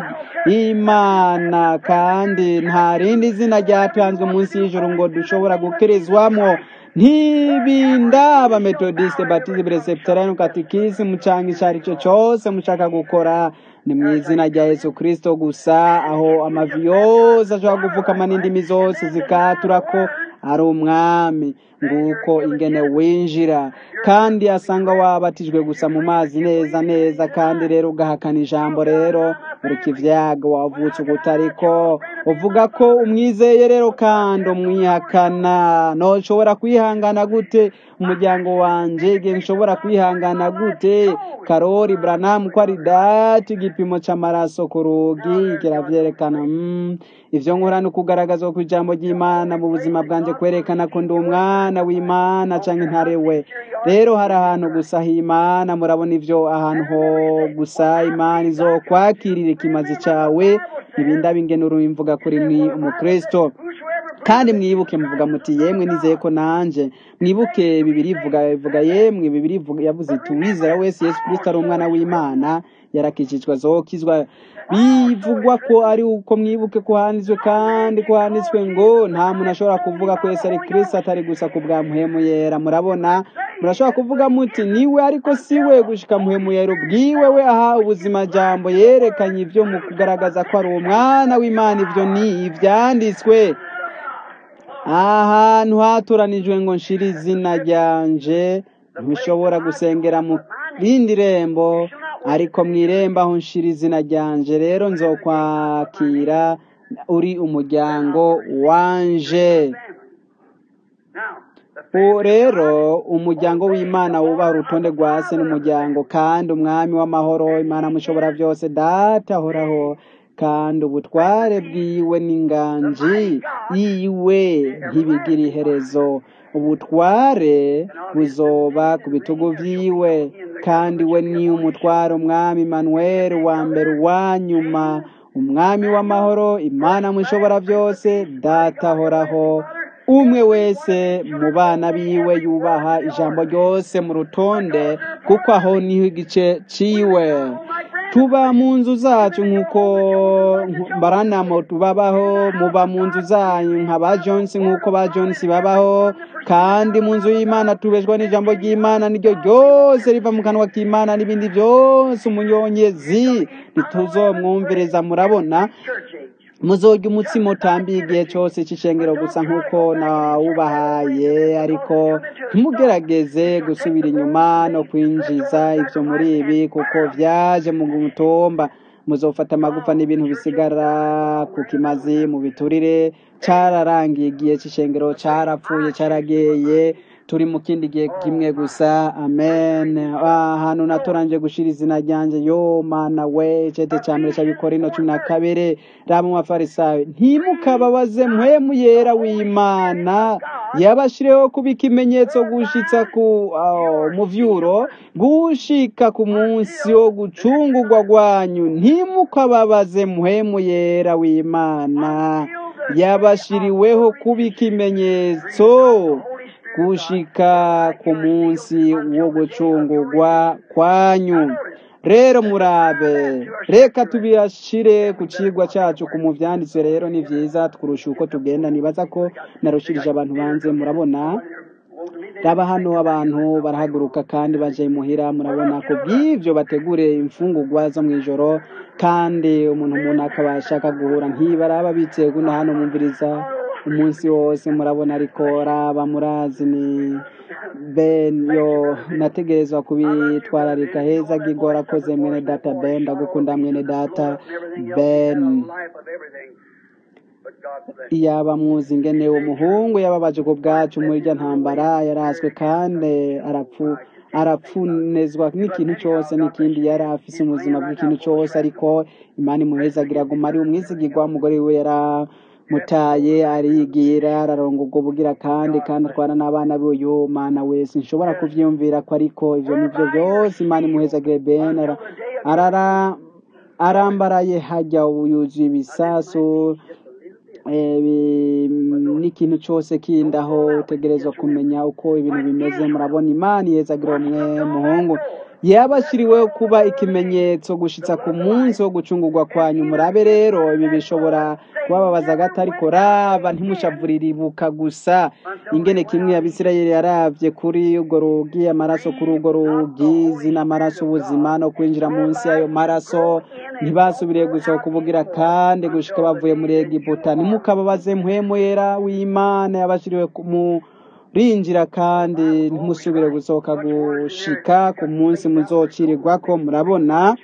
imana kandi nta rindi zina ryatanzwe munsi y'ijoro ngo dushobora gukirizwamo ntibindaba metodiste batiste presbyterian katikisimu canke ico ari cyo cose mushaka gukora ni mu izina rya yesu kristo gusa aho amavi yose ashobora gupfukama n'indimi zose zikatura ko ari umwami nguko ingene winjira kandi asanga wabatijwe gusa mu mazi neza neza kandi rero ugahakana ijambo rero uri kivyaga wavutse ugutariko uvuga ko umwizeye rero kandi umwihakana noshobora kwihangana gute umuryango wanje igihe nshobora kwihangana gute karori branamu ko ari dati igipimo c'amaraso ku rugi kiravyerekana mm. ivyo nkora ni ukugaragaza ko ijambo ry'imana mu buzima bwanje kwerekana ko ndi umwana w'imana canke ntare we rero hari ahantu gusa h'imana murabona ivyo ahantu ho gusa imana izokwakirira ikimazi cawe ntibindaba ingene urumvuga kuri ni umukristo kandi mwibuke muvuga muti yemwe nizeye ko nanje mwibuke bibiri ivuga ivuga yemwe bibiri ivuga yavuze iti uwizera wese yesu kristo ari umwana w'imana yarakijijwe azokizwa bivugwa ko ari uko mwibuke ko handitswe kandi ko handitswe ngo nta muntu ashobora kuvuga ko yesu ari kristo atari gusa ku bwa muhemu yera murabona murashobora kuvuga muti niwe ariko si we gushika muhemu yera ubwiwe we aha ubuzima jambo yerekanye ivyo mu kugaragaza ko ari umwana w'imana ivyo ni ivyanditswe ahantu hatoranijwe ngo nshire izina ryanje ntishobora gusengera mu rindi rembo ariko mu irembo aho nshira izina ryanje rero nzokwakira uri umuryango wanje ubu rero umuryango w'imana wubaha urutonde rwa se n'umuryango kandi umwami w'amahoro imana mushobora byose data ahoraho kandi ubutware bwiwe n'inganji yiwe ntibigira iherezo ubutware buzoba ku bitugu vyiwe kandi we ni umutware umwami manuel wa mbere uwa nyuma umwami w'amahoro imana mushobora byose data ahoraho umwe wese mu bana biwe yubaha ijambo ryose mu rutonde kuko aho niho igice ciwe tuba mu nzu zacu nk'uko baranamo tubabaho muba mu nzu zanyu nka ba jonsi nk'uko ba jonsi babaho kandi mu nzu y'imana tubeshwa n'ijambo ry'imana niryo ryose riva mu kanwa k'imana n'ibindi byose umunyonyezi ntituzomwumviriza murabona muzorya umutsima utambiye igihe cyose cy'ishengero gusa nk'uko nawubahaye ariko ntimugerageze gusubira inyuma no kwinjiza ibyo muri ibi kuko byaje mu mutumba muzofata amagufa n'ibintu bisigara ku kimazi mu biturire cyararangiye igihe cy'ishengero cyarapfuye cyarageye turi mu kindi gihe kimwe gusa amen ahantu natoranje gushira izina ryanje yo mana we cete cya mbere cy'abikorino cumi na kabiri raba mu mafarisayo ntimukababaze mpwemu yera w'imana yabashireho kuba ikimenyetso gushitsa ku muvyuro gushika ku munsi wo gucungurwa rwanyu ntimukababaze mpwemu yera w'imana yabashiriweho kuba ikimenyetso gushika ku munsi wo gucungurwa kwanyu rero murabe reka tubiyashire ku cigwa cacu ku muvyanditswe rero ni vyiza twurusha uko tugenda nibaza ko narushirije abantu banze murabona raba hano abantu barahaguruka kandi baje muhira murabona ko bw'ivyo bategure imfungurwa zo mw'ijoro kandi umuntu umuntu akaba ashaka guhura ntibaraba biteye kuno hano mumviriza umunsi wose murabona ariko raba murazi ni ben yo nategerezwa kubitwararika heza gigora akoze mwene data ben ndagukunda mwene data ben yaba muzi ingene umuhungu yababaje ku bwacu muri irya ntambara yarazwe kandi arapfu arapfunezwa n'ikintu cyose n'ikindi yari afise ubuzima bw'ikintu cyose ariko imana imuhezagira aguma ari umwizigirwa umugore we yara mutaye arigira araronga ubwo bugira kandi kandi atwara n'abana be uyu mana wese nshobora kuvyiyumvira ko ariko ivyo nivyo byose imana imuhezagire ben arara arambaraye hajya yuzuye ibisasu n'ikintu cyose kindaho utegerezwa kumenya uko ibintu bimeze murabona imana ihezagira umwe muhungu yabashyiriweho kuba ikimenyetso gushitsa ku munsi wo gucungurwa kwanyu murabe rero ibi bishobora kubababaza gato ariko raba ntimushavurire ibuka gusa ingene kimwe abisirayeli yaravye kuri urwo rugi amaraso kuri urwo rugi zina amaraso ubuzima no kwinjira munsi y'ayo maraso ntibasubiriye gusohoka ubugira kandi gushika bavuye muri egiputa ntimukababaze mpwemu yera w'imana yabashiriwe mu rinjira kandi ntimusubire gusohoka gushika ku munsi muzocirirwako murabona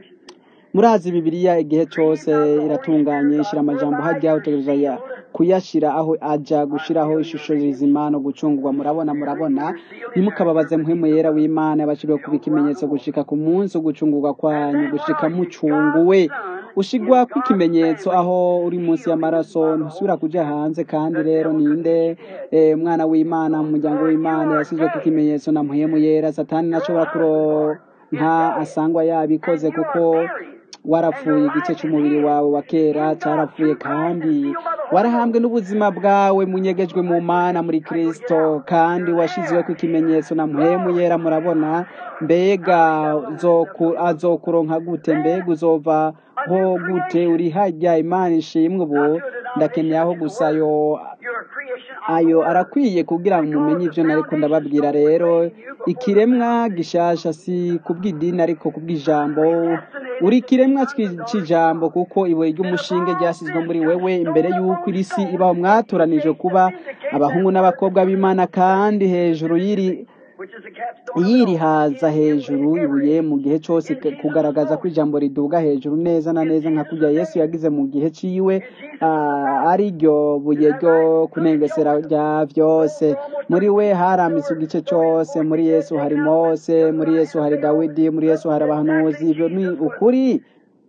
murazi bibiliya igihe cyose iratunganye ishyira amajambo hajya utegereza ya kuyashyira aho ajya gushyiraho ishusho rizima no gucungurwa murabona murabona ntimukababaze mpwemu yera w'imana yabashyiriwe kuba ikimenyetso gushika ku munsi wo gucungurwa kwanyu gushika mucunguwe ushigwa kw'ikimenyetso aho uri munsi y'amaraso ntusubira kuja hanze kandi rero ninde eh, umwana w'imana mu muryango w'imana yasizwe kw'ikimenyetso na mpwemu yera satani ntashobora kuronka asangwa yabikoze kuko warapfuye igice cy'umubiri wawe wa kera cyarapfuye kandi warahambwe n'ubuzima bwawe munyegejwe mu mana muri kristo kandi washyizwe ku ikimenyetso na mpwemu yera murabona mbega zoku- azokuronka gute mbega uzova ho gute uri hajya imana ishimwe ubu ndakeneye aho gusa yo You're a creation of ayo arakwiye kugira ngo mumenye ibyo nariko ndababwira rero ikiremwa gishasha si kubw'idini ariko kubw'ijambo uri ikiremwa c'i- c'ijambo kuko ibuye ry'umushinge ryasizwe muri wewe imbere y'uko iri si ibaho mwatoranije kuba abahungu n'abakobwa b'imana kandi hejuru y'iri which is the capstone. yirihaza hejuru ibuye mu gihe cyose ke- kugaragaza ko ijambo riduga hejuru neza na neza nka kurya yesu yagize mu gihe ciwe ah, ari ryo buye ryo kunengesera rya byose muri we harambitse igice cyose muri yesu hari mose muri yesu hari dawidi muri yesu hari abahanuzi ibyo ni ukuri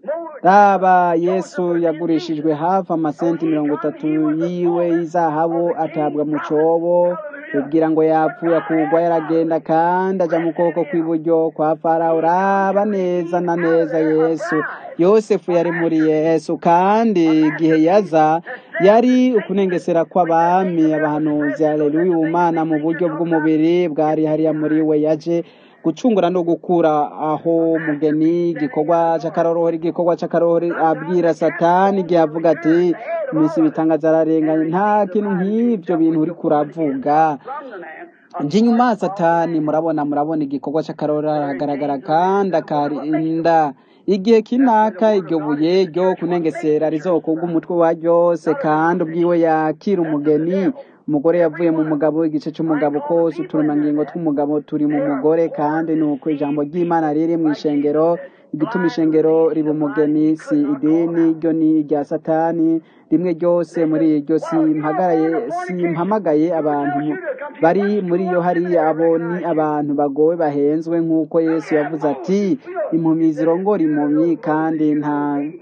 raba yesu yagurishijwe hafi amasenti mirongo itatu yiwe y'izahabu atabwa mu cyobo ubwira ngo yapfuye akugwa yaragenda kandi ajya mu kuboko kw'iburyo kwa farawo raba neza na neza yesu yosefu yari muri yesu kandi igihe yaza yari ukunengesera kw'abami abahanuzi haleluya ubumana mu buryo bw'umubiri bwari hariya muri we yaje gucungura no gukura aho mugeni igikorwa cy'akaroruhori igikorwa cy'akaroruhori abwira satani igihe avuga ati iminsi ibitangaza ararenganye nta kintu nk'ibyo bintu uri kuravuga nje inyuma ya satani murabona murabona igikorwa cy'akarora aragaragara kandi akarinda igihe kinaka iryo buye ryo kunengesera rizokurwa umutwe wa ryose kandi ubwiwe yakira umugeni umugore yavuye mu mugabo igice cy'umugabo kose uturemangingo tw'umugabo turi mu mugore kandi ni uko ijambo ry'imana riri mu ishengero igituma ishengero riba umugeni si idini ryo ni irya satani rimwe ryose muri iryo simpagaraye simpamagaye abantu bari muri yo hariya abo ni abantu bagowe bahenzwe nk'uko yesu yavuze ati impumyi zirongora impumyi kandi nta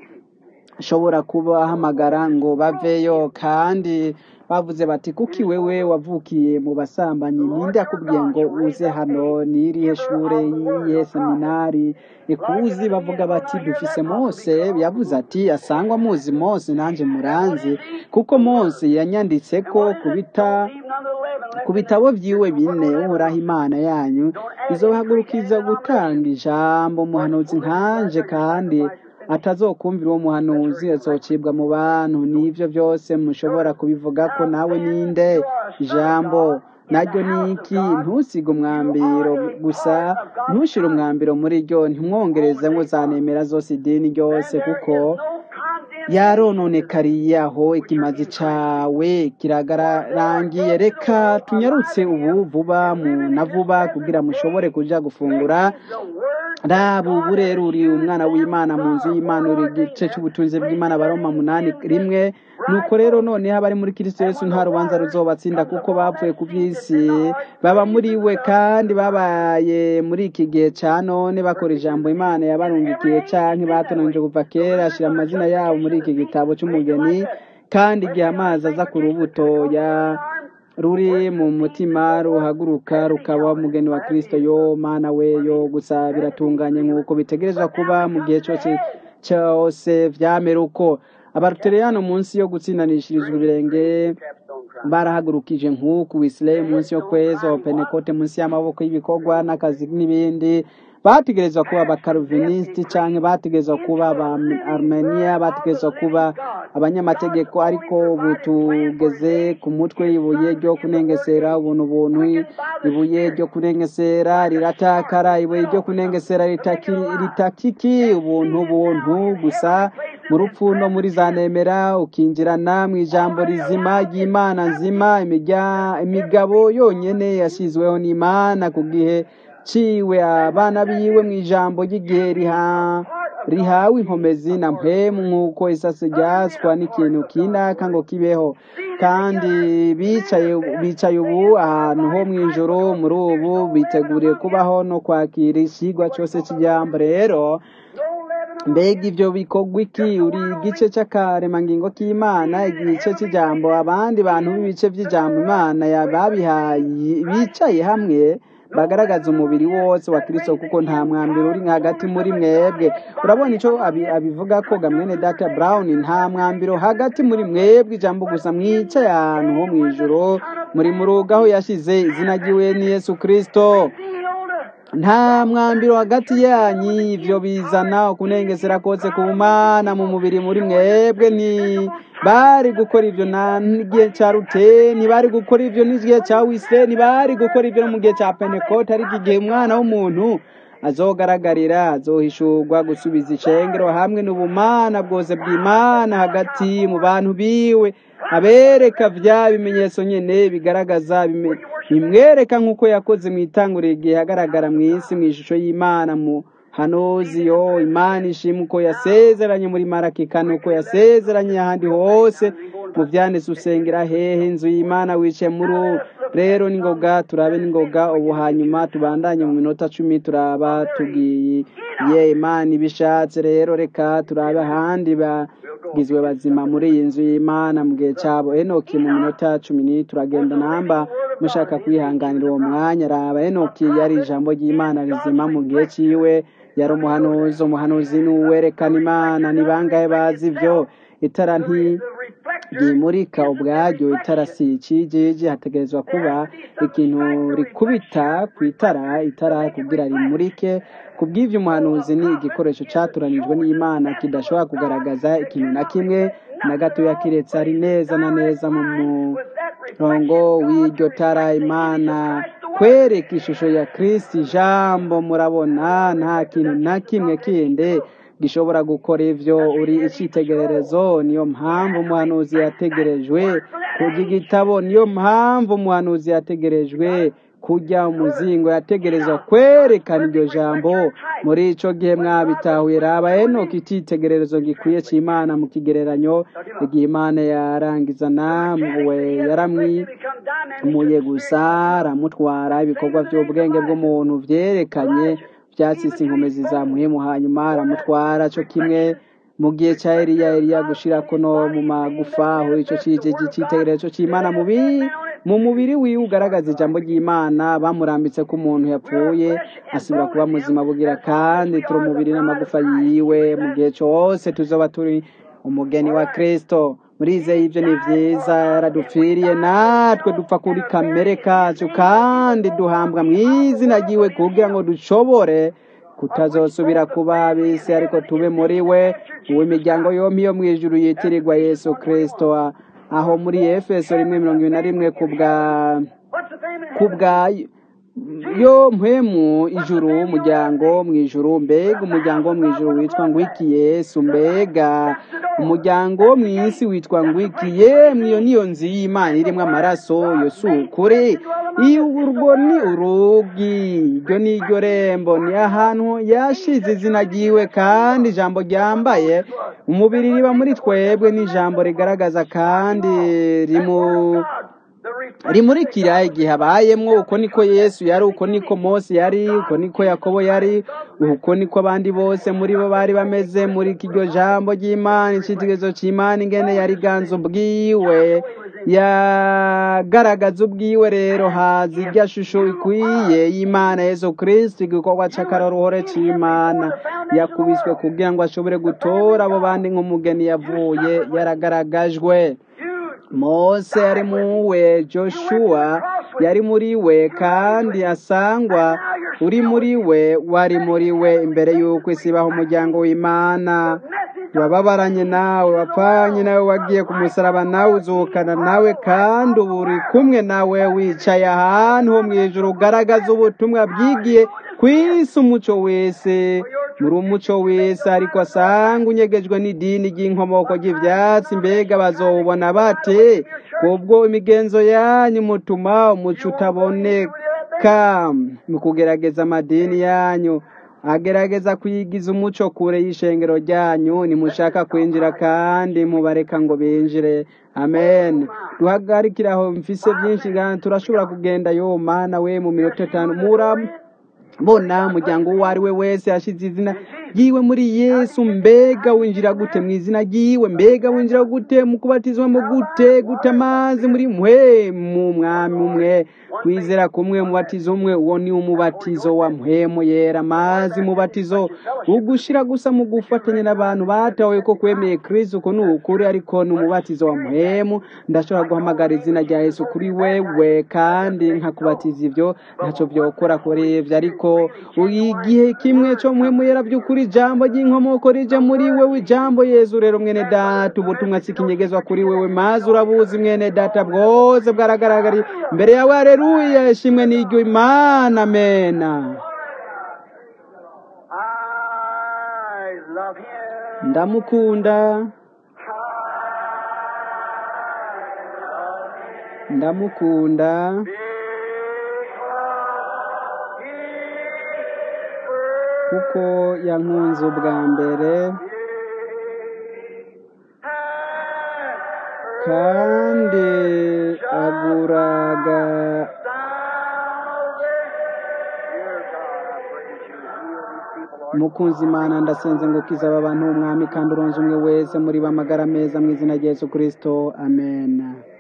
shobora kubahamagara ngo baveyo kandi bavuze bati kuki wewe wavukiye mu basambanyi ninde yakubwiye ngo uze hano n'irihe shure yihe seminari ikuzi bavuga bati dufise mose yavuze ati asangwa muzi mose nanjye muranzi kuko mose yanyanditse ko kubita ku bitabo byiwe bine uhoraho imana yanyu izohagurukiza gutanga ijambo umuhanuzi nkanje kandi atazokumvira uwo muhanuzi azocibwa mu bantu n'ibyo byose mushobora kubivuga ko nawe ninde ijambo naryo ni iki ntusige umwambiro gusa ntushire umwambiro muri ryo ntimwongereze ngo zanemera zose idini ryose kuko yarononekariye aho ikimazi cawe kiragarangiye reka tunyarutse ubu vuba mu na vuba kugira mushobore kuja gufungura raba ubu rero uri umwana w'imana mu nzu y'imana uri igice cy'ubutunzi bw'imana baroma munani rimwe nuko rero noneho abari muri kirisito yesu nta rubanza ruzobatsinda kuko bapfuye ku by'isi baba muri we kandi babaye muri iki gihe cya none bakora ijambo imana yabarungikiye canke batonanije kuva kera ashyira amazina yabo muri iki gitabo cy'umugeni kandi igihe amazi aza ku rubuto ya ruri mu mutima ruhaguruka rukaba umugeni wa kirisito yo mana we yo gusa biratunganye nk'uko bitegerezwa kuba mu gihe cyose cyose vyamera uko abarutereyano munsi yo gutsindanishirizwa ibirenge barahagurukije nk'uku wisirayi munsi yo kweza penekote munsi y'amaboko y'ibikorwa n'akazi n'ibindi bategerezwa kuba abakaruvinisiti cyangwa bategerezwa kuba aba armenia bategerezwa kuba abanyamategeko ariko ubu tugeze ku mutwe ibuye ryo kunengesera ubuntu buntu ibuye ryo kunengesera riratakara ibuye ryo kunengesera ritaki- ritakiki ubuntu buntu gusa mu rupfu no muri za nemera ukinjirana mu ijambo rizima ry'imana nzima imijya- imigabo yonyine yashyizweho n'imana ku gihe ciwe abana biwe mu ijambo ry'igihe riha rihawe inkomezi na mpemu nk'uko isase ryaswa n'ikintu kinaka ngo kibeho kandi bicaye bicaye ubu ahantu ho mu ijoro muri ubu biteguriye kubaho no kwakira ikigwa cyose cy'ijambo rero mbega ibyo bikorwa iki uri igice cy'akaremangingo k'imana igice cy'ijambo abandi bantu b'ibice by'ijambo imana babihaye bicaye hamwe bagaragaza umubiri wose wa kirisito kuko nta mwambiro uri hagati muri mwebwe urabona icyo abi- abivuga ko gamwene data brown nta mwambiro hagati muri mwebwe ijambo gusa mwicaye ahantu ho mu ijoro muri mu rugo aho yashyize izina ry'iwe ni yesu kirisito nta mwambiro hagati yanyu ibyo bizana ukunengesera kose ku mana mu mubiri muri mwebwe ni bari gukora ibyo na n'igihe cya rute ntibari gukora ibyo n'igihe cya wise ntibari gukora ibyo no mu gihe cya penekote ariko igihe umwana w'umuntu azogaragarira azohishurwa gusubiza icengero hamwe n'ubumana bwose bw'imana hagati mu bantu biwe abereka bya bimenyetso nyine bigaragaza bime- bimwereka nk'uko yakoze mu itanguriro igihe agaragara mu isi mu ishusho y'imana mu hanozi yo imana ishima uko yasezeranye muri maraki kane uko yasezeranye ahandi hose mu byanditse usengera hehe inzu y'imana wicaye muri ubu rero n'ingoga turabe n'ingoga ubu hanyuma tubandanye mu minota cumi turaba tugiye ye imana ibishatse rero reka turabe ahandi bagizwe bazima muri iyi nzu y'imana mu gihe cyabo enoki mu minota cumi n'itatu turagenda namba mushaka kwihanganira uwo mwanya raba enoki yari ijambo ry'imana rizima mu gihe cyiwe yari umuhanuzi umuhanuzi ni uwerekana imana ni bangahe bazi ibyo itara nti ryimurika ubwaryo itara si ikijiji hategerezwa kuba ikintu rikubita ku itara itara kugira rimurike ku bw'ibyo umuhanuzi ni igikoresho cyatoranijwe n'imana kidashobora kugaragaza ikintu na kimwe na gatoya kiretse ari neza na neza mu murongo w'iryo tara imana kwereka ishusho ya kirisiti ijambo murabona nta kintu na kimwe kindi gishobora gukora ibyo uri icyitegererezo niyo mpamvu umuhanuzi yategerejwe kurya igitabo niyo mpamvu umuhanuzi yategerejwe kujya umuzingo yategereza kwerekana iryo jambo muri icyo gihe mwabitahuye raba enoki icyitegererezo gikwiye cy'imana mu kigereranyo igihe imana yarangiza namwe yaramwimuye gusa aramutwara ibikorwa by'ubwenge bw'umuntu byerekanye byasise inkomezi zamuhemu hanyuma aramutwara cyo kimwe mu gihe cya Eliya Eliya gushira kuno mu magufa aho icyo kije cyitegererezo cy'Imana mubi mu mubiri wiwe ugaragaza ijambo ry'Imana bamurambitse ko umuntu yapfuye asubira kuba muzima bugira kandi turi umubiri n'amagufa yiwe mu gihe cyose tuzoba turi umugeni wa Kristo murizeye ibyo ni byiza yaradupfiriye natwe dupfa kuri kamere kacu kandi duhambwa mu izina ryiwe kugira ngo dushobore kutazosubira kuba abisi ariko tube muri we uw'imiryango yombi yo mu ijuru yitirirwa yesu kirisito aho muri efeso rimwe mirongo ibiri na rimwe ku bwa ku bwa yo mpemu ijuru umuryango mu ijuru mbega umuryango wo mu ijuru witwa ngwiki yesu mbega umuryango wo mu isi witwa ngwiki yemwe iyo niyo nzu y'imana irimo amaraso yo si ukuri iyo urwo ni urugi iryo ni iryo rembo ni ahantu yashize izina ryiwe kandi ijambo ryambaye umubiri riba muri twebwe n'ijambo rigaragaza kandi rimu rimurikira igihe abayemwo uko niko yesu yari uko niko mose yari uko niko yakobo yari uko niko abandi bose muri bo bari bameze muri iryo jambo ry'imana icyitegererezo cy'imana ingene yari ganza ubwiwe yagaragaza ubwiwe rero haza irya shusho ikwiye y'imana yesu kirisiti igikorwa cy'akaroruhore cy'imana yakubiswe kugira ngo ashobore gutora abo bandi nk'umugeni yavuye yaragaragajwe mose yari muwe joshua yari muri we kandi asangwa uri muri we wari muri we imbere y'uko isi ibaho umuryango w'imana wababaranye nawe wapfanye nawe wagiye ku musaraba nawe uzukana nawe kandi ubu uri kumwe nawe wicaye ahantu ho mu ijoro ugaragaza ubutumwa bwigiye ku isi umuco wese muri umuco wese ariko asanga unyegejwe n'idini ry'inkomoko ry'ibyatsi mbega bazowubona bate kubwo imigenzo yanyu mutuma umuco utaboneka mu kugerageza amadini yanyu agerageza kuyigiza umuco kure y'ishengero ryanyu nimushaka kwinjira kandi mubareka ngo binjire amen duhagarikire aho mfise byinshi kandi turashobora kugenda yo mana we mu minota itanu murabona umuryango uwo ari we wese yashyize izina yiwe muri yesu mbega winjira gute mu izina ryiwe mbega winjira gute mu kubatizwamo gute gute amazi muri mwe mu mwami umwe kwizera kumwe umubatizo umwe uwo ni umubatizo wa mpwemu yera amazi mubatizo ugushira gusa mu gufatanya n'abantu batawe ko kwemeye kristo uko ni ukuri ariko ni umubatizo wa mpwemu ndashobora guhamagara izina rya yesu kuri wewe kandi nkakubatiza ibyo ntacyo byokora kuri ibyo ariko igihe kimwe cyo mpwemu yera by'ukuri ijambo ry'inkomoko rije muri wewe ijambo yezu rero mwene data ubutumwa sikinyegezwa kuri wewe maze urabuzi mwene data bwose bwaragaragariye mbere yawe haleluya ishimwe n'iryo imana amena ndamukunda ndamukunda kuko yankunze ubwa mbere kandi aguraga mukunzi imana ndasenze ngo kizaba abantu umwami kandi uronze umwe wese muri bamagara meza mu izina rya yesu kirisito amen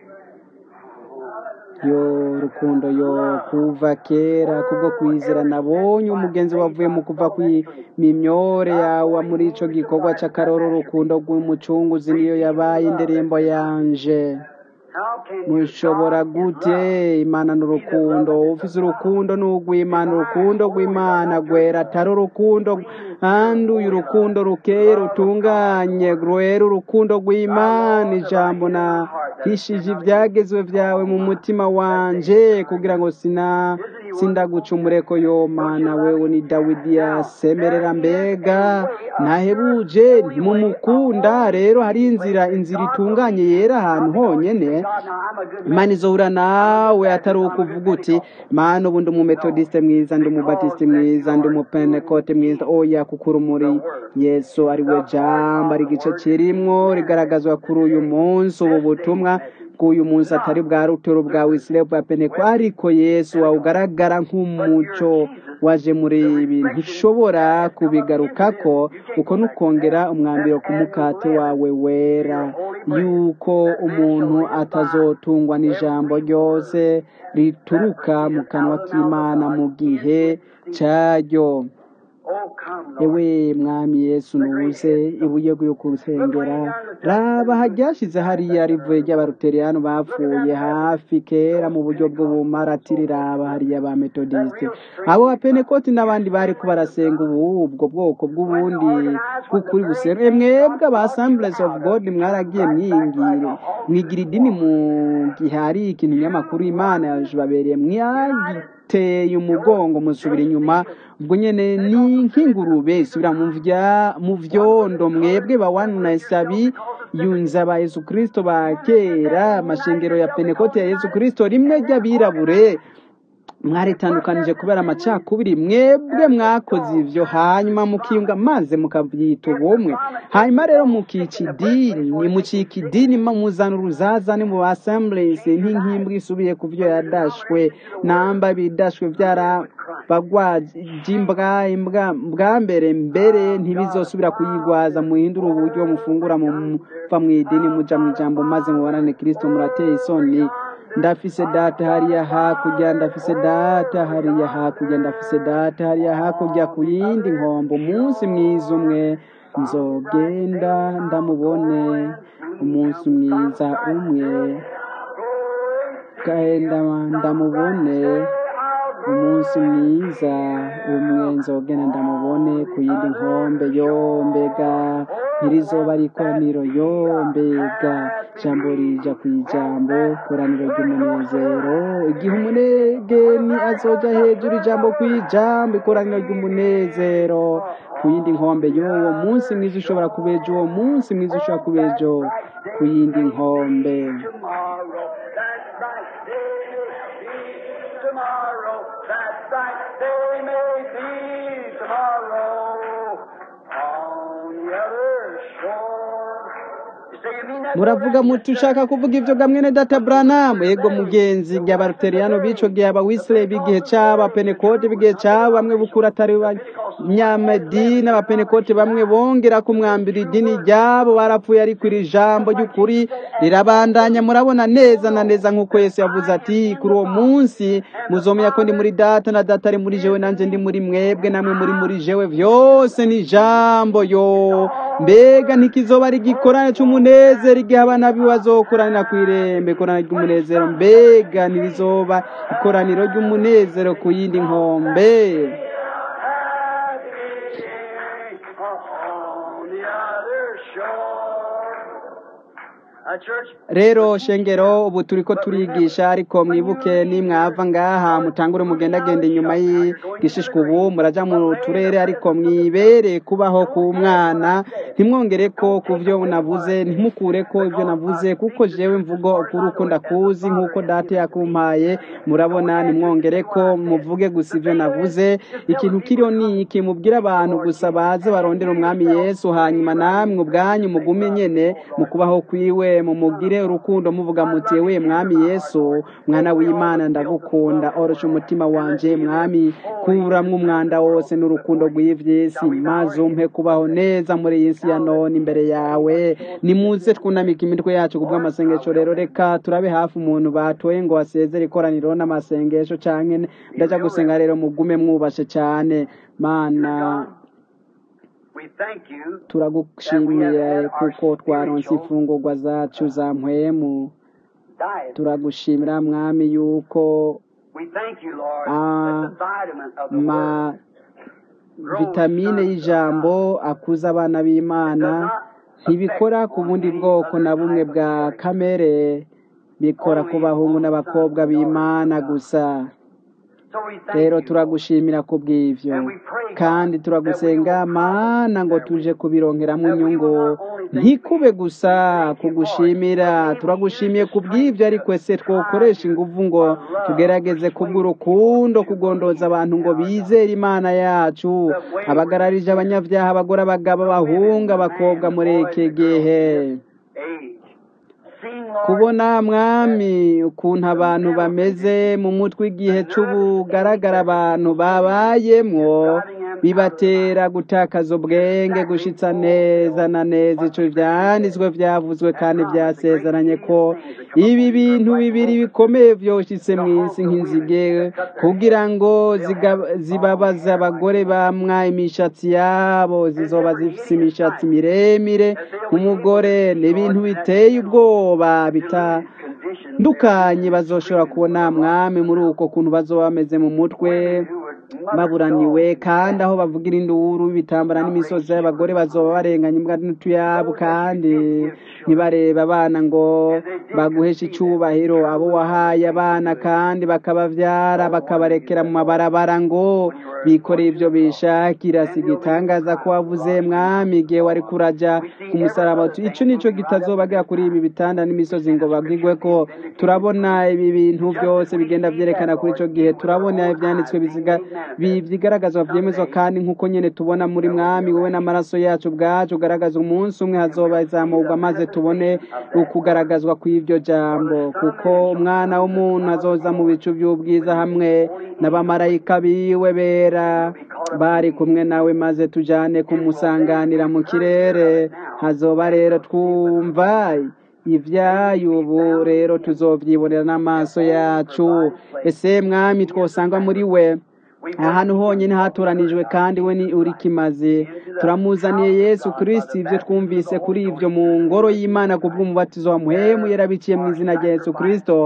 yo rukundo yo kuva kera kubwo kwizera nabonye umugenzi wavuye mu kuva ku mimyore yawe muri ico gikorwa c'akaroro urukundo rw'umucunguzi niyo yabaye indirimbo yanje mushobora gute imana n'urukundo ufise urukundo n'urw'imana urukundo rw'imana rwera atari urukundo kandi uyu urukundo rukeye rutunganye rwera urukundo rw'imana ijambo nahishije ibyagezwe byawe mu mutima wanje kugira ngo sina sindagucumure ko yo mana wewe ni dawidi yasemerera mbega ntahebuje ntimumukunda rero hari inzira inzira itunganye yera ahantu honyene imana izohura nawe atari ukuvuga uti mana ubu ndi umumetodiste mwiza ndi umubatisite mwiza ndi umupenekote mwiza oya kuko urumuri yesu ari we jambo ari igice kirimwo rigaragazwa kuri uyu munsi ubu butumwa bw'uyu munsi atari bwa rutero bwa wisire bwa peneko ariko yesu wawe ugaragara nk'umuco waje muri ibi ntushobora kubigarukako uko nukongera umwambiro ku mukate wawe wera yuko umuntu atazotungwa n'ijambo ryose rituruka mu kanwa k'imana mu gihe cyaryo ewe mwami yesu nuze ibuye ryo kurusengera raba hajyashize hariya rivuye ry'abaruteriyani bapfuye hafi kera mu buryo bw'ubumaratiri raba hariya ba metodiste abo ba penekoti n'abandi bari ko barasenga ubu ubwo bwoko bw'ubundi bw'ukuri buseruye mwebwe aba assemblies of god mwaragiye mwingire mwigira idini mu gihe hari ikintu nyamakuru imana yababereye mwagiteye umugongo musubira inyuma ubwo nyene ni nk'ingurube isubira mu vyondo mwebwe bawanasabi yunza ba yesu kristo ba kera amashengero ya penekote ya yesu kristo rimwe ry'abirabure mwaritandukanije kubera amacakubiri mwebwe mwakoze ivyo hanyuma mukiyunga maze mukabyita ubumwe hanyuma rero mukica idini mucika idini muzana uruzazane mu assemblies nk'inkimbwa isubiye ku vyo yadashwe namba bidashwe vyara bagwajimbwa imbwa bwa mbere mbere ntibizosubira kuyigwaza muhindura uburyo mufungura muva mu idini muja mu ijambo maze mubarane kristo murateye isoni ndafise data hariya hakurya ndafise data hariya hakurya ndafise data hariya hakurya ku yindi nkombo umunsi mwiza umwe nzogenda ndamubone umunsi mwiza umwe genda ndamubone umunsi mwiza umwe nzogenda ndamubone ku yindi nkombe yo mbega ntirizoba ari ikoraniro yo mbega jambo rija ku ijambo ikoraniro ry'umunezero igihe umunegeni azoja hejuru ijambo ku ijambo ikoraniro ry'umunezero ku yindi nkombe y'uwo munsi mwiza ushobora kubeja uwo munsi mwiza ushobora kubeja ku yindi nkombe Tomorrow, that's right, they may be tomorrow on the other shore. You say you mean that? muravuga muti ushaka kuvuga ibyo ga mwene data buranamu yego mugenzi igihe abaruteriyano b'ico gihe abawisire b'igihe cyabo abapenekote b'igihe cyabo bamwe bukura atari banyamadini abapenekote bamwe bongera kumwambira idini ryabo barapfuye ariko iri jambo ry'ukuri rirabandanya murabona neza na neza nk'uko yesu yavuze ati kuri uwo munsi muzomenya ko ndi muri data na data ari muri jewe nanjye ndi muri mwebwe namwe muri muri jewe vyose ni jambo yo mbega ntikizoba ari igikorane c'umunezero igihe abana biwe bazokoranira kw'irembe ikoraniro ry'umunezero mbega ntirizoba ikoraniro ry'umunezero ku yindi nkombe on the other shore. A church rero shengero ubu turiko turigisha ariko mwibuke nimwava ngaha mutangure mugendagenda inyuma y'igishishwa ubu muraja mu turere ariko mwibere kubaho ku mwana ntimwongere ko ku vyo navuze ntimukure ko ivyo navuze kuko jewe mvugo ukuri uko ndakuzi nk'uko data yakumpaye murabona nimwongere ko muvuge gusa ivyo navuze ikintu kiriho ni iki mubwire abantu gusa baze barondera umwami yesu hanyuma namwe ubwanyu mugume nyene mu kubaho kwiwe mumugire urukundo muvuga muti we mwami yesu mwana w'imana ndagukunda orosha umutima wanje mwami kuramwo umwanda wose n'urukundo rw'ivy'isi maze umpe kubaho neza muri iyi si ya none imbere yawe nimuze twunamika imitwe yacu kubw'amasengesho rero reka turabe hafi umuntu batoye ngo asezere ikoraniro n'amasengesho canke ndaja gusenga rero mugume mwubashe cane mana We thank you turagushimiye kuko twaronse imfungurwa zacu za mpwemu diet. turagushimira mwami yuko We thank you, Lord, Ah, that the vitamin of the ma word vitamine y'ijambo akuza abana b'imana ntibikora ku bundi bwoko na bumwe bwa kamere bikora ku bahungu n'abakobwa b'imana gusa So we thank rero you. turagushimira ku bw'ivyo kandi turagusenga mana ngo tuje kubironkeramo inyungu ntikube gusa kugushimira turagushimiye ku bw'ibyo ariko ese twokoresha inguvu ngo tugerageze kubw'urukundo kugondoza abantu ngo bizere imana yacu abagararije abanyabyaha abagore abagabo abahungu abakobwa muri iki gihe Age. Seeing, Lord, kubona mwami ukuntu abantu bameze mu mutwe igihe c'ubugaragara abantu babayemwo bibatera gutakaza ubwenge gushitsa neza na neza ico vyanditswe vyavuzwe kandi vyasezeranye ko ibi bintu bibiri bikomeye vyoshitse mw'isi nk'inzige kugira ngo ziga- zibabaze abagore bamwa imishatsi yabo zizoba zifise imishatsi miremire nk'umugore ni ibintu biteye ubwoba bitandukanye bazoshobora kubona mwami muri uko kuntu bazoba bameze mu mutwe baburaniwe kandi aho bavugira induru ibitambara n'imisozi y'abagore bazoba barenganya imbwa n'utuyabo kandi ntibarebe abana ngo baguheshe icubahiro abo wahaye abana kandi bakabavyara bakabarekera mu mabarabara ngo bikoreye ivyo bishakira si igitangaza ko wavuze mwami igihe wari kuraja ku musaraba uti ico nico kitazobagira kuri ibi bitanda n'imisozi ngo bagigwe ko turabona ibi bintu byose bigenda vyerekana kuri ico gihe turabona ivyanditswe biziga bi- vyigaragazwa vyemezwa kandi nk'uko nyene tubona muri mwami wowe n'amaraso yacu ubwacu ugaragaza umunsi umwe hazoba izamurwa maze tubone ukugaragazwa kw'ivyo jambo kuko umwana w'umuntu azoza mu bicu vy'ubwiza hamwe n'abamarayika biwe bera bari kumwe nawe maze tujane kumusanganira mu kirere hazoba rero twumva ivyayo ubu rero tuzovyibonera n'amaso yacu ese mwami twosanga muri we ahantu honyine hatoranijwe kandi we ni uri kimaze turamuzaniye yesu kristo ibyo twumvise kuri ibyo mu ngoro y'imana ku bw'umubatizo wa muhemu yarabiciye mu izina rya yesu kristo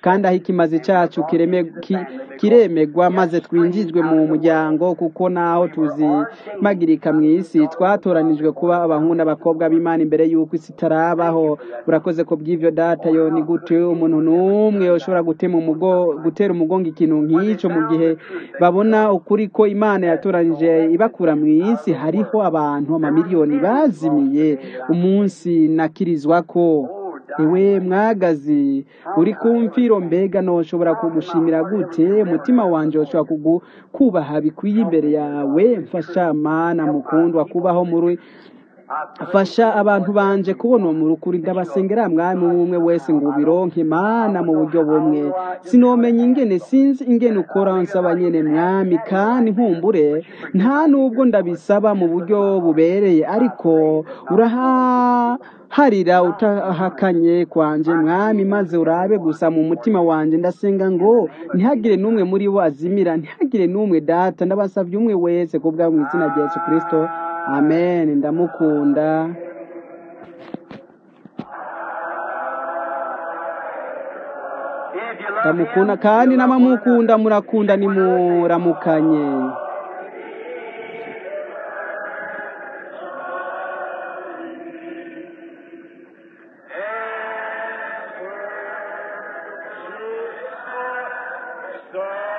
kandi aho ikimazi cyacu kireme- ki- kiremegwa maze twinjizwe mu muryango kuko naho tuzimagirika mu isi twatoranijwe kuba abahungu n'abakobwa b'imana imbere y'uko isi itarabaho urakoze ko bw'ivyo data yo ni gute umuntu n'umwe ushobora gutema umugo gutera umugongo ikintu nk'icyo mu gihe babona ukuri ko imana yatoranije ibakura mu isi hariho abantu amamiliyoni bazimiye umunsi nakirizwa ko ewe mwagazi uri ku mfiro mbega noshobora kugushimira gute umutima wanje ushobora kugu kubaha bikwiye imbere yawe mfasha mana mukundwa kubaho muri fasha abantu banje kubona uwo murukuri ndabasengera mwami umwe wese ngo ubironke mana mu buryo bumwe sinomenya ingene sinzi ingene ukora nsaba nyene mwami kandi nkumbure nta nubwo ndabisaba mu buryo bubereye ariko urahaharira utahakanye kwanje mwami maze urabe gusa mu mutima wanje ndasenga ngo ntihagire n'umwe muri bo azimira ntihagire n'umwe data ndabasavye umwe wese kubwa mu izina rya yesu kristo amen ndamukunda If you love ndamukunda him, kandi you love one n'abamukunda another. murakunda nimuramukanye So